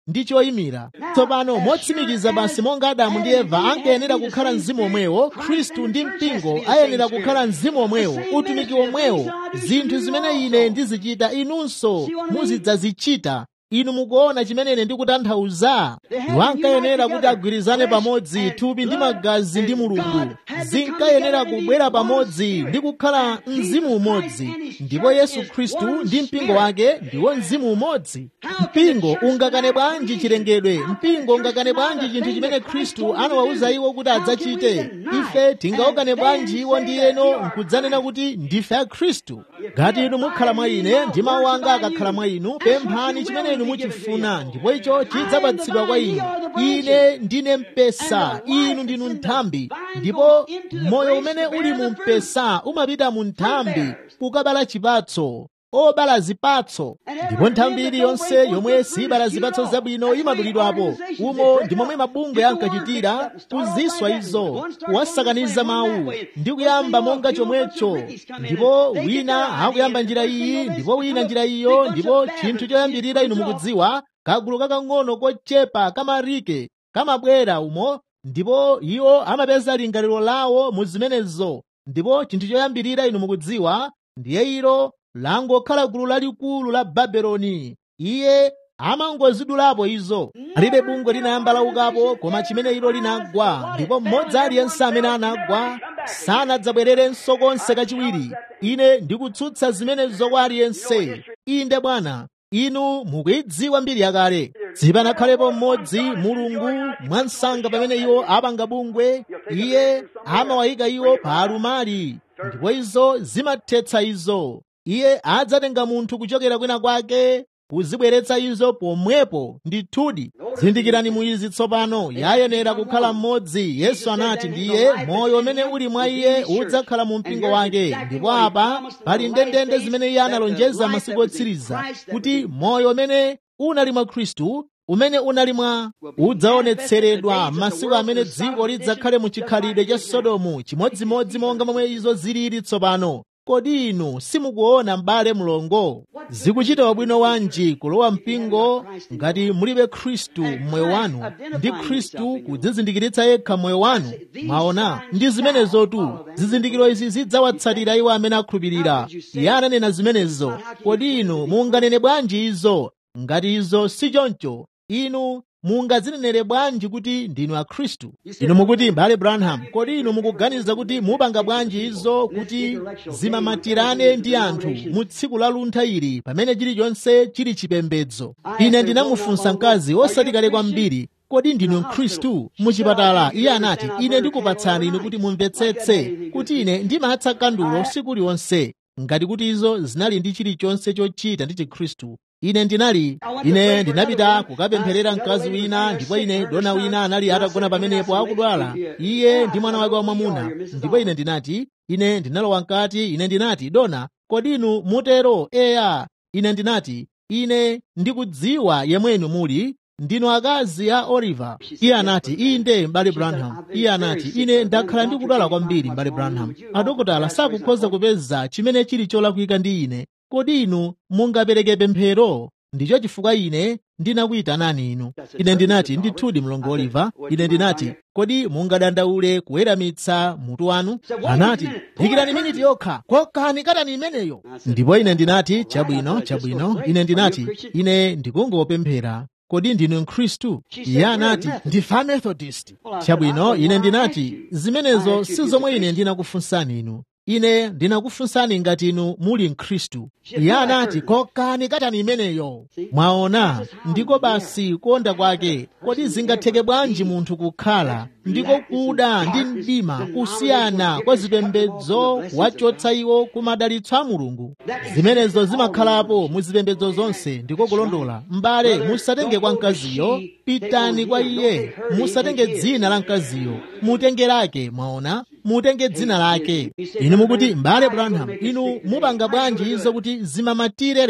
ndi choyimira tsopano motsimikiza basi monga adamu ndi eva ankayenera kukhala mzimu omwewo khristu ndi mpingo ayenera kukhala mzimu omwewo utumiki omwewo zinthu zimene ine ndizichita inunso muzidzazichita inu mukuona chimene ine ndikutanthauza iwo ankayenera kuti agwirizane pamodzi thupi ndi magazi ndi mulungu zinkayenera kubwera pamodzi ndi kukhala mzimu umodzi ndipo yesu khristu ndi mpingo wake ndiwo mzimu umodzi mpingo ungakane bwanji chilengedwe mpingo ungakane bwanji chinthu chimene khristu anawawuza iwo kuti adzachite ife tingaukane bwanji iwo ndi eno nkudzanena kuti ndife a khristu ngati inu mukhala mwa ine ndi mawu anga akakhala mwa inu pemphani chimene inu muchifuna ndipo icho chidzapatsidwa kwa inu ine ndine mpesa inu ndinu nthambi ndipo moyo umene uli mu mpesa umapita mu nthambi kukabala chipatso obala zipatso ndipo nthambi iliyonse yomwe sibala zipatso zabwino imadulidwapo umo ndi momwe mabungwe ankachitira kuziswa izo kuwasakaniza mawu ndi kuyamba monga chomwecho ndipo wina akuyamba njira iyi ndipo wina njira iyo ndipo chinthu choyambirira inu mukudziwa kagulu kakang'ono kochepa kamarike kamabwera umo ndipo iwo amapeza lingaliro lawo mu zimenezo ndipo chinthu choyambirira inu mukudziwa ndiye ilo langokhala gulu lalikulu la babeloni iye amangozidulapo izo alibe bungwe linayamba laukapo koma chimene ilo linagwa ndipo mmodzi aliyense amene anagwa sanadzabwererenso konse kachiwiri ine ndikutsutsa zimenezo kwa aliyense inde bwana inu mukuyidziwa mbiri yakale zipanakhalepo mmodzi mulungu mwansanga pamene iwo apanga bungwe iye amawayika iwo pa alumali ndipo izo zimathetsa izo iye adzatenga munthu kuchokera kwina kwake kuzibweretsa izo pomwepo ndithudi zindikirani muizi tsopano yayenera kukhala mmodzi yesu anati ndiye moyo umene uli mwa iye udzakhala mu mpingo wake ndipo apa pali ndendende zimene iye analonjeza masiku otsiriza kuti moyo umene unali mwa khristu umene unali mwa udzaonetseredwa masiku amene dziko lidzakhale mu chikhalidwe cha sodomu chimodzimodzi monga momwe izo zilili tsopano kodi inu simukuona m'bale mlongo zikuchita bwino wanji kulowa mpingo ngati mulibe khristu mmoyo wanu ndi khristu kudzizindikiritsa yekha mmoyo wanu mwaona ndi zimenezotu zizindikiro izi zidzawatsatira iwo amene akhulupirira iye ananena zimenezo kodi inu munganene bwanji izo ngati izo si choncho inu mungadzinenere bwanji kuti ndinu akhristu inu mukuti mbale branham kodi inu mukuganiza kuti mupanga bwanji izo kuti zimamatirane ndi anthu mu tsiku la luntha ili pamene chilichonse chili chipembedzo ine ndinamufunsa mkazi osati kale kwambiri kodi ndinu mkhristu muchipatala iye anati ine ndikupatsani inu kuti mumvetsetse kuti ine ndimatsa kandulo usiku uliwonse ngati kuti izo zinali ndi chilichonse chochita ndi chikhristu ine ndinali ine ndinapita kukapempherera mkazi wina ndipo ine dona wina anali atagona pamenepo akudwala iye ndi mwana wake wamwamuna ndipo ine ndinati ine ndinalowa mkati ine ndinati dona kodi inu mutero eya ine ndinati ine ndikudziwa yemwenu muli ndinu akazi a oliver iye anati inde mbale branham iye anati ine ndakhala ndikudwala kwambiri mbale branham adokotala sakukhoza kupeza chimene chili cholakwika ndi ine kodi inu mungapereke pemphero ndicho chifukwa ine ndinakuyitanani inu ine ndinati ndithudi mlongo oliver ine ndinati kodi mungadandaule kuweramitsa mutu wanu anati dikirani miniti yokha kokani katani imeneyo ndipo ine ndinati chabwino chabwino ine ndinati ine ndikungopemphera kodi ndinu mkhristu iye anati ndife amethodist chabwino ine ndinati zimenezo si zomwe ine ndinakufunsani inu ine ndinakufunsani ngati inu muli mkhristu iye anati kokani katani imeneyo mwaona ndiko basi kuonda kwake kodi zingatheke bwanji munthu kukhala ndiko kuda ndi mdima kusiyana kwa zipembedzo kuwachotsa iwo ku madalitso a mulungu zimenezo zimakhalapo mu zipembedzo zonse ndiko kulondola m'bale musatenge kwa mkaziyo pitani kwa iye musatenge dzina la mkaziyo mutenge lake mwaona mutenge dzina lake inu mukuti m'bale branham inu mupanga bwanji izo kuti zimamatire lero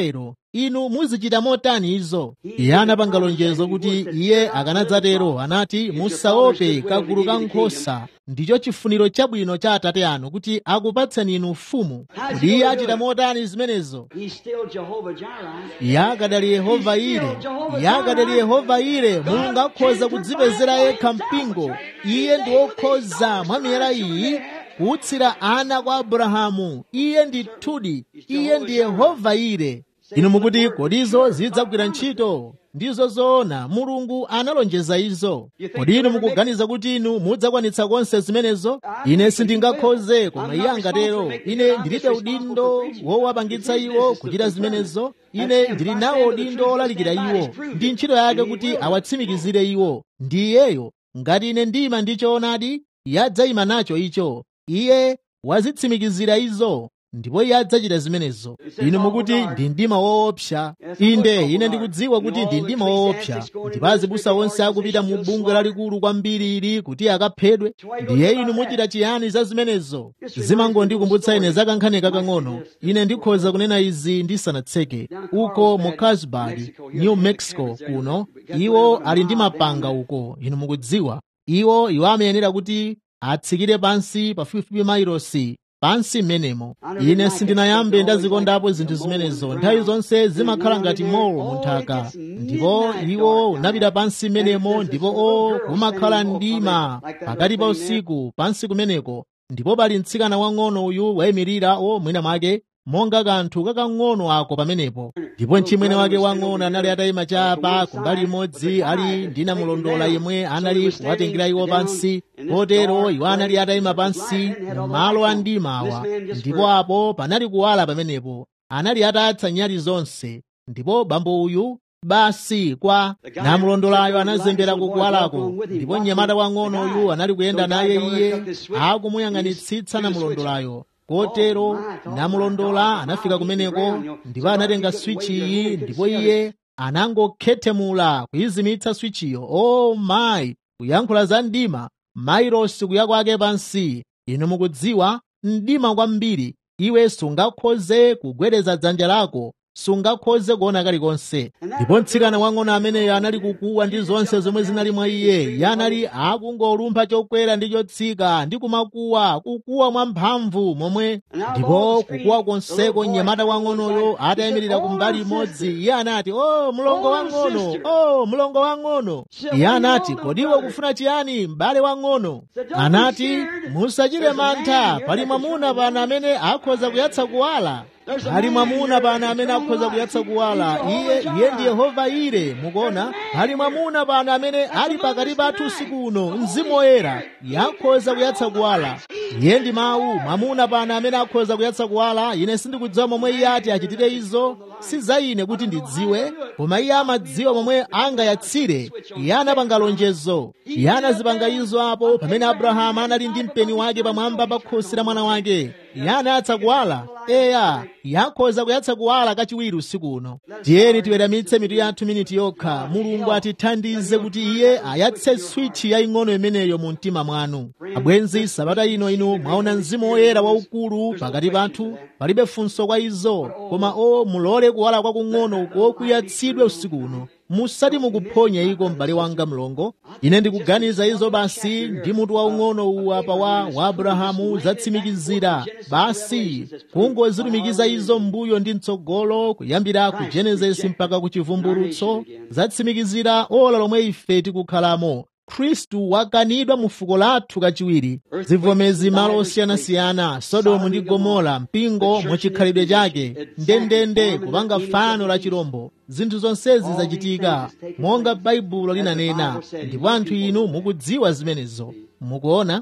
inu muzichita motani izo iye anapanga lonjezo kuti iye akanadzatero anati musaope kagulu ka nkhosa ndicho chifuniro chabwino cha atate anu kuti akupatseni inu ufumu kuti iye achita motani zimenezo He's still Jehovah Jireh. iye akadali yehova ire iye akadali yehova ire mulungu akhoza kudzipezera yekha mpingo iye ndi wokhoza mwa miyera iyi kuutsira ana kwa abrahamu iye ndi thudi iye ndi yehova ire inu mukuti kodi izo zidzagwira ntchito ndizo zoona mulungu analonjeza izo kodi inu mukuganiza kuti inu mudzakwanitsa konse zimenezo ine sindingakhoze koma iye angatero ine ndilibe udindo wowapangitsa iwo kuchita zimenezo ine ndili nawo udindo olalikira iwo ndi ntchito yake kuti awatsimikizire iwo ndi iyeyo ngati ine ndima ndi choonadi yadzayima nacho icho iye wazitsimikizira izo ndipo iye adzachita zimenezo inu mukuti ndi mdima woopsa inde ine ndikudziwa kuti ndi mdima woopsa ndipo azibusa onse akupita mu bungwe lalikulu kwambiri ili kuti akaphedwe ndiye inu muchita chiyani za zimenezo zimangondikumbutsa ine za kankhani kakang'ono ine ndikhoza kunena izi ndisanatseke uko mu carlsbad new mexico kuno iwo ali ndi mapanga uko inu mukudziwa iwo iwo amayenera kuti atsikire pansi pafupifupi mailosi pansi m'menemo ine sindinayambe ndazikondapo zinthu zimenezo nthawi zonse zimakhala ngati molo munthaka ndipo iwo unapita pansi m'menemo ndipo o kumakhala mdima pakati pa usiku pansi kumeneko ndipo pali mtsikana wang'ono uyu wayimirira o mwina mwake monga kanthu kakang'ono ako pamenepo ndipo mchimwene wake wang'ono anali atayima chapa kumbali imodzi ali ndi namulondola yemwe anali kuwatengera iwo pansi kotero iwo anali atayima pansi mu malo a mdimawa ndipo apo panali kuwala pamenepo anali atatsa nyali zonse ndipo bambo uyu basi kwa namulondolayo anazembera kukuwalako ndipo mnyamata wang'ono uyu anali kuyenda naye iye akumuyang'anitsitsa namulondolayo kotero namulondola anafika kumeneko ndipo anatenga swichi iyi ndipo iye anangokhethemula kuyizimitsa swichiyo o oh mayi kuyankhula za mdima mairosi kuya kwake pansi inu mukudziwa mdima kwambiri iwe sungakhoze kugwedeza dzanja lako sungakhoze kuona kalikonse ndipo mtsikana wang'ono ameneyo anali kukuwa ndi zonse zomwe zinali mwa iye iye anali akungolumpha chokwera ndi chotsika ndi kumakuwa kukuwa mwamphamvu momwe ndipo kukuwa konseko mnyamata wang'onoyo atayimirira kumbali imodzi iye anati o oh, mlongo wang'ono o oh, mlongo wang'ono iye anati kodiwe kufuna chiyani m'bale wang'ono anati musachite mantha pali mwamuna pano amene akhoza kuyatsa kuwala pali mwamuna pano amene akhoza kuyatsa kuwala iye iye ndi yehova ire mukuona pali mwamuna pano amene ali pakati pathu usiku uno mzimu woyera yakhoza kuyatsa kuwala iye ndi mawu mwamuna pano amene akhoza kuyatsa kuwala ine sindikudziwa momwe iye ati achitire izo si za ine kuti ndidziwe koma iye amadziwa momwe angayatsire iye anapanga lonjezo iye anazipanga izo apo pamene abrahamu anali ndi mpeni wake pamwamba pa khosi la mwana wake iye anayatsa kuwala eya yakhoza kuyatsa kuwala kachiwiri usiku uno tiyeni tiweramitse mitu yathu miniti yokha mulungu atithandize kuti iye ayatse switchi yaying'ono imeneyo mu mtima mwanu abwenzi sabata ino inu mwaona mzimu woyera waukulu pakati pathu palibe funso kwa izo koma o mulole kuwala kwakung'ono uko kuyatsidwe usiku uno musati mukuphonya iko m'bale wanga mlongo ine ndikuganiza izo basi ndi mutu waung'ono uwu apa wa wa abrahamu zatsimikizira basi kungozilumikiza izo mbuyo ndi mtsogolo kuyambira ku genesisi mpaka ku chivumbulutso zatsimikizira ola lomwe ife tikukhalamo khristu wakanidwa mu fuko lathu kachiwiri zivomezi malo osiyanasiyana sodomu ndi gomora mpingo muchikhalidwe chake ndendende kupanga fano la chirombo zinthu zonsezi zachitika monga baibulo linanena ndipo anthu inu mukudziwa zimenezo mukuona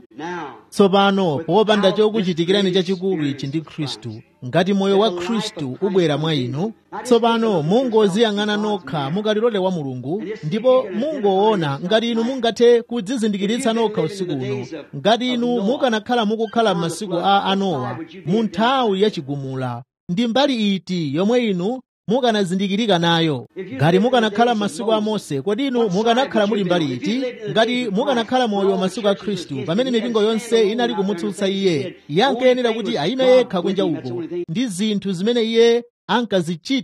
tsopano popanda chokuchitikirani chachikulu ichi ndi khristu ngati moyo wa khristu ubwera mwa inu tsopano mungoziyang'ana nokha mukalilote wa mulungu ndipo mungoona ngati inu mungathe kudzizindikiritsa nokha usiku uno ngati inu mukanakhala mukukhala m'masiku a anowa mu nthawi yachigumula ndi mbali iti yomwe inu mukanazindikirika nayo ngati mukanakhala m'masiku a mose kodi inu mukanakhala muli mbali iti ngati mukanakhala moyo masiku a khristu pamene mipingo yonse inali kumutsutsa iye iye ankayenera kuti ayime yekha kunja uko ndi zinthu zimene iye ankazichita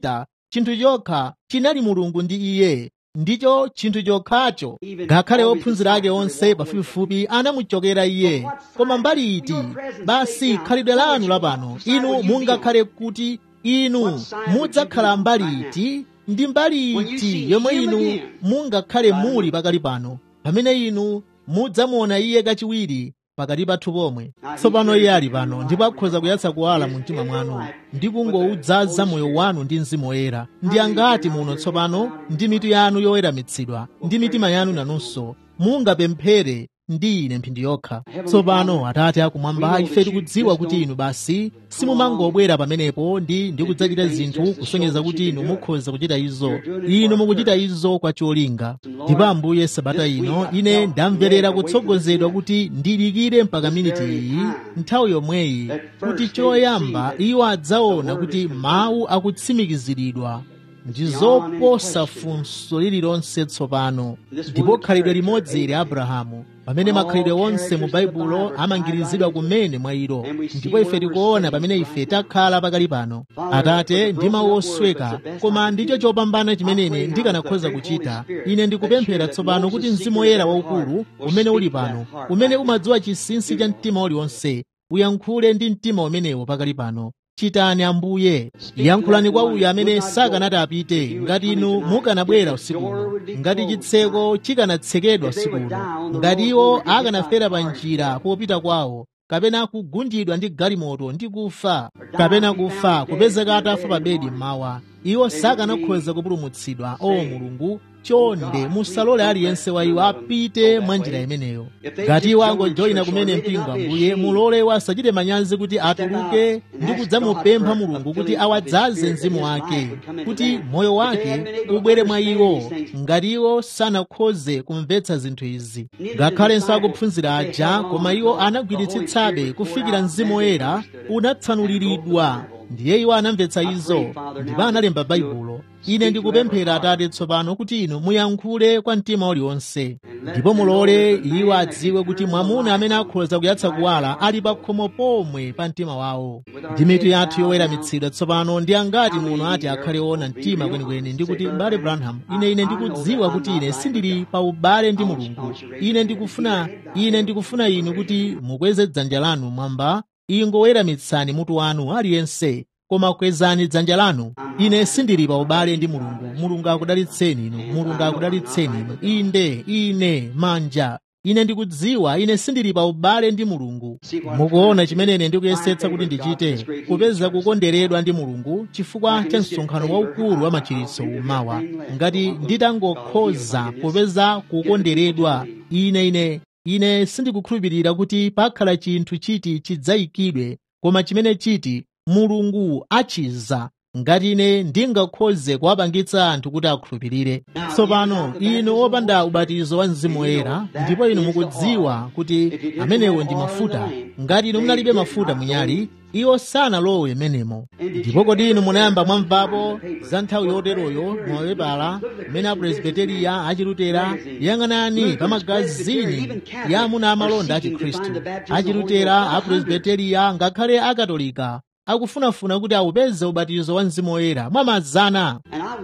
chinthu chokha chinali mulungu ndi iye ndicho chinthu chokhacho ngakhale ophunzira ake onse pafupifupi anamuchokera iye koma mbali iti basi khalidwe lanu lapano inu mungakhale kuti inu mudzakhala mbali iti ndi mbali iti yomwe inu mungakhale muli pakali pano pamene inu mudzamuona iye kachiwiri pakati pathu pomwe tsopano iye ali pano ndipo akhoza kuyatsa kuwala mu mtima mwanu ndi kungowudzaza moyo wanu ndi mzimu woyera ndi angati muno tsopano ndi mitu yanu yoweramitsidwa ndi mitima yanu nanunso mungapemphere ndi ine mphindi yokha tsopano atate akumwamba ife tikudziwa kuti inu basi simumangobwera pamenepo ndi ndikudzachita zinthu kusonyeza kuti inu mukhoza kuchita izo inu mukuchita izo kwa cholinga ndipo ambuye sabata ino ine ndamverera kutsogozedwa kuti ndilikire mpaka miniti iyi nthawi yomweyi kuti choyamba iwo adzaona kuti mawu akutsimikiziridwa ndi zoposa funso lililonse tsopano ndipo khalidwe limodzi ili abrahamu pamene makhalidwe onse mu baibulo amangirizidwa kumene mwa ilo ndipo ife tikuona pamene ife takhala pakali pano atate ndi mawu osweka koma ndicho chopambana chimenene ndikanakhoza kuchita ine ndikupemphera tsopano kuti mzimu woyera waukulu umene uli pano umene umadziwa chinsinsi cha mtima uliwonse uyankhule ndi mtima umenewo pakali pano chitani ambuye yankhulani kwa uyu amene sakanati apite ngati inu mukanabwera usikuno ngati chitseko chikanatsekedwa usikuno ngati iwo akanafera pa njira popita kwawo kapena kugundidwa ndi galimoto ndi kufa kapena kufa kupezeka atafa pa bedi mmawa iwo sakanakhoza kupulumutsidwa o mulungu chonde musalole aliyense wa iwo apite mwa njira imeneyo ngati iwo angojoyina kumene mpingo ambuye mulole iwo asachite manyazi kuti atuluke ndi kudzamupempha mulungu kuti awadzaze mzimu wake kuti moyo wake ubwere mwa iwo ngati iwo sanakhoze kumvetsa zinthu izi ngakhalenso akuphunzira aja koma iwo anagwiritsitsabe kufikira mzimu woyera unatsanuliridwa ndiye iwo anamvetsa izo ndipo analemba baibulo ine ndikupemphera atate tsopano kuti inu muyankhule kwa mtima uliwonse ndipo mulole iwo adziwe kuti mwamuna amene akhoza kuyatsa kuwala ali pa khomo pomwe pa mtima wawo ndi mitu yathu yoweramitsidwa tsopano ndi angati muno ati akhale ona mtima kwenikweni ndi kuti m'bale branham ine ine ndikudziwa kuti ine sindili pa ubale ndi mulungu ine ndikufuna ine ndikufuna inu kuti mukweze dzanja lanu mwamba ingoweramitsani mutu wanu aliyense koma kwezani dzanja lanu ine sindili pa ubale ndi mulungu mulungu akudalitseni inu mulungu akudalitseni inu inde ine manja ine ndikudziwa ine sindili pa ubale ndi mulungu mukuona chimene ine ndikuyesetsa kuti ndichite kupeza kukonderedwa ndi mulungu chifukwa cha msonkhano waukulu wa machiritso umawa ngati nditangokhoza kupeza kukonderedwa ine ine ine sindikukhulupirira kuti pakhala chinthu chiti chidzayikidwe koma chimene chiti mulungu achiza ngati ine ndingakhoze kuwapangitsa anthu kuti akhulupirire tsopano inu opanda ubatizo wa mzimu woyera ndipo inu mukudziwa kuti amenewo ndi mafuta ngati inu munalibe mafuta munyali iwo sanalowe menemo ndipo kodi inu munayamba mwamvapo za nthawi yoteroyo mwawepala mmene apresbiteriya achilutera yang'anani pa magazini ya amuna amalonda a chikhristu achilutera apresbiteriya ngakhale akatolika akufunafuna kuti awupeze ubatizo wa mzimu woyera mwa mazana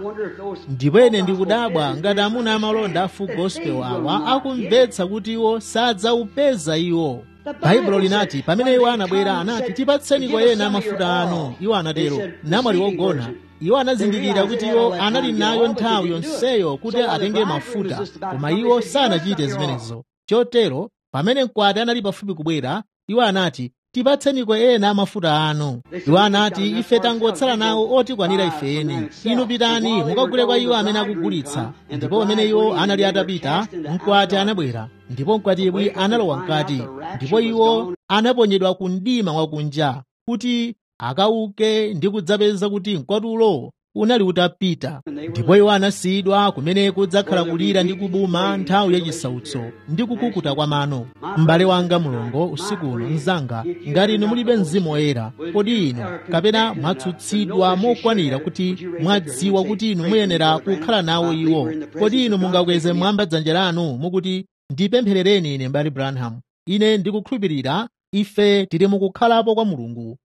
ndipo ine ndikudabwa ngati amuna amalonda a full gospel awa akumvetsa kuti iwo sadzawupeza iwo baibulo linati pamene iwo anabwera anati tipatseni kwa ena mafuta anu iwo anatero namwali wogona iwo anazindikira kuti iwo anali nayo nthawi yonseyo kuti atenge mafuta koma iwo sanachite zimenezo chotero pamene mkwati anali pafupi kubwera iwo anati tipatseni kwa ena mafuta anu iwo anati ife tangotsala nawo otikwanira ifeni inu pitani mukagule kwa iwo amene akugulitsa ndipo pamene iwo anali atapita mkwati anabwera ndipo mkwatibwi analowa mkati ndipo iwo anaponyedwa ku mdima wakunja kuti akauke ndi kudzapeza kuti mkwatulo unali utapita ndipo iwo anasiyidwa kumene kudzakhala kulira ndi kubuma nthawi yachisautso ndi kukukuta kwa mano m'bale wanga mulongo usikuno mzanga ngati inu mulibe mzimu woyera kodi inu kapena mwatsutsidwa mokwanira kuti mwadziwa kuti inu muyenera kukhala nawo iwo kodi inu mungakweze mwamba dzanja lanu mukuti ndipempherereni ine m'bale branham ine ndikukhulupirira ife tili mukukhalapo kwa mulungu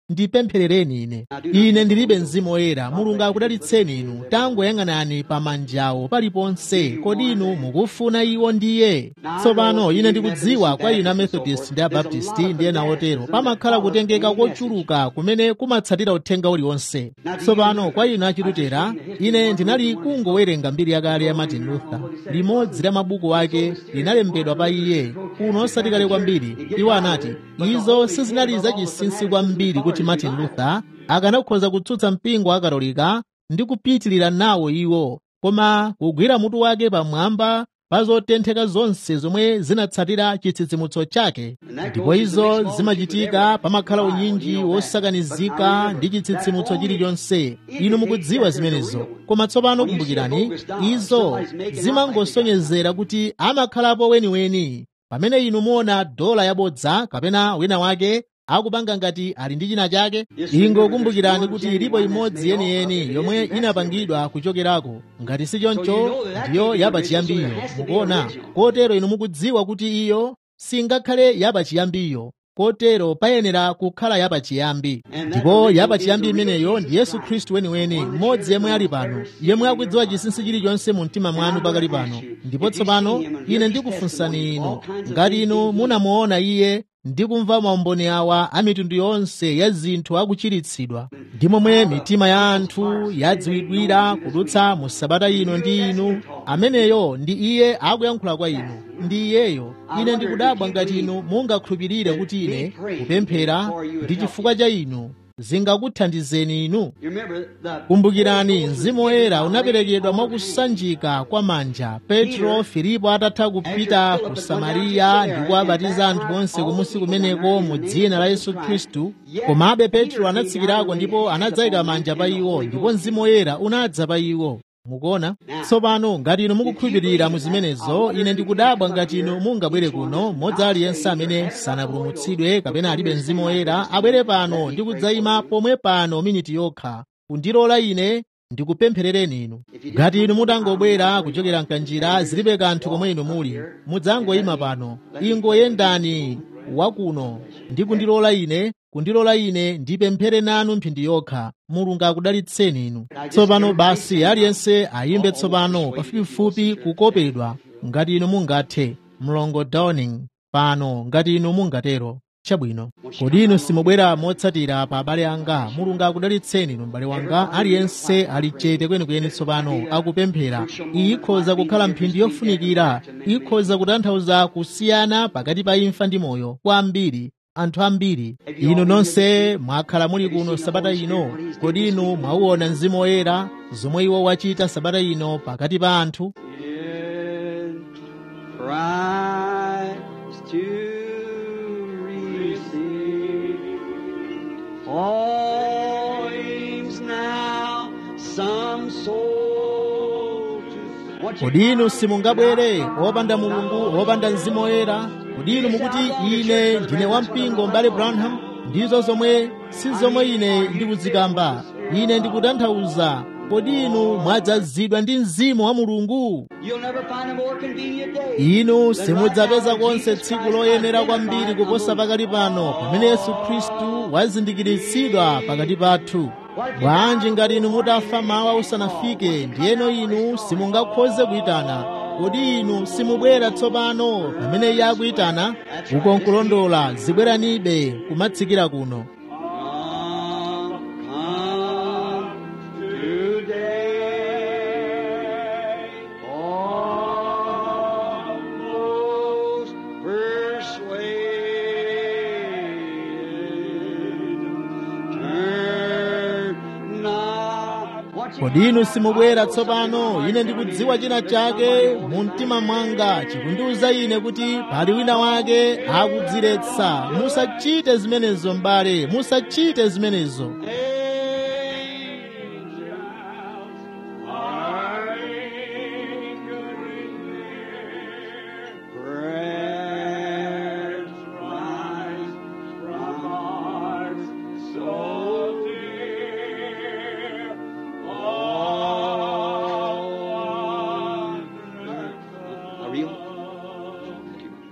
ndipempherereni ine ine ndilibe mzimu woyera mulungu akudalitseni inu tangoyang'anani pa manjawo paliponse kodi inu mukufuna iwo ndiye tsopano ine ndikudziwa kwa inu amethodist ndi abaptisti ndi ena otero pamakhala kutengeka kochuluka kumene kumatsatira uthenga uliwonse tsopano kwa inu achilutera ine ndinali kungowerenga mbiri yakale ya martin luther limodzi la mabuku ake linalembedwa pa iye kuno osati kale kwambiri iwo anati izo sizinali zachinsinsi kwambiri kuti martin luther akanakhoza kutsutsa mpingo wa katolika ndi kupitilira nawo iwo koma kugwira mutu wake pamwamba pa zotentheka zonse zomwe zinatsatira chitsitsimutso chake ndipo izo zimachitika pamakhala unyinji wosakanizika ndi chitsitsimutso chilichonse inu mukudziwa zimenezo koma tsopano kumbukirani izo zimangosonyezera kuti amakhalapo weniweni pamene inu muona dola yabodza kapena wina wake akupanga ngati ali ndi china chake ingokumbukirani kuti ilipo imodzi yeniyeni yomwe inapangidwa kuchokerako ngati si choncho ndiyo yapachiyambiyo mukuona kotero inu mukudziwa kuti iyo singakhale yapachiyambiyo kotero payenera kukhala yapachiyambi ndipo yapachiyambi imeneyo ndi yesu khristu weniweni mmodzi yemwe ali pano yemwe akudziwa chinsinsi chilichonse mu mtima mwanu pakali pano ndipo tsopano ine ndikufunsani inu ngati inu munamuona iye ndikumva maumboni awa a mitundu yonse ya zinthu akuchiritsidwa ndi momwe mitima ya anthu yadziwidwira kudutsa mu sabata ino ndi inu ameneyo ndi iye akuyankhula kwa inu ndi iyeyo ine ndikudabwa ngati inu mungakhulupirire kuti ine kupemphera ndi chifukwa cha inu zingakuthandizeni inu kumbukirani mzimu woyera unaperekedwa mwakusanjika kwa manja petro filipo atatha kupita ku samariya ndi kuwabatiza anthu onse kumusi kumeneko mu dzina la yesu khristu komabe petro anatsikirako ndipo anadzayika manja pa iwo ndipo mzimu woyera unadza pa iwo mukuona tsopano ngati inu mukukhulupirira mu zimenezo ine ndikudabwa ngati inu mungabwere kuno mmodzi aliyense amene sanapulumutsidwe kapena alibe mzimu woyera abwere pano ndi kudzayima pomwe pano miniti yokha kundilola ine ndikupempherereni inu ngati inu mutangobwera kuchokera mkanjira zilibe kanthu komwe inu muli mudzangoyima pano ingoyendani wakuno ndi kundilola ine kundilola ine ndipemphere nanu mphindi yokha mulungu akudalitseni inu tsopano basi aliyense ayimbe tsopano pafupifupi kukopedwa ngati inu mungathe mlongo downing pano ngati inu mungatero chabwino kodi inu simubwera motsatira pa abale anga mulungu akudalitseni inu m'bale wanga aliyense ali chete kwenikweni tsopano akupemphera iyi ikhoza kukhala mphindi yofunikira ikhoza kutanthauza kusiyana pakati pa imfa ndi moyo kwa ambiri anthu ambiri inu nonse mwakhala muli kuno sabata ino kodi inu mwauona mzimu woyera zomwe iwo wachita sabata ino pakati pa anthu Christ to receive. All aims now some soul to What you kodi inu simungabwere wopanda mulungu wopanda mzimu woyera kodi inu mukuti ine ndine wampingo mbale branham ndizo zomwe si zomwe ine ndikuzikamba ine ndikutanthauza kodi inu mwadzazidwa ndi mzimu wa mulungu You'll never find a more convenient day. inu simudzapeza konse tsiku loyenera kwambiri kuposa pakali pano pamene yesu khristu wazindikiritsidwa pakati pathu bwanji ngati inu mutafa mawa usanafike ndiyeno inu simungakhoze kuyitana kodi inu simubwera tsopano pamene iye akuyitana uko nkulondola zibweranibe kumatsikira kuno Come, come today. All those persuaded, turn not. What you kodi inu simubwera tsopano ine ndikudziwa china chake mu mtima mwanga chikundiwuza ine kuti pali wina wake akudziretsa musachite zimenezo m'bale musachite zimenezo Prayers rise from hearts so dear. All wonder- Are you?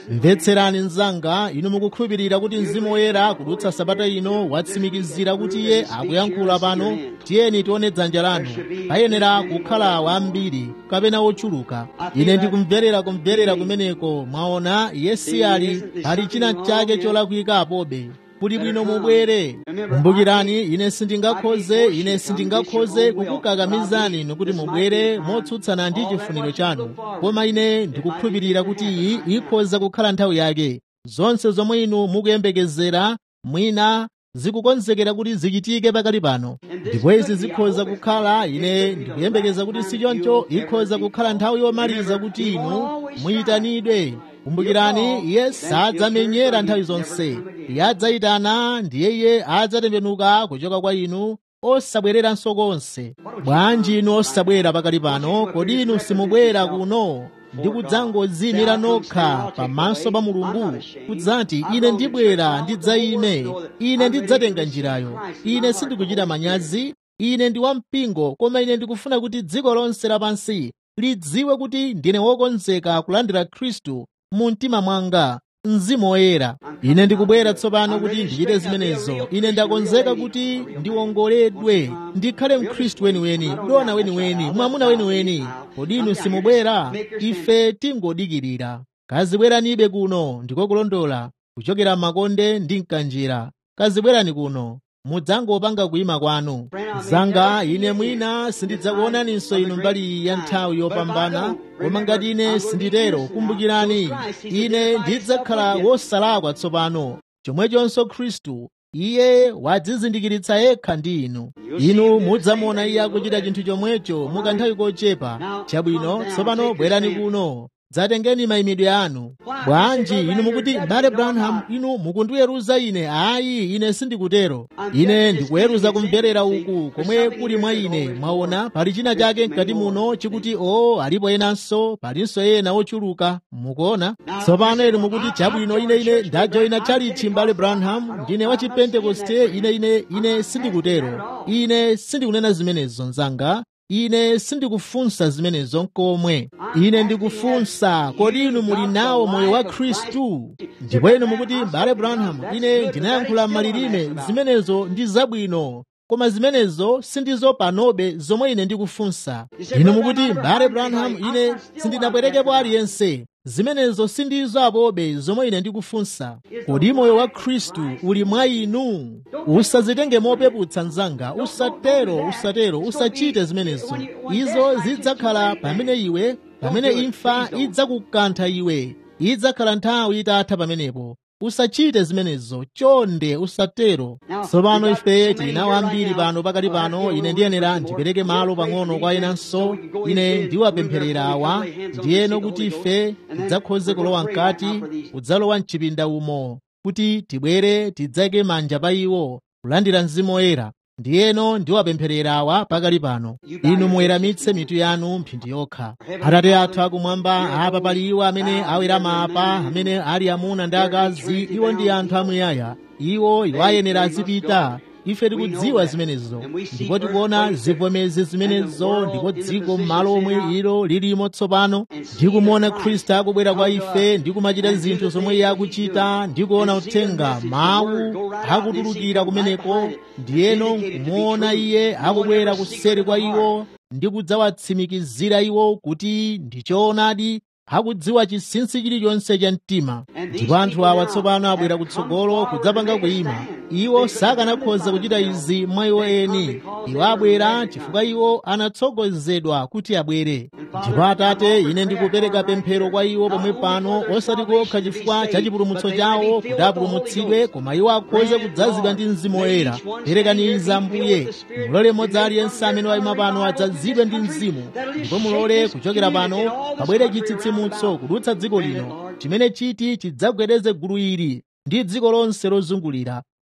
mvetserani mnzanga inu mukukhulupirira kuti mzimu woyera kudutsa sabata ino watsimikizira kuti iye akuyankhula pano tiyeni tione dzanja lanu payenera kukhala wambiri kapena wochuluka ine ndikumverera kumverera kumeneko mwaona iye si ali ali china chake cholakwika apobe kuti bwino mubwere kumbukirani ine sindingakhoze ine sindingakhoze kukukakamizani nokuti mubwere motsutsana ndi chifuniro chanu koma ine ndikukhulupirira kuti iyi ikhoza kukhala nthawi yake zonse zomwe inu mukuyembekezera mwina zikukonzekera kuti zichitike pakali pano ndipo izi zikhoza kukhala ine ndikuyembekeza kuti si choncho ikhoza kukhala nthawi yomaliza kuti inu muyitanidwe kumbukirani iye sadzamenyera nthawi zonse iye adzayitana ndiye iye adzatembenuka kuchoka kwa inu osabwereranso konse bwanji inu osabwera pakali pano kodi inu simubwera kuno ndi kudzangodziyimira nokha pamaso pa mulungu kudzati ine ndibwera ndidzayime ine ndidzatenga njirayo ine sindikuchita manyazi ine ndi wampingo koma ine ndikufuna kuti dziko lonse lapansi lidziwe kuti ndine wokonzeka kulandira khristu mu mtima mwanga mzimu woyera ine ndikubwera tsopano kuti ndichite zimenezo ine ndakonzeka kuti ndiwongoledwe ndikhale mkhristu weniweni dona weniweni mwamuna weniweni kodi inu simubwera ife tingodikirira kazibweranibe kuno ndiko kulondola kuchokera m'makonde ndi mkanjira kazibwerani kuno mudzangopanga kuyima kwanu zanga ine mwina sindidzakuonaninso inu mbali ya nthawi yopambana koma ngati ine sinditero kumbukirani ine ndidzakhala wosalakwa tsopano chomwechonso khristu iye wadzizindikiritsa yekha ndi inu inu mudzamuona iye akuchita chinthu chomwecho mukanthawi kochepa chabwino tsopano bwerani kuno dzatengeni mayimidwe anu bwanji inu mukuti mbale branham inu mukundiweruza ine ayi ine sindikutero ine ndikuweruza kumverera uku komwe kuli mwa ine mwaona pali china chake mkati muno chikuti o alipo enanso palinso ena ochuluka mukuona tsopano inu mukuti chabwino ine ine ndajoyina chalichi mbale branham ndine wa chipentekoste ine ine ine sindikutero ine sindikunena zimenezo mzanga ine sindikufunsa zimenezo nkomwe ine ndikufunsa kodi inu muli nawo moyo wa khristu ndipo inu mukuti mbale branham ine ndinayankhula malilime zimenezo ndi zabwino koma zimenezo sindizo panobe zomwe ine ndikufunsa inu mukuti mbale branham ine sindinabwerekepo aliyense zimenezo sindizo apobe zomwe ine ndikufunsa kodi moyo wa khristu uli mwa inu usazitenge mopeputsa mnzanga usatero usatero usachite zimenezo izo zidzakhala pamene iwe pamene imfa idzakukantha iwe idzakhala nthawi itatha pamenepo usachite zimenezo chonde usatero tsopano ife tinawo ambiri pano pakali pano ine ndiyenera ndipereke malo pang'ono kwa enanso ine ndiwapempherera awa ndiyeno kuti ife tidzakhoze kulowa mkati kudzalowa mchipinda umo kuti tibwere tidzayike manja pa iwo kulandira mzimu woyera ndiyeno ndiwapempherera awa pakali pano inu muweramitse mitu yanu mphindi yokha atate athu akumwamba apa pali iwo amene awerama apa amene ali amuna ndi akazi iwo ndi anthu amuyaya iwo iwo ayenera azipita ife tikudziwa zimenezo ndipo tikuona zivomezi zimenezo ndipo dziko m'malo omwe ilo lilimo tsopano ndikumuona khristu akubwera kwa ife ndikumachita zinthu zomwe iye akuchita ndikuona uthenga mawu akutulukira kumeneko ndiyeno kumuona iye akubwera kuseri kwa iwo ndi kudzawatsimikizira iwo kuti ndi choonadi akudziwa chinsinsi chilichonse cha mtima ndipo anthu awa tsopano abwera kutsogolo kudzapanga kuyima iwo sakanakhoza kuchita izi mwa iwo eni iwo abwera chifukwa iwo anatsogozedwa kuti abwere ndipo atate ine ndikupereka pemphero kwa iwo pomwe pano osati kokha chifukwa cha chipulumutso chawo kuti apulumutsidwe koma iwo akhoze kudzazidwa ndi mzimu woyera perekani izi ambuye mulole mmodzi aliyense amene wayima pano adzazidwe ndi mzimu ndipo mulole kuchokera pano pabwere chitsitsimutso kudutsa dziko lino chimene chiti chidzagwedeze gulu ili ndi dziko lonse lozungulira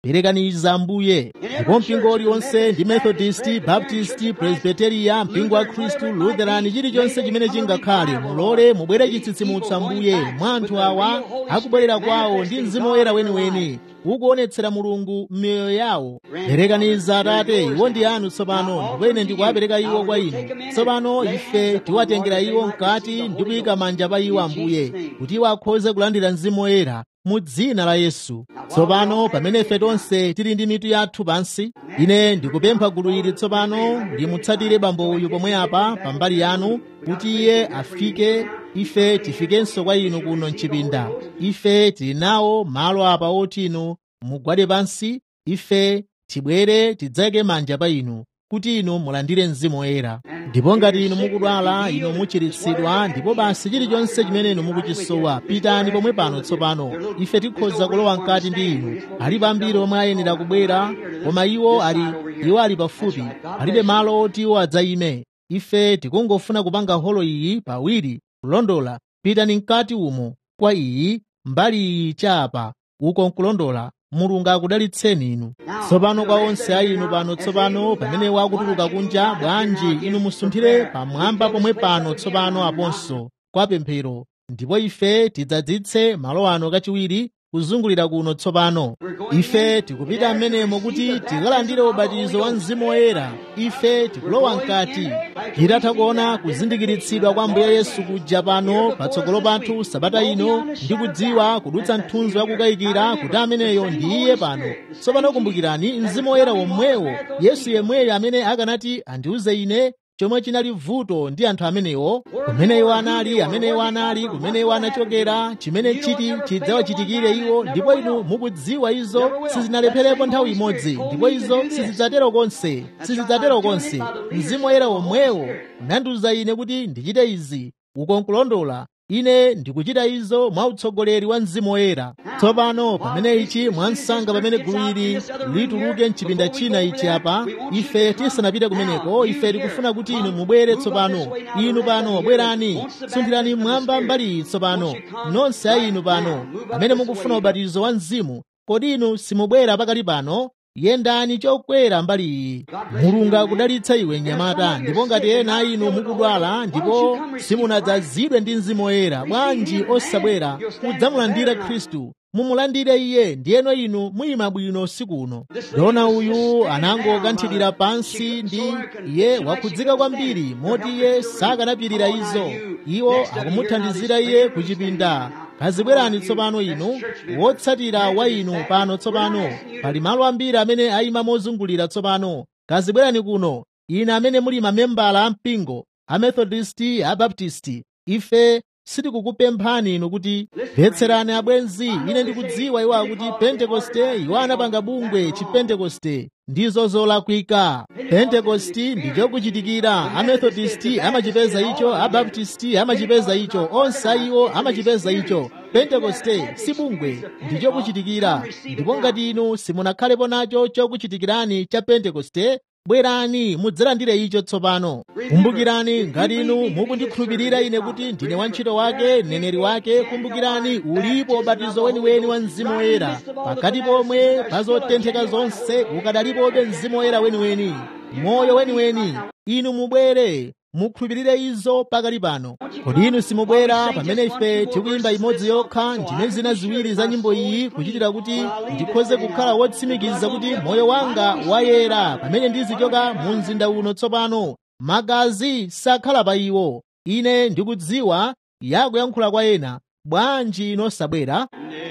perekaniza ambuye ndipo mpingo uliwonse ndi methodist baptist presbyteria mpingo wa khristu lutheran chilichonse chimene chingakhale mulole mubwere chitsitsimutso ambuye mwa anthu awa akubwerera kwawo ndi mzimu woyera weniweni ukuonetsera mulungu m'miyoyo yawo perekaniza atate iwo ndi anu tsopano ndipo ine ndikuwapereka iwo kwa inu tsopano ife tiwatengera iwo mkati ndi kuyika manja pa iwo ambuye kuti iwo akhoze kulandira mzimu woyera mu dzina la yesu tsopano pamene ife tonse tili ndi mitu yathu pansi ine ndikupempha gulu ili tsopano limutsatire bambo uyu pomwe apa pambali yanu kuti iye afike ife tifikenso kwa inu kuno mchipinda ife tili nawo malo apa oti inu mugwade pansi ife tibwere tidzayike manja pa inu kuti inu mulandire mzimu woyera ndipo ngati inu mukudwala inu muchiritsidwa ndipo basi chilichonse chimene inu mukuchisowa pitani pomwe pano tsopano ife tikhoza kulowa mkati ndi inu alipo ambiri omwe ayenera kubwera koma iwo ali iwo ali pafupi alibe malo oti iwo adzayime ife tikungofuna kupanga holo iyi pawiri kulondola pitani mkati umo kwa iyi mbali iyi chapa uko nkulondola mulungu akudalitseni inu tsopano kwa onse a inu pano tsopano pamene wakutuluka kunja bwanji inu musunthire pamwamba pomwe pano tsopano aponso kwa pemphero ndipo ife tidzadzitse malo ano kachiwiri kuzungulira kuno tsopano ife tikupita m'menemo kuti tikalandire ubatizo wa mzimu woyera ife tikulowa mkati titatha kuona kuzindikiritsidwa kwa ambuye yesu kuja pano patsogolo pathu sabata ino ndi kudziwa kudutsa mthunzi wakukayikira kuti ameneyo ndi iye pano tsopano kumbukirani mzimu woyera womwewo yesu yemweyo amene akanati andiuze ine chomwe chinali vuto ndi anthu amenewo kumene iwo anali amene iwo anali kumene iwo anachokera chimene chiti chidzawachitikire iwo ndipo inu mukudziwa izo sizinalepherapo nthawi imodzi ndipo izo sizidzatero konse sizidzatero konse mzimu woyera womwewo unandiuza ine kuti ndichite izi uko nkulondola ine ndikuchita izo mwa utsogoleri wa mzimu woyera tsopano pamene ichi mwansanga pamene gulu ili lituluke mchipinda china ichi apa ife tisanapite kumeneko ife tikufuna kuti inu mubwere tsopano inu pano bwerani sunthirani mmwamba mbali iyi tsopano nonse a inu pano amene mukufuna ubatizo wa mzimu kodi inu simubwera pakali pano yendani chokwera mbali iyi mulungu akudalitsa iwe mnyamata ndipo ngati ena a inu mukudwala ndipo simunadzazidwe ndi mzimu woyera bwanji osabwera kudzamulandira khristu mumulandire iye ndiyeno inu muyima bwino usiku uno dona uyu anangokanthidira pansi ndi iye wakhudzika kwambiri moti iye sakanapirira izo iwo akumuthandizira iye kuchipinda kazibwerani tsopano inu wotsatira wa inu pano tsopano pali malo ambiri amene ayima mozungulira tsopano kazibwerani kuno ine amene muli mamembala a mpingo amethodisti abaptisti ife sitikukupemphani inu kuti mvetserani abwenzi ine ndikudziwa iwo akuti pentekoste iwo anapanga bungwe chipentekoste ndizo zolakwika pentekosti ndi chokuchitikira amethodisti amachipeza icho abaptisti amachipeza icho onse iwo amachipeza icho pentekoste si bungwe ndi chokuchitikira ndipo ngati inu simunakhalepo nacho chokuchitikirani cha pentekoste bwerani mudzalandire icho tsopano kumbukirani ngati inu mukundikhulupirira ine kuti ndine wantchito wake mneneri wake kumbukirani ulipo ubatizo weniweni wa mzimu woyera pakati pomwe pa zotentheka zonse ukadalipobe mzimu woyera weniweni moyo weniweni inu mubwere mukhulupirire izo pakali pano kodi inu simubwera pamene ife tikuyimba imodzi yokha ndine zina ziwiri za nyimbo iyi kuchitira kuti ndikhoze kukhala wotsimikiza kuti moyo wanga wayera pamene ndizichoka mu mzinda uno tsopano magazi sakhala pa iwo ine ndikudziwa yakuyankhula kwa ena bwanji inosabwera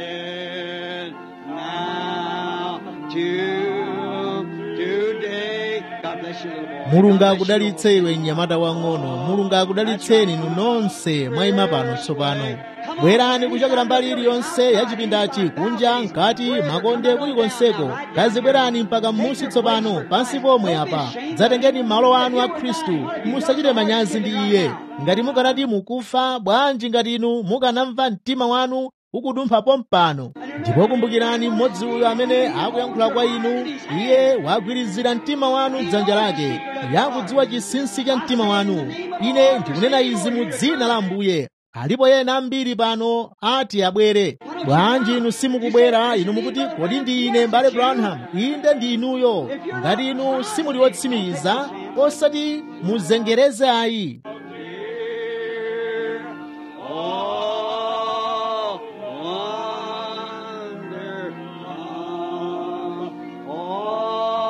Kneel now to today. God bless you, little boy. mulungu God bless you, akudalitse iwe mnyamata wang'ono mulungu akudalitseni inu nonse mwayima pano tsopano bwerani kuchokera mbali iliyonse ya chipindachi kunja mkati makonde kulikonseko kazibwerani mpaka m'musi tsopano pansi pomwe apa dzatengeni malo anu a khristu musachite manyazi ndi iye ngati mukanati mukufa bwanji ngati inu mukanamva mtima wanu ukudumpha pompano ndipo kumbukirani mmodzi uyo amene akuyankhula kwa inu iye wagwirizira mtima wanu dzanja lake yakudziwa chinsinsi cha mtima wanu ine ndikunena izi mu dzina la ambuye alipo ena ambiri pano ati abwere bwanji inu simukubwera inu mukuti kodi ndi ine mbale branham inde ndi inuyo ngati inu simuli wotsimikiza osati muzengereze ayi Oh, wonderful,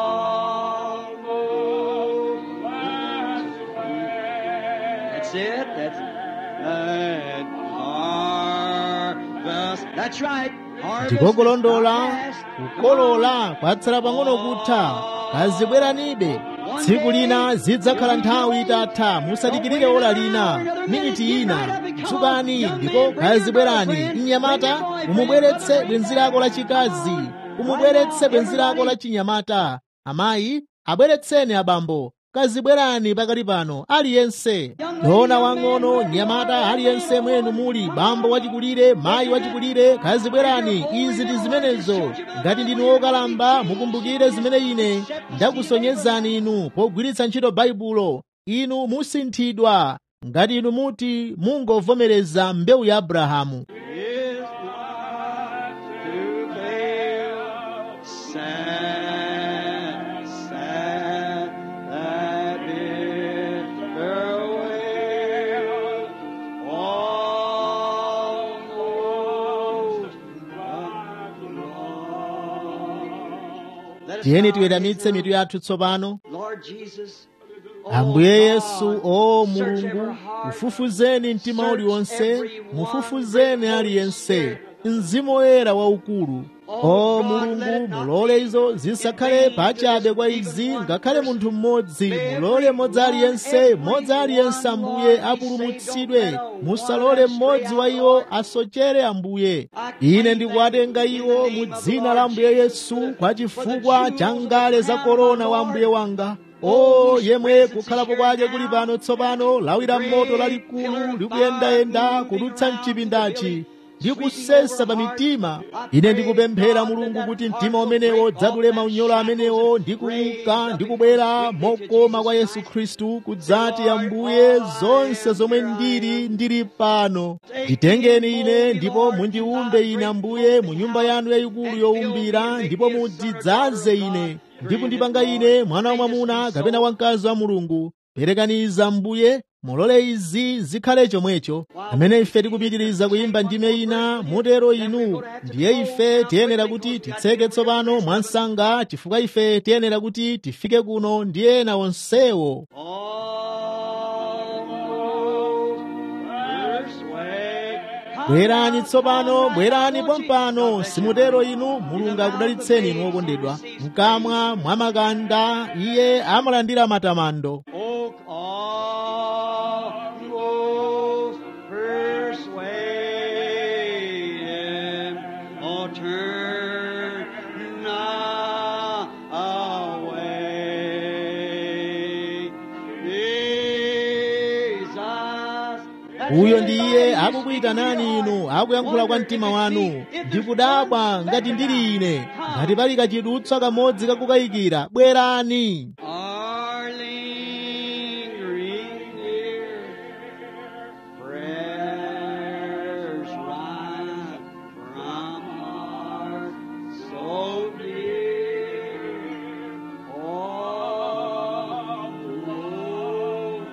That's it. That's that harvest. That's right. Harvest is ndikokulondola not past. kukolola kwatsala pang'ono kutha kazibweranibe tsiku lina zidzakhala nthawi itatha musadikirire ola lina miniti ina dzukani ndipo kazibwerani mnyamata umubweretse bwenzi lako lachikazi umubweretse bwenzi lako lachinyamata amayi abweretseni abambo kazibwerani pakati pano aliyense dona wang'ono nyamata aliyense mwenu muli bambo wachikulire mayi wachikulire kazibwerani izi ndi zimenezo ngati ndinu wokalamba mukumbukire zimene ine ndakusonyezani inu pogwiritsa ntchito baibulo inu musinthidwa ngati inu muti mungovomereza mbewu ya abrahamu is not to fail. Sad, sad that bitter wail. Almost lost. Let us tiyeni bow tiweramitse our mitu yathu tsopano Lord Jesus, oh ambuye God, yesu o search mulungu every heart, ufufuzeni mtima uliwonse mufufuzeni aliyense mzimu woyera waukulu o mulungu mulole izo zisakhale pachabe kwa izi ngakhale munthu mmodzi mulole mmodzi aliyense mmodzi aliyense ambuye apulumutsidwe musalole mmodzi wa iwo asochere ambuye ine ndikuwatenga iwo mu dzina la ambuye yesu kwa chifukwa cha ngale za korona wa ambuye wanga o yemwe kukhalapo kwake kuli pano tsopano lawira moto lalikulu likuyendayenda kudutsa mchipindachi ndi kusesa pa mitima ine ndikupemphera mulungu kuti mtima umenewo dzadule maunyolo amenewo ndi kuuka ndi kubwera mokoma kwa yesu khristu kudzati ambuye zonse zomwe ndili ndili pano nditengeni ine ndipo mundiumbe ine ambuye mu nyumba yanu yayikulu yowumbira ndipo mundidzaze ine ndi kundipanga ine mwana wa mwamuna kapena wamkazi wa mulungu perekaniza mbuye mulole izi zikhale chomwecho amene ife tikupitiriza kuyimba ndime ina mutero inu ndiye ife tiyenera kuti titseke tsopano mwansanga chifukwa ife tiyenera kuti tifike kuno ndi ena onsewo Almost persuade. bwerani tsopano bwerani pompano simutero inu mulungu akudalitseni inu okondedwa mkamwa mwa makanda iye amalandira matamando Oh, almost persuaded. Oh, turn not away. Jesus. uyo ndi iye akukuyitanani inu akuyankhula kwa mtima wanu ndikudabwa ngati ndili ine ngati pali kachidutswa kamodzi kakukayikira bwerani Our lingering near prayers rise from heart so dear. Oh, Lord,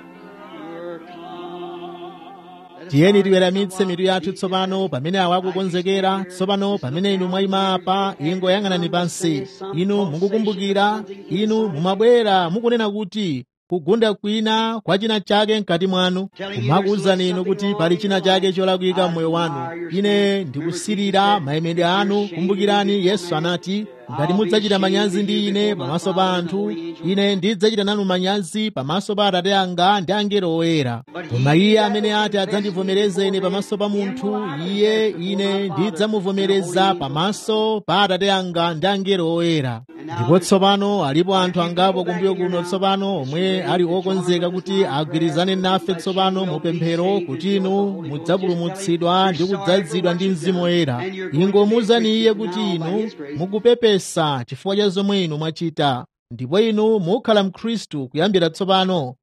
come. tiyeni tiweramitse mitu yathu tsopano pamene awa akukonzekera tsopano pamene inu mwayima apa ingoyang'anani pansi inu mukukumbukira inu mumabwera mukunena kuti kugunda kwina kwa china chake mkati mwanu kumakuwuzani inu kuti pali china chake cholakwika mmoyo wanu ine ndikusirira mayimidwe anu kumbukirani yesu anati ngati mudzachita manyazi ndi ine pamaso pa anthu ine ndidzachita nanu manyazi pamaso pa atate anga ndi angelo oyera koma iye amene ati adzandivomereze ine pamaso pa munthu iye ine ndidzamuvomereza pamaso pa atate anga ndi angelo oyera ndipo tsopano alipo anthu angapo kumbuyo kuno tsopano omwe ali okonzeka kuti agwirizane nafe tsopano mu pemphero kuti inu mudzapulumutsidwa ndi kudzazidwa ndi mzimu woyera ingomuwuzani iye kuti inu mukupepesa chifukwa cha zomwe inu mwachita ndipo inu mukhala mkhristu kuyambira tsopano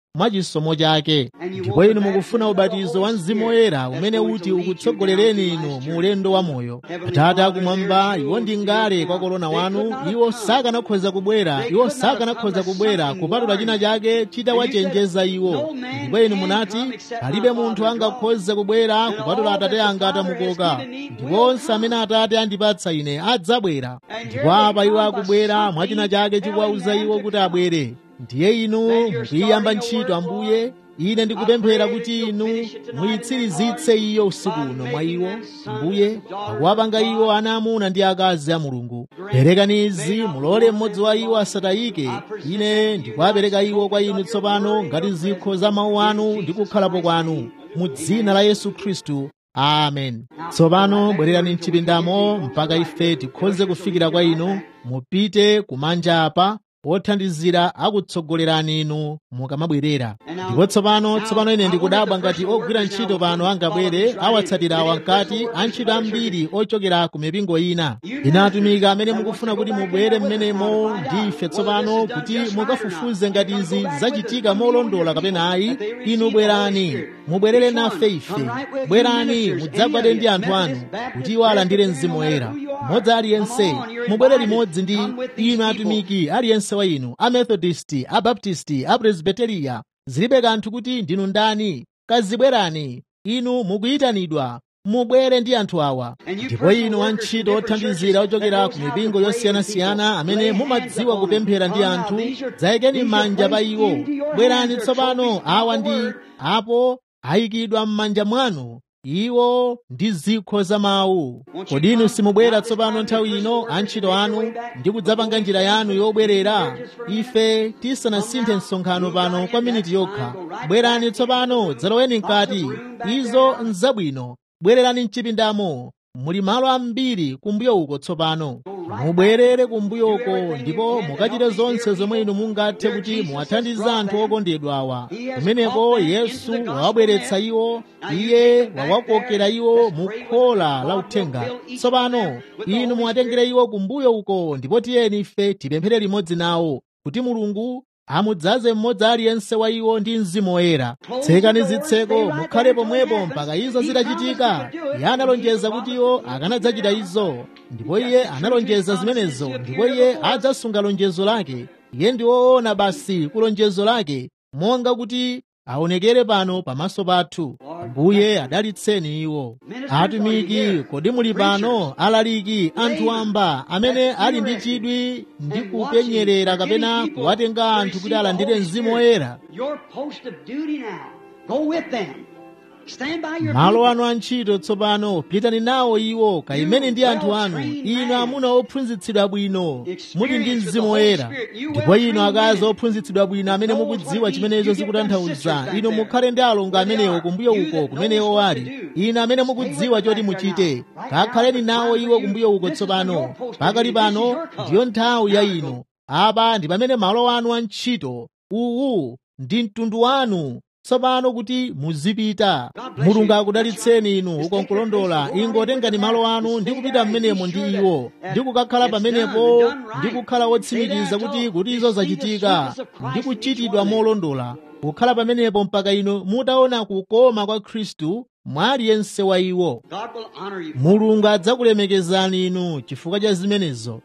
mwa chisomo chake ndipo inu mukufuna ubatizo wa mzimu woyera umene uti ukutsogolereni inu mu ulendo wa moyo atate akumwamba iwo ndi ngale kwa korona wanu iwo sakanakhoza kubwera iwo sakanakhoza kubwera kupatula china chake chitawachenjeza iwo ndipo inu munati palibe munthu angakhoze kubwera kupatula atate anga atamukoka ndipo onse amene atate andipatsa ine adzabwera ndipo apa iwo akubwera mwa china chake chikuwauza iwo kuti abwere ndiye inu mukuyiyamba ntchito ambuye ine ndikupemphera kuti inu muyitsirizitse iyo usiku uno mwa iwo mbuye pakuwapanga iwo ana amuna ndi akazi a mulungu perekani izi mulole mmodzi wa iwo asatayike ine ndikuwapereka iwo kwa inu tsopano ngati zikho za mawu anu ndi kukhalapo kwanu mu dzina la yesu khristu amen tsopano bwererani mchipindamo mpaka ife tikhoze kufikira kwa inu mupite kumanja apa othandizira akutsogolerani inu mukamabwerera ndipo tsopano tsopano ine ndikudabwa ngati ogwira ntchito pano angabwere awatsatirawa mkati antchito ambiri ochokera ku mipingo ina ina atumika amene mukufuna kuti mubwere mmenemo ndi ife tsopano kuti mukafufuze ngati izi zachitika molondola kapena ayi inu bwerani mubwerere nafe ife bwerani mudzagwade ndi anthu anu kuti iwo alandire mzimu woyera mmodzi aliyense mubwere limodzi ndi inu atumiki aliyense wa inu amethodisti abaptisti apresbiteriya zilibe kanthu kuti ndinu ndani kazibwerani inu mukuyitanidwa mubwere ndi anthu awa ndipo inu antchito othandizira ochokera ku mipingo yosiyanasiyana amene mumadziwa kupemphera ndi anthu dzayikeni m'manja pa iwo bwerani tsopano awa ndi apo ayikidwa m'manja mwanu iwo ndi zikho za mawu kodi inu simubwera tsopano nthawi ino antchito anu ndi kudzapanga njira yanu yobwerera ife tisanasinthe msonkhano pano kwa miniti yokha bwerani tsopano dzaloweni mkati izo nzabwino bwererani mchipindamo muli malo ambiri kumbuyo uko tsopano mubwerere kumbuyoko ndipo mukachite zonse zomwe inu mungathe kuti muwathandize anthu okondedwa awa kumeneko yesu wawabweretsa iwo iye wawakokera iwo mu khola la uthenga tsopano inu muwatengere iwo kumbuyo uko ndipo tiyeni ife tipemphere limodzi nawo kuti mulungu amudzaze mmodzi aliyense wa iwo ndi mzimu woyera tsekani zitseko mukhale pomwepo mpaka izo zitachitika iye analonjeza kuti iwo akanadzachita izo ndipo iye analonjeza zimenezo ndipo iye adzasunga lonjezo lake iye ndi woona basi ku lonjezo lake monga kuti aonekere pano pamaso pathu ambuye adalitseni iwo atumiki kodi muli pano alaliki anthu wamba amene ali ndi chidwi ndi kupenyerera kapena kuwatenga anthu kuti alandire mzimu woyera Your post of duty now. Go with them. Stand by your malo people. anu antchito tsopano pitani nawo iwo kayimene ndi anthu anu inu amuna ophunzitsidwa bwino muli ndi mzimu woyera ndipo inu akazi ophunzitsidwa bwino amene mukudziwa chimenezo zikutanthauza inu mukhale ndi alongo amenewo kumbuyo uko kumenewo ali inu amene mukudziwa choti muchite kakhaleni nawo iwo kumbuyo uko tsopano pakali pano ndiyo nthawi ya inu apa ndi pamene malo anu antchito uwu ndi mtundu wanu tsopano kuti muzipita mulungu akudalitseni inu uko nkulondola ingotengani malo anu ndi kupita mmenemo ndi iwo ndi kukakhala pamenepo ndi kukhala wotsimikiza kuti kuti izo zachitika ndi kuchitidwa molondola kukhala pamenepo mpaka inu mutaona kukoma kwa khristu mwa aliyense wa iwo God will honor you. mulungu adzakulemekezani inu chifukwa cha zimenezo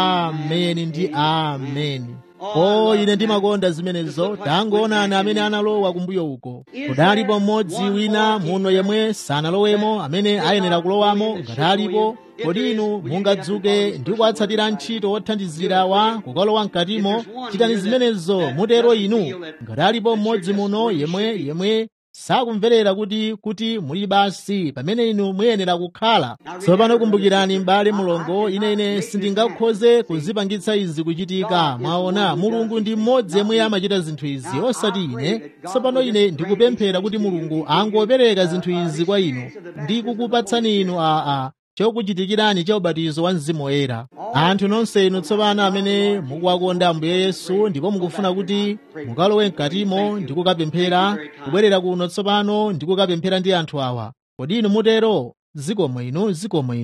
ameni ndi ameni o ine ndimakonda zimenezo tangoonani amene analowa kumbuyo uko kudalipo mmodzi wina muno yemwe sanalowemo amene ayenera kulowamo ngati alipo kodi inu mungadzuke ndi kuwatsatira ntchito othandizira wa kukalowa mkatimo chitani zimenezo mutero inu ngati alipo mmodzi muno yemwe yemwe sakumverera kuti kuti muli basi pamene inu muyenera kukhala tsopano kumbukirani m'bale mulongo ine ine sindingakhoze kuzipangitsa izi kuchitika mwaona mulungu ndi mmodzi yemwe amachita zinthu izi osati ine tsopano ine ndikupemphera kuti mulungu angopereka zinthu izi kwa inu ndi kukupatsani inu aa chokuchitikirani cha ubatizo wa mzimu woyera anthu nonse inu tsopano amene mukuwakonda ambuye yesu ndipo mukufuna kuti mukalowe mkatimo ndi kukapemphera kubwerera kuno tsopano ndi kukapemphera ndi anthu awa kodi inu mutero zikomo inu zikomo inu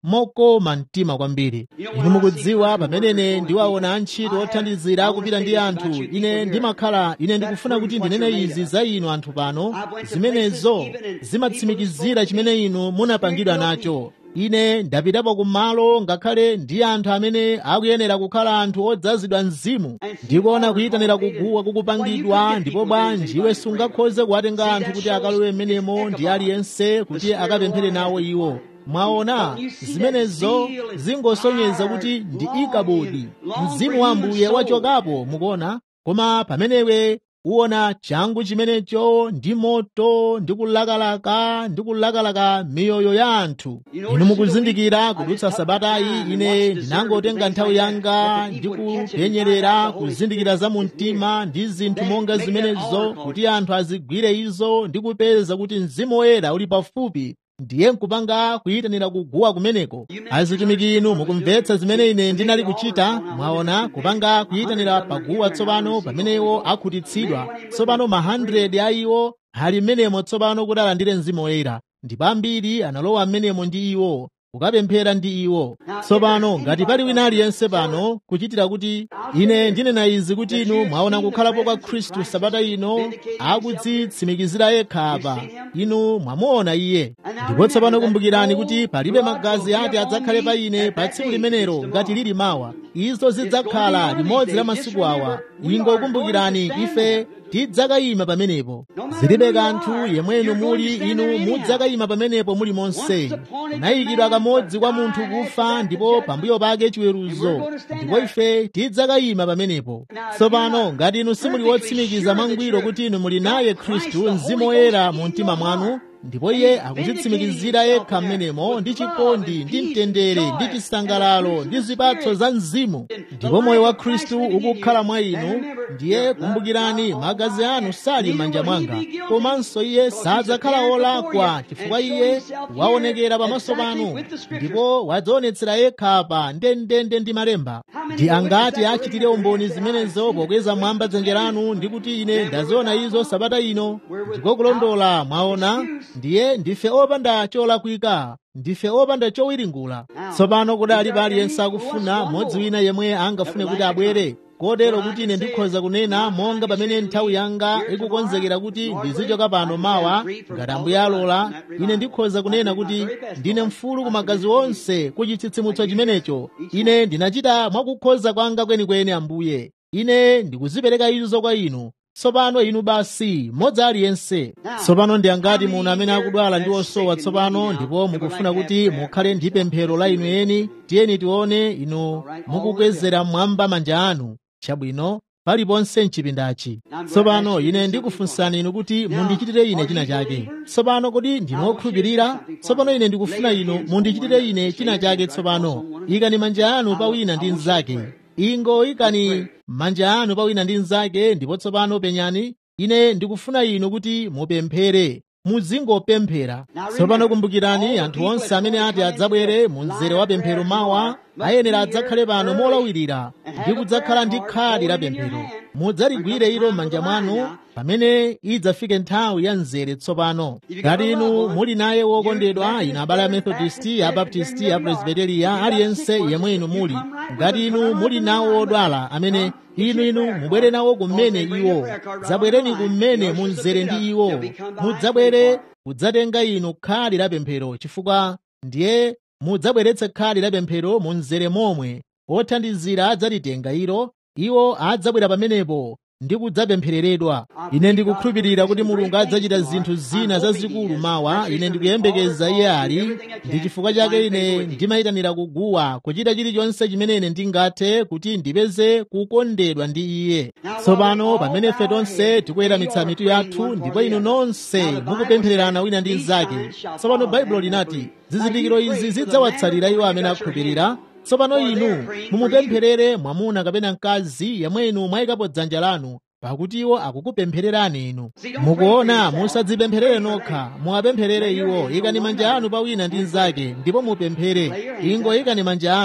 mokoma mtima kwambiri inu mukudziwa pamene ndiwaona antchito othandizira kupita ndi anthu ine ndimakhala ine ndikufuna kuti ndinene izi za inu anthu pano zimenezo zimatsimikizira chimene inu munapangidwa nacho ine ndapitapo kumalo ngakhale ndi anthu amene akuyenera kukhala anthu odzazidwa mzimu ndikuona kuyitanira kuguwa kukupangidwa ndipo bwanji iwe sungakhoze kuwatenga anthu kuti akalowe mmenemo ndi aliyense kuti akapemphere nawo iwo mwaona zimenezo zingosonyeza kuti ndi ikabodi mzimu wa ambuye wachokapo mukuona koma pamenewe uwona changu chimenecho ndi moto ndi kulakalaka ndi kulakalaka miyoyo ya anthu inu mukuzindikira kudutsa sabatayi ine ndinangotenga nthawi yanga ndi kupenyerera kuzindikira za mumtima ndi zinthu monga zimenezo kuti anthu azigwire izo ndi kupeza kuti mzimu woyera uli pafupi ndiye nkupanga kuyitanira kuguwa kumeneko azitumiki inu mukumvetsa zimene ine ndinali kuchita mwaona kupanga kuyitanira paguwa tsopano pamenewo akhutitsidwa tsopano ma 100 a iwo ali mmenemo tsopano kuti alandire mzimu woyera ndipo ambiri analowa mmenemo ndi iwo kukapemphera ndi iwo tsopano ngati pali wina aliyense pano kuchitira kuti ine ndinena izi kuti inu mwaona kukhalapo kwa khristu sabata ino akudzitsimikizira yekha apa inu mwamuona iye ndipo tsopano kumbukirani kuti palibe magazi ati adzakhale pa ine pa tsiku limenelo ngati lili mawa izo zidzakhala limodzi la masiku awa ingokumbukirani ife tidzakayima pamenepo zilibe kanthu yemwenu muli inu mudzakayima pamenepo muli monse kunayikidwa kamodzi kwa munthu kufa ndipo pambuyo pake chiweruzo ndipo ife tidzakayima pamenepo tsopano ngati inu simuli wotsimikiza mwangwiro kuti inu muli naye khristu mzimu woyera mu mtima mwanu ndipo iye akudzitsimikizira yekha mmenemo ndi chikondi ndi mtendere ndi chisangalalo ndi zipatso za mzimu ndipo moyo wa khristu ukukhala mwa inu ndiye kumbukirani magazi anu sali m'manja mwanga komanso iye sadzakhala olakwa chifukwa iye waonekera pamaso panu ndipo wadzionetsera yekha pa ndendende ndi malemba ndi angati achitire umboni zimenezo pokweza mwamba dzanja lanu ndi kuti ine ndaziona izo sabata ino ndiko kulondola mwaona ndiye ndife opanda cholakwika ndife opanda chowiringula tsopano kudali pali aliyense akufuna mmodzi wina yemwe angafune kuti abwere kotero kuti ine ndikhoza kunena monga pamene nthawi yanga ikukonzekera kuti ndizichoka pano mawa ngati ambuye alola ine ndikhoza kunena kuti ndine mfulu ku magazi onse ku chitsitsimutso chimenecho ine ndinachita mwakukhoza kwanga kwenikweni ambuye ine ndikuzipereka izo kwa inu tsopano inu basi mmodzi aliyense tsopano ndi angati muno amene akudwala ndi osowa tsopano ndipo mukufuna kuti mukhale ndi pemphero la inu eni tiyeni tione inu mukukwezera mmwamba manja anu chabwino paliponse mchipindachi tsopano ine ndikufunsani inu kuti mundichitire ine china chake tsopano kodi ndinu okhulupirira tsopano ine ndikufuna inu mundichitire ine china chake tsopano ikani manja anu pa wina ndi mnzake ingo ikani manja anu pa wina ndi mnzake ndipo tsopano penyani ine ndikufuna inu kuti mupemphere muzingopemphera tsopano kumbukirani anthu onse amene ati adzabwere mu mzere wa pemphero mawa ayenera adzakhale pano molawirira ndi kudzakhala ndi khadi la pemphero mudzaligwire ilo m'manja mwanu pamene idzafike nthawi ya mzere tsopano ngati inu muli naye wokondedwa inu abale a methodisti a baptisti a presbiteriya aliyense yemwe inu muli ngati inu muli nawo odwala amene inu inu mubwere nawo kumene iwo dzabwereni kumene munzere ndi iwo mudzabwere kudzatenga inu khadi la pemphero chifukwa ndiye mudzabweretse khadi la pemphero munzere momwe othandizira adzalitenga ilo iwo adzabwera pamenepo ndi kudzapemphereredwa ine ndikukhulupirira kuti mulungu adzachita zinthu zina zazikulu mawa ine ndikuyembekeza iye ali ndi chifukwa chake ine ndimayitanira kuguwa kuchita chilichonse chimene ine ndingathe kuti ndipeze kukondedwa ndi iye tsopano pamene ife tonse tikuweramitsa mitu yathu ndipo inu nonse mukupemphererana wina ndi mnzake tsopano baibulo linati zizindikiro izi zidzawatsalira iwo amene akhulupirira tsopano inu mumupempherere mwamuna kapena mkazi yemwe inu mwayikapo dzanja lanu pakuti iwo akukupemphererani inu mukuona musadzipempherere nokha muwapempherere iwo ikani manja anu pa wina ndi mnzake ndipo mupemphere ingo ikani manja anu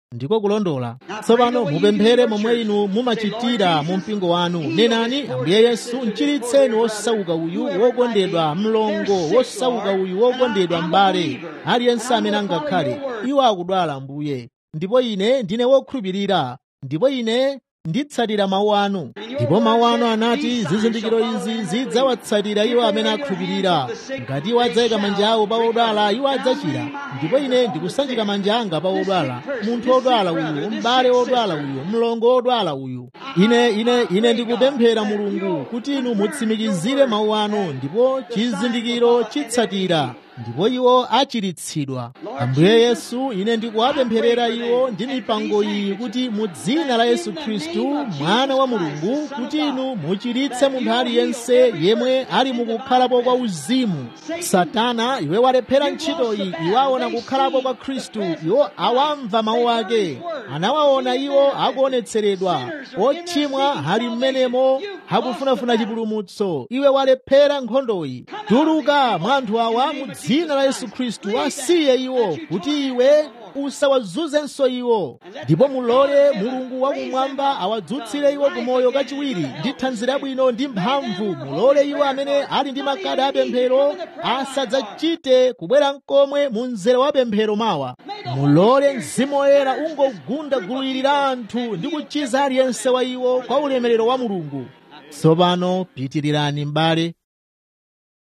ndiko kulondola tsopano mupemphere momwe inu mumachitira mu mpingo wanu nenani ambuye yesu mchiritseni wosauka uyu wokondedwa mlongo wosauka uyu wokondedwa m'bale aliyense amene angakhale iwo akudwala ambuye ndipo ine ndine wokhulupirira ndipo ine nditsatira mawu anu ndipo mawu anu anati zizindikiro izi zidzawatsatira iwo amene akhulupirira ngati iwo adzayika manja awo pa odwala iwo adzachira ndipo ine ndikusanjika manja anga pa odwala munthu odwala uyu m'bale odwala uyu mlongo odwala uyu ine ine ine ndikupemphera mulungu kuti inu mutsimikizire mawu anu ndipo chizindikiro chitsatira ndipo iwo achiritsidwa ambuye yesu ine ndikuwapempherera iwo ndi mipango iyi kuti mu dzina la yesu khristu mwana wa mulungu kuti inu muchiritse munthu aliyense yemwe ali mukukhalapo kwa uzimu satana iwe walephera ntchitoyi iwo aona kukhalapo kwa khristu iwo awamva mawu ake anawaona iwo akuonetseredwa ochimwa ali mmenemo akufunafuna chipulumutso iwe walephera nkhondoyi tuluka mwa anthu awa mu dzina la yesu khristu asiye iwo kuti iwe usawazunzenso iwo ndipo mulole mulungu wakumwamba awadzutsire iwo kumoyo kachiwiri ndi thanzi labwino ndi mphamvu mulole iwo amene ali ndi makadi apemphero asadzachite kubwera mkomwe mu mzere wa pemphero mawa mulole mzimu woyera ungogunda gulu ili la anthu ndi kuchiza aliyense wa iwo kwa ulemerero wa mulungu tsopano pitirirani m'bale